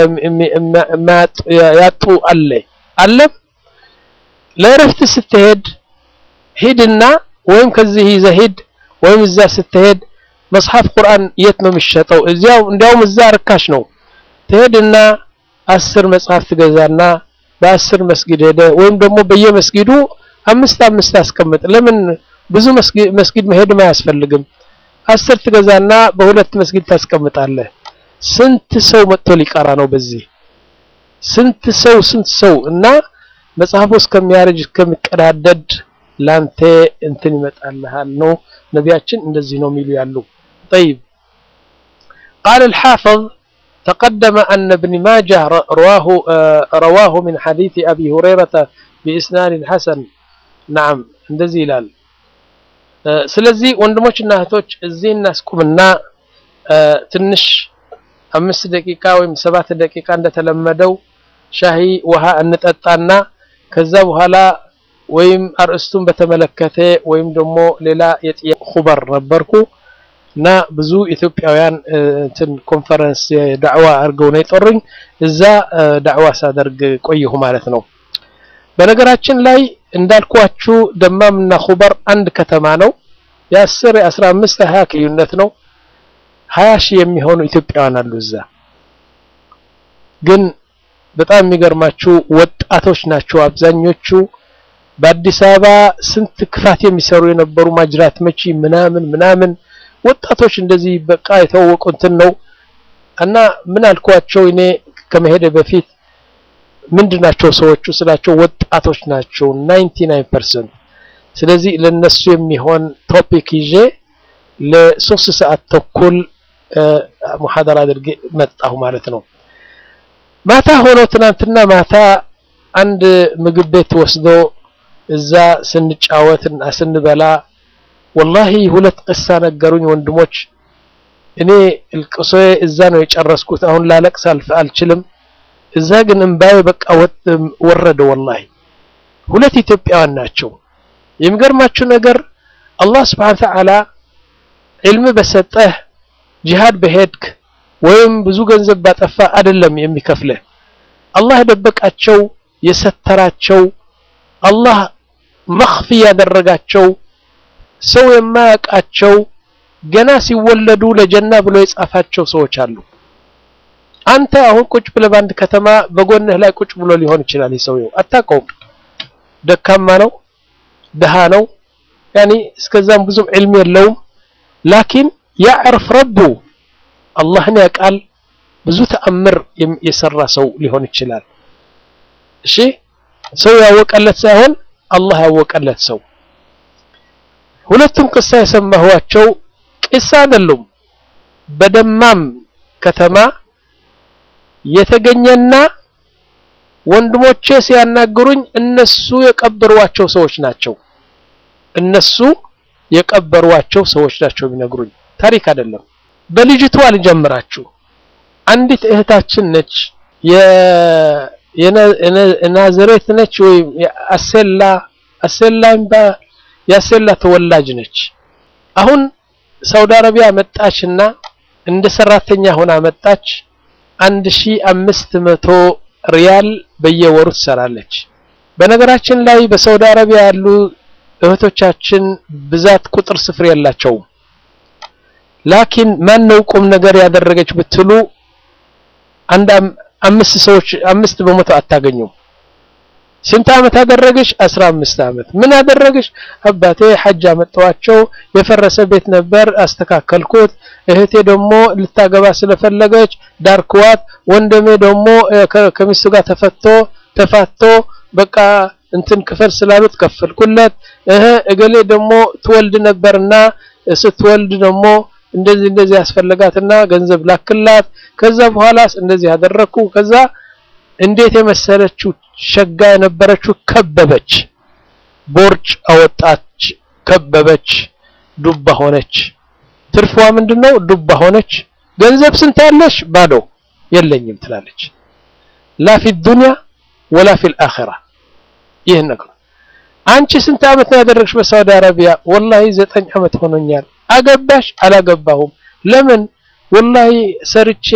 ያጡ አለ አለም ለእረፍት ስትሄድ ሂድና ወይም ከዚህ ይዘህ ሂድ ወይም እዛ ስትሄድ መጽሐፍ ቁርአን የት ነው የሚሸጠው? እዚያው እንዲያውም እዛ ርካሽ ነው። ትሄድና አስር መጽሐፍ ትገዛና በአስር መስጊድ ሄደ ወይም ደግሞ በየመስጊዱ አምስት አምስት አስቀምጥ። ለምን ብዙ መስጊድ መሄድም አያስፈልግም። አስር ትገዛና በሁለት መስጊድ ታስቀምጣለህ። ስንት ሰው መጥቶ ሊቀራ ነው በዚህ ስንት ሰው ስንት ሰው እና መጽሐፉ እስከሚያረጅ እስከሚቀዳደድ ላንተ እንትን ይመጣልሃል ነው ነቢያችን እንደዚህ ነው የሚሉ ያሉ طيب قال الحافظ تقدم أن ابن ماجه رواه رواه من حديث أبي هريرة بإسناد حسن نعم እንደዚህ ይላል ስለዚህ ወንድሞችና እህቶች እዚህ እናስቁምና ትንሽ አምስት ደቂቃ ወይም ሰባት ደቂቃ እንደተለመደው ሻሂ ውሃ እንጠጣና ከዛ በኋላ ወይም አርእስቱን በተመለከተ ወይም ደግሞ ሌላ የጥያቄ ኹበር ነበርኩ እና ብዙ ኢትዮጵያውያን እንትን ኮንፈረንስ ዳዕዋ አድርገው ነው የጠሩኝ። እዛ ዳዕዋ ሳደርግ ቆየሁ ማለት ነው። በነገራችን ላይ እንዳልኳችሁ ደማምና ኹበር አንድ ከተማ ነው። የአስር የአስራ አምስት ሀያ ልዩነት ነው። ሀያ ሺህ የሚሆኑ ኢትዮጵያውያን አሉ እዛ። ግን በጣም የሚገርማችሁ ወጣቶች ናቸው አብዛኞቹ። በአዲስ አበባ ስንት ክፋት የሚሰሩ የነበሩ ማጅራት መቺ ምናምን ምናምን ወጣቶች እንደዚህ በቃ የተዋወቁ እንትን ነው እና ምን አልኳቸው እኔ ከመሄደ በፊት ምንድናቸው ሰዎቹ ስላቸው ወጣቶች ናቸው 99% ስለዚህ ለነሱ የሚሆን ቶፒክ ይዤ ለሶስት ሰዓት ተኩል ሙሐደራ አድርጌ መጣሁ ማለት ነው። ማታ ሆኖ ትናንትና ማታ አንድ ምግብ ቤት ወስዶ እዛ ስንጫወት እና ስንበላ ወላሂ ሁለት ቅሳ ነገሩኝ ወንድሞች። እኔ እልቅሶዬ እዛ ነው የጨረስኩት። አሁን ላለቅስ አልችልም። እዛ ግን እምባዬ በቃ ወረደ። ወላሂ ሁለት ኢትዮጵያውያን ናቸው። የሚገርማችሁ ነገር አላህ ስብሐነ ወተዓላ ዒልም በሰጠህ ጂሃድ በሄድክ ወይም ብዙ ገንዘብ ባጠፋ አይደለም የሚከፍልህ። አላህ የደበቃቸው የሰተራቸው አላህ መኽፊ ያደረጋቸው ሰው የማያውቃቸው ገና ሲወለዱ ለጀና ብሎ የጻፋቸው ሰዎች አሉ። አንተ አሁን ቁጭ ብለህ በአንድ ከተማ በጎንህ ላይ ቁጭ ብሎ ሊሆን ይችላል። የሰውየው አታውቀውም። ደካማ ነው፣ ድሃ ነው፣ ያኒ እስከዛም ብዙም ዕልም የለውም። ላኪን ያዕርፍ ረቡ አላህን ያውቃል። ብዙ ተአምር የሰራ ሰው ሊሆን ይችላል። እሺ ሰው ያወቀለት ሳይሆን አላህ ያወቀለት ሰው ሁለቱም ቅሳ የሰማኋቸው ቅሳ አይደሉም። በደማም ከተማ የተገኘና ወንድሞቼ ሲያናግሩኝ እነሱ የቀበሯቸው ሰዎች ናቸው። እነሱ የቀበሯቸው ሰዎች ናቸው የሚነግሩኝ ታሪክ አይደለም። በልጅቷ ልጀምራችሁ። አንዲት እህታችን ነች፣ የናዝሬት ነች ወይም አሴላ አሴላ የአሴላ ተወላጅ ነች። አሁን ሳውዲ አረቢያ መጣችና እንደ ሰራተኛ ሆና መጣች። አንድ ሺህ አምስት መቶ ሪያል በየወሩ ትሰራለች። በነገራችን ላይ በሳውዲ አረቢያ ያሉ እህቶቻችን ብዛት ቁጥር ስፍር የላቸውም። ላኪን ማን ነው ቁም ነገር ያደረገች ብትሉ አንድ አምስት ሰዎች አምስት በመቶ አታገኙም። ስንት ዓመት አደረገች? አስራ አምስት ዓመት። ምን አደረገች? አባቴ ሐጅ አመጣዋቸው የፈረሰ ቤት ነበር አስተካከልኩት። እህቴ ደግሞ ልታገባ ስለፈለገች ዳርክዋት። ወንድሜ ደግሞ ከሚስቱ ጋር ተፈቶ ተፋቶ በቃ እንትን ክፈል ስላሉት ከፈልኩለት። እህ እገሌ ደግሞ ትወልድ ነበርና ስትወልድ ደግሞ እንደዚህ እንደዚህ ያስፈልጋትና ገንዘብ ላክላት። ከዛ በኋላስ እንደዚህ ያደረኩ። ከዛ እንዴት የመሰለችው ሸጋ የነበረችው ከበበች፣ ቦርጭ አወጣች፣ ከበበች፣ ዱባ ሆነች። ትርፏ ምንድነው? ዱባ ሆነች። ገንዘብ ስንት ያለሽ? ባዶ የለኝም ትላለች። ላ ፊ ዱንያ ወላ ፊል አኺራ። ይህን ነገር አንቺ ስንት ዓመት ነው ያደረግሽ በሳውዲ አረቢያ? ወላሂ ዘጠኝ ዓመት ሆኖኛል። አገባሽ? አላገባሁም። ለምን? ወላሂ ሰርቼ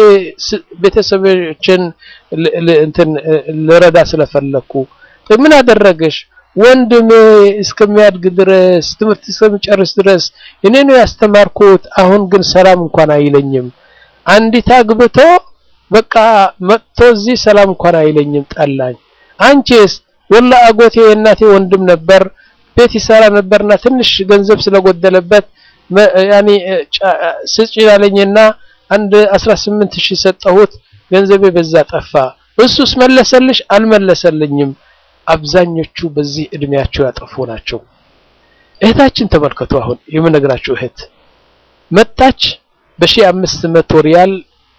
ቤተሰቦችን እንትን ልረዳ ስለፈለኩ። ምን አደረገሽ? ወንድሜ እስከሚያድግ ድረስ ትምህርት እስከሚጨርስ ድረስ እኔ ነው ያስተማርኩት። አሁን ግን ሰላም እንኳን አይለኝም። አንዲት አግብቶ በቃ መጥቶ እዚህ ሰላም እንኳን አይለኝም፣ ጠላኝ። አንቺስ? ወላ አጎቴ የእናቴ ወንድም ነበር፣ ቤት ይሰራ ነበርና ትንሽ ገንዘብ ስለጎደለበት ያኔ ስጭ ያለኝና አንድ 18 ሺህ ሰጠሁት። ገንዘቤ በዛ ጠፋ። እሱስ መለሰልሽ? አልመለሰልኝም። አብዛኞቹ በዚህ እድሜያቸው ያጠፉ ናቸው። እህታችን ተመልከቱ። አሁን የምነግራችሁ እህት መጣች በሺህ አምስት መቶ ሪያል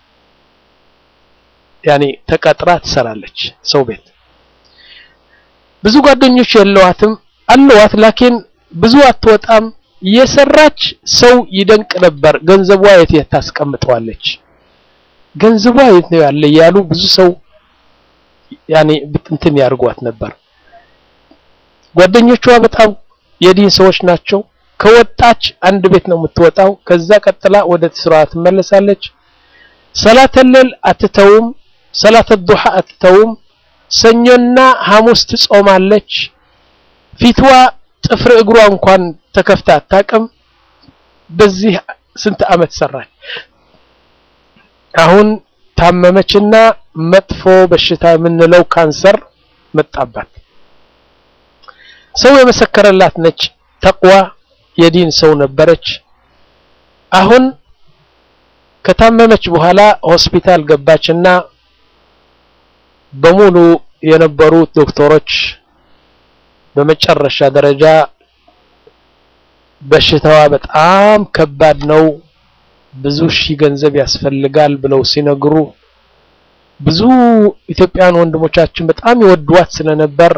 ያኔ ተቀጥራ ትሰራለች ሰው ቤት። ብዙ ጓደኞች የለዋትም አለዋት፣ ላኪን ብዙ አትወጣም። የሰራች ሰው ይደንቅ ነበር። ገንዘቧ የት የት ታስቀምጠዋለች? ገንዘቧ የት ነው ያለ ያሉ ብዙ ሰው ያኔ እንትን ያርጓት ነበር። ጓደኞቿ በጣም የዲን ሰዎች ናቸው። ከወጣች አንድ ቤት ነው የምትወጣው። ከዛ ቀጥላ ወደ ስራ ትመለሳለች። ሰላተ ሌል አትተውም። ሰላተ ዱሃ አትተውም። ሰኞና ሐሙስ ትጾማለች። ፊትዋ ጥፍር እግሯ እንኳን ተከፍታ አታውቅም። በዚህ ስንት ዓመት ሰራች። አሁን ታመመችና መጥፎ በሽታ የምንለው ካንሰር መጣባት። ሰው የመሰከረላት ነች። ተቅዋ የዲን ሰው ነበረች። አሁን ከታመመች በኋላ ሆስፒታል ገባችና በሙሉ የነበሩት ዶክተሮች በመጨረሻ ደረጃ በሽታዋ በጣም ከባድ ነው፣ ብዙ ሺህ ገንዘብ ያስፈልጋል ብለው ሲነግሩ ብዙ ኢትዮጵያውያን ወንድሞቻችን በጣም ይወዷት ስለነበር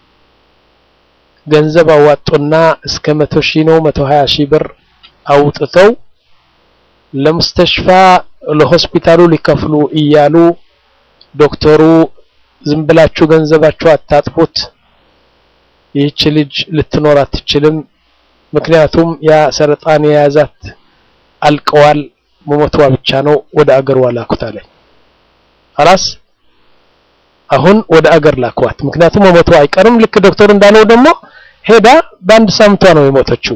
ገንዘብ አዋጡና እስከ መቶ ሺህ ነው መቶ ሀያ ሺህ ብር አውጥተው ለሙስተሽፋ ለሆስፒታሉ ሊከፍሉ እያሉ ዶክተሩ ዝም ብላችሁ ገንዘባችሁ አታጥፉት፣ ይህች ልጅ ልትኖር አትችልም፣ ምክንያቱም ያ ሰረጣን የያዛት አልቀዋል፣ መሞቷ ብቻ ነው፣ ወደ አገሯ ላኩት አለኝ። አላስ አሁን ወደ አገር ላኳት፣ ምክንያቱም መሞቷ አይቀርም። ልክ ዶክተሩ እንዳለው ደግሞ ሄዳ በአንድ ሳምንቷ ነው የሞተችው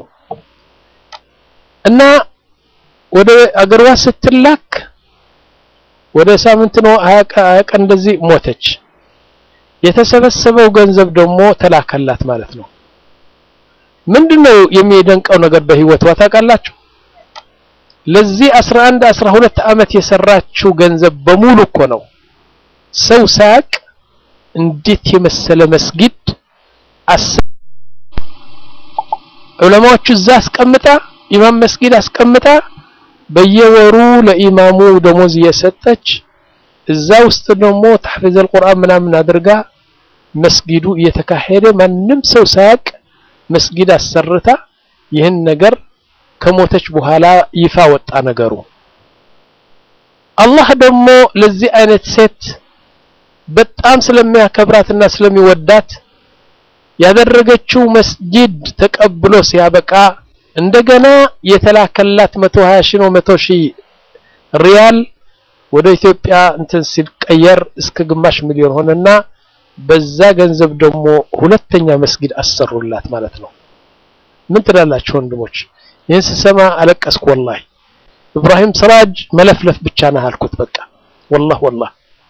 እና ወደ አገሯ ስትላክ ወደ ሳምንት ነው ሀያ ቀን እንደዚህ ሞተች። የተሰበሰበው ገንዘብ ደግሞ ተላከላት ማለት ነው። ምንድነው የሚደንቀው ነገር በህይወቷ ታውቃላችሁ? ለዚህ 11 12 ዓመት የሰራችው ገንዘብ በሙሉ እኮ ነው ሰው ሳያቅ እንዴት የመሰለ መስጊድ ዑለማዎቹ እዛ አስቀምጣ ኢማም መስጊድ አስቀምጣ በየወሩ ለኢማሙ ደሞዝ እየሰጠች እዛ ውስጥ ደግሞ ተሕፊዝ አልቁርአን ምናምን አድርጋ መስጊዱ እየተካሄደ ማንም ሰው ሳያቅ መስጊድ አሰርታ ይህን ነገር ከሞተች በኋላ ይፋ ወጣ ነገሩ። አላህ ደግሞ ለዚህ አይነት ሴት በጣም ስለሚያከብራትና ስለሚወዳት ያደረገችው መስጂድ ተቀብሎ ሲያበቃ እንደገና የተላከላት 120 ሺህ ነው 100 ሺህ ሪያል ወደ ኢትዮጵያ እንትን ሲቀየር እስከ ግማሽ ሚሊዮን ሆነና በዛ ገንዘብ ደግሞ ሁለተኛ መስጊድ አሰሩላት ማለት ነው። ምን ትላላችሁ ወንድሞች? ይህን ስሰማ አለቀስኩ ወላሂ። ኢብራሂም ስራጅ መለፍለፍ ብቻ ነህ አልኩት። በቃ ወላህ ወላህ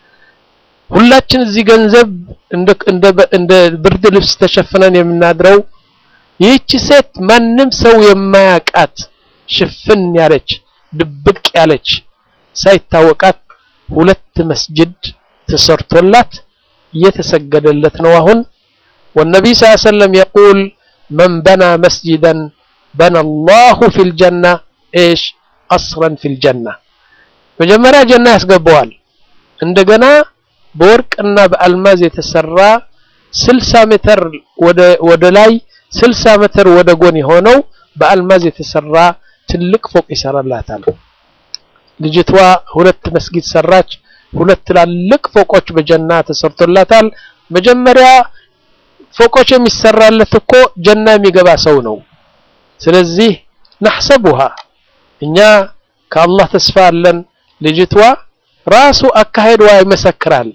ሁላችን እዚህ ገንዘብ እንደ ብርድ ልብስ ተሸፍነን የምናድረው ይህች ሴት ማንም ሰው የማያቃት ሽፍን ያለች ድብቅ ያለች ሳይታወቃት ሁለት መስጅድ ተሰርቶላት እየተሰገደለት ነው አሁን ወነቢይ ስ ሰለም የቁል መን በና መስጅደን በና አላሁ ፊል ጀና ኤሽ አስረን ፊል ጀና መጀመሪያ ጀና ያስገባዋል እንደገና በወርቅና በአልማዝ የተሰራ 60 ሜትር ወደ ላይ 60 ሜትር ወደ ጎን የሆነው በአልማዝ የተሰራ ትልቅ ፎቅ ይሰራላታል። ልጅቷ ሁለት መስጊድ ሰራች። ሁለት ትላልቅ ፎቆች በጀና ተሰርቶላታል። መጀመሪያ ፎቆች የሚሰራለት እኮ ጀና የሚገባ ሰው ነው። ስለዚህ ነሕሰቡሃ እኛ ከአላህ ተስፋ አለን። ልጅቷ ራሱ አካሄድዋ ይመሰክራል።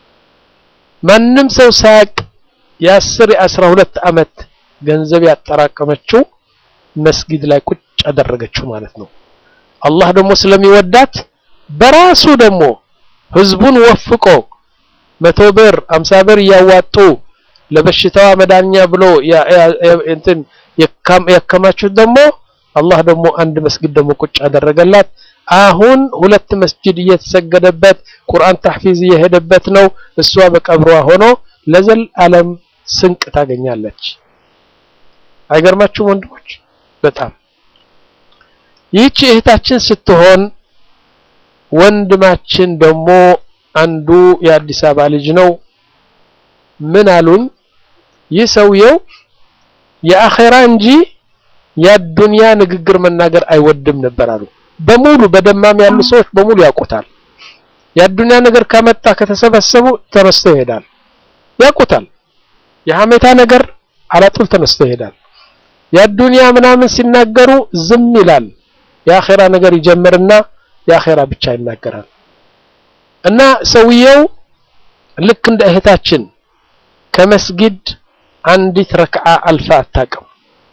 ማንም ሰው ሳያቅ የአስር የአስራ ሁለት ዓመት ገንዘብ ያጠራቀመችው መስጊድ ላይ ቁጭ አደረገችው ማለት ነው። አላህ ደግሞ ስለሚወዳት በራሱ ደግሞ ህዝቡን ወፍቆ መቶ ብር አምሳ ብር እያዋጡ ለበሽታዋ መዳኛ ብሎ እንትን ያከማቹት ደግሞ አላህ ደግሞ አንድ መስጊድ ደግሞ ቁጭ አደረገላት። አሁን ሁለት መስጂድ እየተሰገደበት ቁርአን ተሕፊዝ እየሄደበት ነው። እሷ በቀብሯ ሆኖ ለዘላለም ስንቅ ታገኛለች። አይገርማችሁም ወንድሞች? በጣም ይህች እህታችን ስትሆን ወንድማችን ደግሞ አንዱ የአዲስ አበባ ልጅ ነው። ምን አሉን? ይህ ሰውየው የአኼራ እንጂ የዱንያ ንግግር መናገር አይወድም ነበር አሉ። በሙሉ በደማም ያሉ ሰዎች በሙሉ ያውቁታል። የአዱንያ ነገር ከመጣ ከተሰበሰቡ ተነስቶ ይሄዳል። ያውቁታል። የሐሜታ ነገር አላጡል ተነስቶ ይሄዳል። የአዱንያ ምናምን ሲናገሩ ዝም ይላል። የአኼራ ነገር ይጀምርና የአኼራ ብቻ ይናገራል። እና ሰውየው ልክ እንደ እህታችን ከመስጊድ አንዲት ረክዓ አልፋ አታውቅም።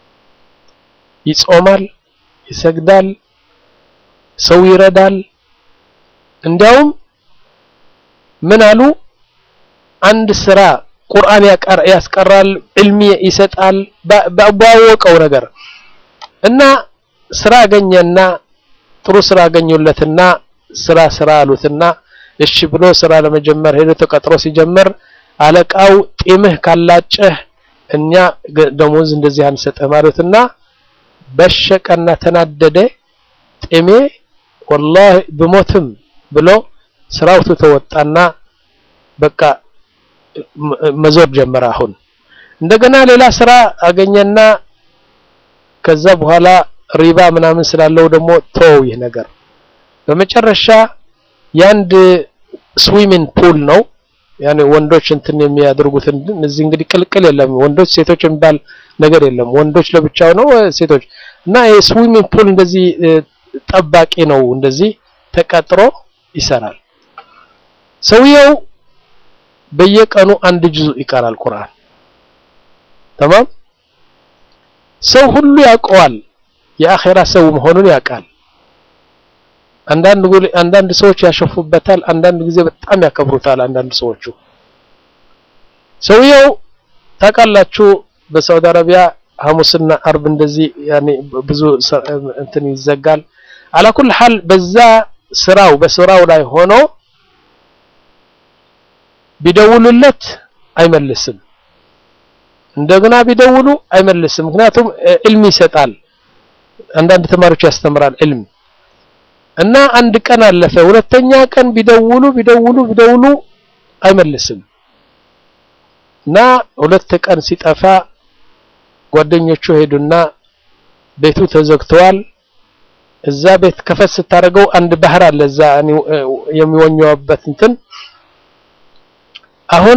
ይጾማል፣ ይሰግዳል፣ ሰው ይረዳል። እንዲያውም ምን አሉ አንድ ስራ ቁርአን ያስቀራል፣ ዕልሚ ይሰጣል ባወቀው ነገር እና ስራ አገኘና ጥሩ ስራ አገኙለትና ስራ ስራ አሉትና እሺ ብሎ ስራ ለመጀመር ሄዶ ተቀጥሮ ሲጀምር አለቃው ጢምህ ካላጨህ እኛ ደሞዝ እንደዚህ አንሰጥህ ማለትና በሸቀና ተናደደ። ጢሜ ወላሂ ብሞትም ብሎ ስራው ተወጣና በቃ መዞር ጀመረ። አሁን እንደገና ሌላ ስራ አገኘና ከዛ በኋላ ሪባ ምናምን ስላለው ደግሞ ተወው ይህ ነገር። በመጨረሻ የአንድ ስዊሚንግ ፑል ነው ያኔ ወንዶች እንትን የሚያደርጉትን እዚህ እንግዲህ ቅልቅል የለም። ወንዶች ሴቶች የሚባል ነገር የለም። ወንዶች ለብቻው ነው ሴቶች እና የስዊሚንግ ፑል እንደዚህ ጠባቂ ነው። እንደዚህ ተቀጥሮ ይሰራል። ሰውየው በየቀኑ አንድ ጁዝ ይቀራል ቁርአን። ተማም ሰው ሁሉ ያውቀዋል። የአኼራ ሰው መሆኑን ያውቃል። አንዳንድ አንዳንድ ሰዎች ያሸፉበታል። አንዳንድ ጊዜ በጣም ያከብሩታል። አንዳንድ ሰዎቹ ሰውየው ታውቃላችሁ፣ በሳውዲ አረቢያ ሐሙስና አርብ እንደዚህ ያኔ ብዙ እንትን ይዘጋል። አላኩል ሐል በዛ ስራው በስራው ላይ ሆኖ ቢደውሉለት አይመልስም። እንደገና ቢደውሉ አይመልስም። ምክንያቱም ዕልም ይሰጣል። አንዳንድ ተማሪዎች ያስተምራል ዕልም እና አንድ ቀን አለፈ። ሁለተኛ ቀን ቢደውሉ ቢደውሉ ቢደውሉ አይመልስም እና ሁለት ቀን ሲጠፋ ጓደኞቹ ሄዱና ቤቱ ተዘግተዋል። እዛ ቤት ከፈት ስታደርገው አንድ ባህር አለ እዛ የሚወኘውበት እንትን አሁን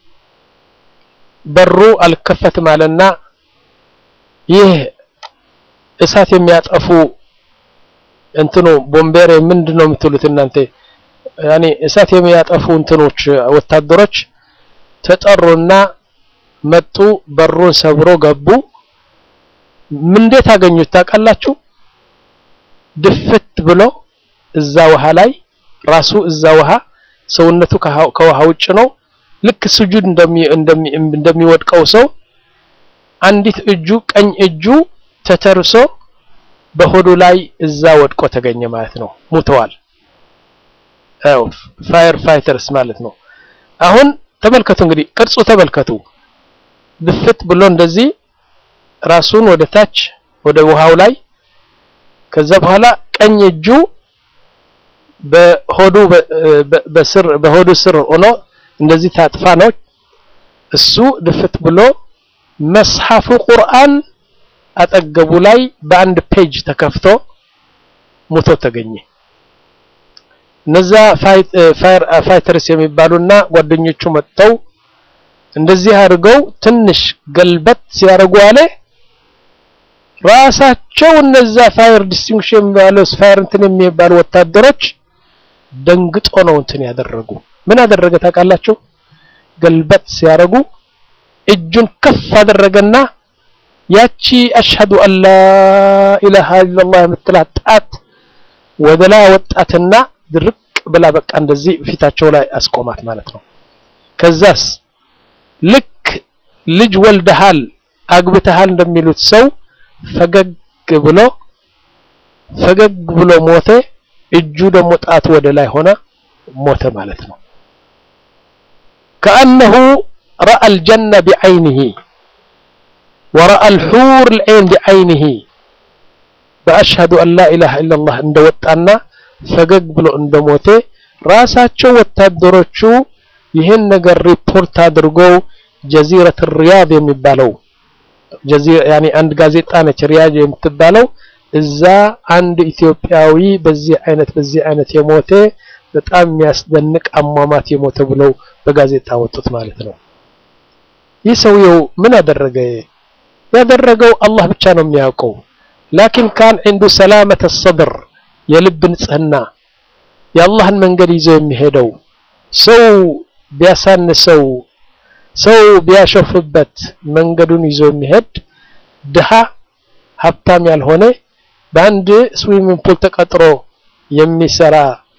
በሩ አልከፈትም አለና ይህ እሳት የሚያጠፉ እንትኑ ቦምቤር ምንድን ነው የምትሉት እናንተ? ያኔ እሳት የሚያጠፉ እንትኖች ወታደሮች ተጠሩና መጡ። በሩን ሰብሮ ገቡ። ምን እንዴት አገኙት ታውቃላችሁ? ድፍት ብሎ እዛ ውሃ ላይ ራሱ እዛ ውሃ ሰውነቱ ከውሃ ውጭ ነው። ልክ ስጁድ እንደሚወድቀው ሰው አንዲት እጁ ቀኝ እጁ ተተርሶ በሆዱ ላይ እዛ ወድቆ ተገኘ ማለት ነው። ሙተዋል። አው ፋየር ፋይተርስ ማለት ነው። አሁን ተመልከቱ እንግዲህ ቅርጹ ተመልከቱ። ድፍት ብሎ እንደዚህ ራሱን ወደ ታች ወደ ውሃው ላይ ከዛ በኋላ ቀኝ እጁ በሆዱ በስር በሆዱ ስር ሆኖ እንደዚህ ታጥፋ ነው። እሱ ድፍት ብሎ መስሐፉ ቁርአን አጠገቡ ላይ በአንድ ፔጅ ተከፍቶ ሙቶ ተገኘ። እነዛ ፋይተርስ የሚባሉና ጓደኞቹ መጥተው እንደዚህ አድርገው ትንሽ ገልበት ሲያደርጉ አለ ራሳቸው እነዛ ፋየር ዲስቲንክሽን የሚባለው ፋየር እንትን የሚባሉ ወታደሮች ደንግጦ ነው እንትን ያደረጉ። ምን አደረገ ታውቃላችሁ? ገልበት ሲያደርጉ እጁን ከፍ አደረገና ያቺ አሽሀዱ አላ ኢላሃ ኢላላህ የምትላት ጣት ወደ ላይ ወጣትና ድርቅ ብላ በቃ እንደዚህ ፊታቸው ላይ አስቆማት ማለት ነው። ከዛስ ልክ ልጅ ወልደሃል አግብተሃል እንደሚሉት ሰው ፈገግ ብሎ ፈገግ ብሎ ሞተ። እጁ ደግሞ ጣቱ ወደ ላይ ሆነ ሞተ ማለት ነው። ከአነሁ ረአ አልጀነ ቢዐይኒሂ ወረአ አልሑር ልዐይን ቢዐይኒሂ በአሽሀዱ አን ላ ኢላሃ ኢለላህ እንደወጣና ፈገግ ብሎ እንደሞተ ራሳቸው ወታደሮቹ ይህን ነገር ሪፖርት አድርገው ጀዚረት ሪያድ የሚባለው ያኔ አንድ ጋዜጣ ነች ሪያድ የምትባለው እዛ አንድ ኢትዮጵያዊ በዚህ አይነት በዚህ አይነት የሞተ በጣም የሚያስደንቅ አሟሟት የሞተ ብለው በጋዜጣ ወጡት ማለት ነው። ይህ ሰውየው ምን አደረገ? ያደረገው አላህ ብቻ ነው የሚያውቀው። ላኪን ካን ዒንዱ ሰላመተ ሰድር የልብ ንጽህና የአላህን መንገድ ይዞ የሚሄደው ሰው ቢያሳንሰው ሰው ቢያሸፍበት መንገዱን ይዞ የሚሄድ ድሃ ሀብታም ያልሆነ በአንድ ስዊሚንግ ፑል ተቀጥሮ የሚሰራ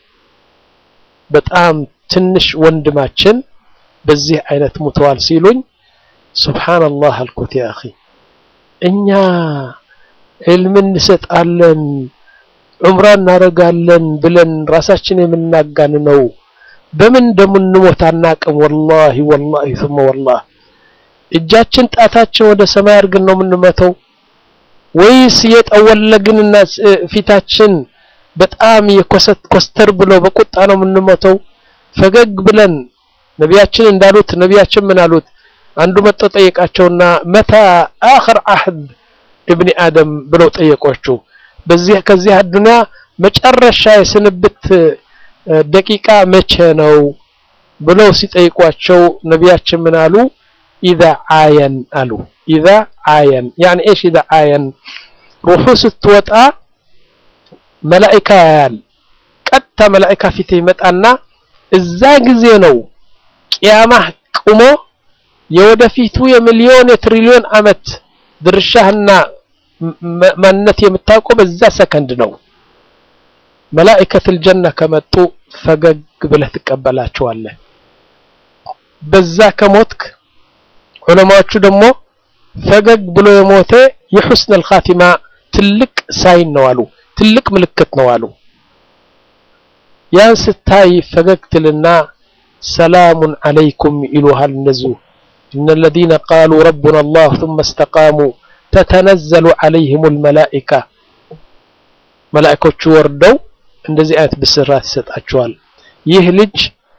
በጣም ትንሽ ወንድማችን በዚህ አይነት ሙተዋል ሲሉኝ ሱብሃንአላህ አልኩት። ያ አኺ እኛ ዕልም እንሰጣለን ዑምራ እናደርጋለን ብለን ራሳችን የምናጋን ነው። በምን እንደምንሞት አናቅም። ወላሂ ወላሂ ثم ወላሂ እጃችን ጣታችን ወደ ሰማይ አድርገን ነው የምንመተው ወይስ የጠወለግንና ፊታችን በጣም የኮሰት ኮስተር ብሎ በቁጣ ነው የምንመተው? ፈገግ ብለን ነቢያችን እንዳሉት ነቢያችን ምን አሉት? አንዱ መጥቶ ጠየቃቸውና መታ አኽር አህድ እብኒ አደም ብለው ጠየቋቸው። በዚህ ከዚህ አዱንያ መጨረሻ የስንብት ደቂቃ መቼ ነው ብለው ሲጠይቋቸው ነቢያችን ምን አሉ? ኢዛ አየን አሉ። ኢዛ አየን ያኒ እሺ ኢዛ አየን ሩሑ ስትወጣ መላኢካ ያያል። ቀጥታ መላኢካ ፊት ይመጣና እዛ ጊዜ ነው ቅያማህ ቁሞ የወደፊቱ የሚሊዮን የትሪሊዮን ዓመት ድርሻህና ማንነት የምታውቀው በዛ ሰከንድ ነው። መላኢከቱል ጀና ከመጡ ፈገግ ብለህ ትቀበላቸዋለህ። በዛ ከሞትክ ዑለማዎቹ ደግሞ ፈገግ ብሎ የሞተ የሑስነል ኻቲማ ትልቅ ሳይን ነው አሉ፣ ትልቅ ምልክት ነው አሉ። ያን ስታይ ፈገግ ትልና ሰላሙን አለይኩም ይሉሃል። እነዚሁ إن الذين قالوا ربنا الله ثم استقاموا تتنزل عليهم الملائكة መላእኮቹ ወርደው እንደዚህ አይነት ብስራት ይሰጣቸዋል። ይህ ልጅ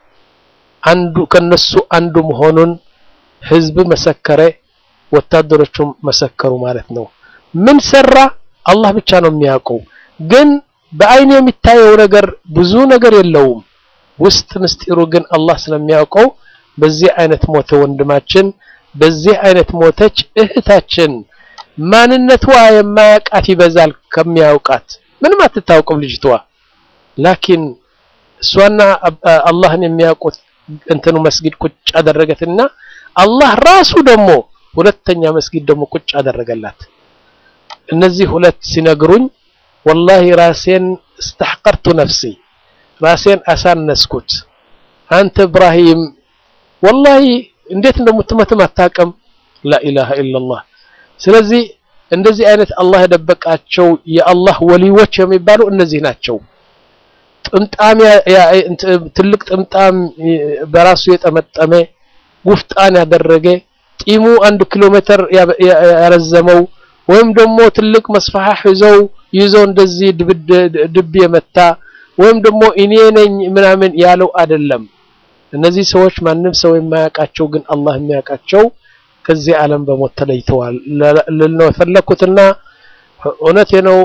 አንዱ ከነሱ አንዱ መሆኑን ህዝብ መሰከረ፣ ወታደሮቹም መሰከሩ ማለት ነው። ምን ሰራ አላህ ብቻ ነው የሚያውቀው። ግን በአይን የሚታየው ነገር ብዙ ነገር የለውም። ውስጥ ምስጢሩ ግን አላህ ስለሚያውቀው በዚህ አይነት ሞተ ወንድማችን፣ በዚህ አይነት ሞተች እህታችን። ማንነቷ የማያውቃት ይበዛል ከሚያውቃት ምንም አትታወቅም ልጅቷ። ላኪን እሷና አላህን የሚያውቁት እንትኑ መስጊድ ቁጭ አደረገትና አላህ ራሱ ደግሞ ሁለተኛ መስጊድ ደግሞ ቁጭ አደረገላት። እነዚህ ሁለት ሲነግሩኝ ወላሂ ራሴን እስተሕቀርቱ ነፍሲ ራሴን አሳነስኩት። አንተ ኢብራሂም ወላሂ እንዴት እንደምትመትም አታውቅም። ላኢላሃ ኢለላህ። ስለዚህ እንደዚህ አይነት አላህ የደበቃቸው የአላህ ወሊዎች የሚባሉ እነዚህ ናቸው። ጥምጣም ትልቅ ጥምጣም በራሱ የጠመጠመ ጉፍጣን ያደረገ ጢሙ አንድ ኪሎ ሜትር ያረዘመው ወይም ደግሞ ትልቅ መስፋሕ ይዘው ይዘው እንደዚህ ድብ የመታ ወይም ደግሞ እኔ ነኝ ምናምን ያለው አይደለም። እነዚህ ሰዎች ማንም ሰው የማያውቃቸው ግን አላህ የሚያውቃቸው ከዚህ ዓለም በሞት ተለይተዋል ልነው የፈለኩትና እውነቴ ነው።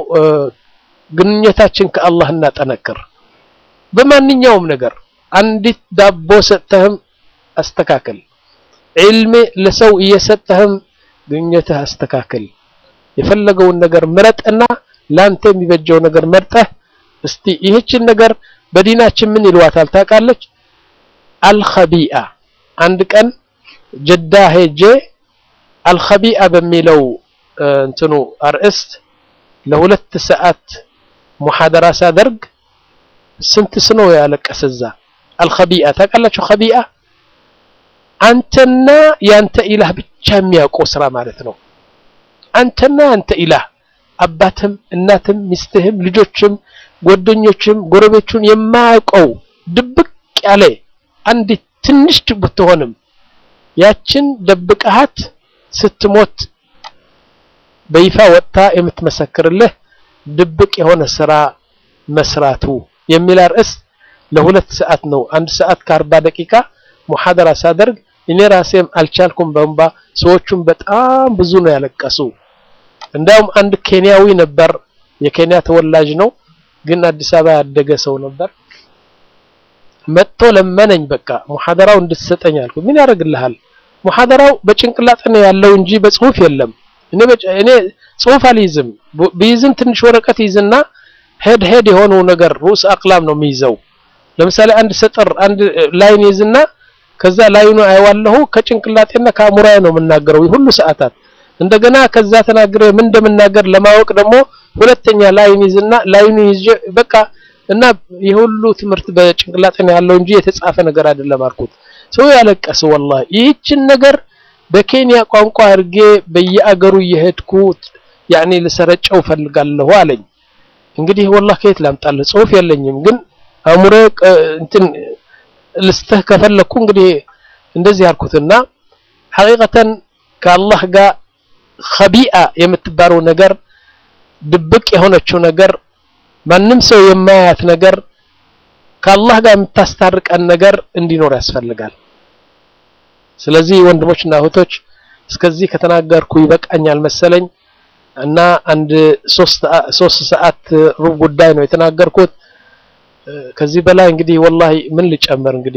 ግንኙነታችን ከአላህ እናጠነክር። በማንኛውም ነገር አንዲት ዳቦ ሰጥተህም አስተካክል። ዒልም ለሰው እየሰጠህም ግንኙነትህ አስተካክል። የፈለገውን ነገር ምረጥና ላንተ የሚበጀው ነገር መርጠህ እስቲ ይህችን ነገር በዲናችን ምን ይልዋታል ታውቃለች? አልኸቢአ አንድ ቀን ጀዳ ሄጄ አልኸቢአ በሚለው እንትኑ አርእስት ለሁለት ሰዓት ሙሐደራ ሳደርግ ስንት ስኖ ያለቀሰ እዛ። አልኸቢአ ታውቃላችሁ? ኸቢአ አንተና ያንተ ኢላህ ብቻ የሚያውቀው ስራ ማለት ነው። አንተና ያንተ ኢላህ አባትም፣ እናትም፣ ሚስትህም፣ ልጆችም፣ ጓደኞችም፣ ጎረቤቹን የማያውቀው ድብቅ ያለ አንዲት ትንሽ ብትሆንም ያችን ደብቀሃት ስትሞት በይፋ ወጥታ የምትመሰክርልህ ድብቅ የሆነ ስራ መስራቱ የሚል ርዕስ ለሁለት ሰዓት ነው። አንድ ሰዓት ከአርባ ደቂቃ ሙሐደራ ሳደርግ እኔ ራሴም አልቻልኩም በእንባ ሰዎቹም በጣም ብዙ ነው ያለቀሱ። እንዳውም አንድ ኬንያዊ ነበር፣ የኬንያ ተወላጅ ነው፣ ግን አዲስ አበባ ያደገ ሰው ነበር። መጥቶ ለመነኝ፣ በቃ ሙሐደራው እንድትሰጠኝ አልኩ። ምን ያደርግልሃል? ሙሐደራው በጭንቅላት ነው ያለው እንጂ በጽሁፍ የለም። እኔ እኔ ጽሁፍ አልይዝም። ቢይዝም ትንሽ ወረቀት ይዝና ሄድ ሄድ የሆነው ነገር ሩስ አቅላም ነው የሚይዘው። ለምሳሌ አንድ ሰጥር አንድ ላይን ይዝና ከዛ ላይኑ አይዋለሁ ከጭንቅላቴና ከአእምሮዬ ነው የምናገረው ሁሉ ሰዓታት። እንደገና ከዛ ተናግሬ ምን እንደምናገር ለማወቅ ደግሞ ሁለተኛ ላይን ይዝና ላይኑ ይዤ በቃ እና የሁሉ ትምህርት በጭንቅላቴ ነው ያለው እንጂ የተጻፈ ነገር አይደለም አልኩት። ሰው ያለቀሰ ወላሂ ይህችን ነገር በኬንያ ቋንቋ አድርጌ በየአገሩ እየሄድኩ ያኔ ልሰረጨው ፈልጋለሁ አለኝ። እንግዲህ ወላሂ ከየት ላምጣልህ? ጽሁፍ የለኝም፣ ግን አእምሮ እንትን ልስተህ ከፈለኩ እንግዲህ እንደዚህ ያልኩትና ሐቂቀተን ከአላህ ጋር ኸቢአ የምትባለው ነገር ድብቅ የሆነችው ነገር ማንም ሰው የማያት ነገር ከአላህ ጋር የምታስታርቀን ነገር እንዲኖር ያስፈልጋል። ስለዚህ ወንድሞችና እህቶች እስከዚህ ከተናገርኩ ይበቃኛል መሰለኝ እና አንድ ሶስት ሰዓት ሩብ ጉዳይ ነው የተናገርኩት። ከዚህ በላይ እንግዲህ ወላሂ ምን ልጨምር እንግዲህ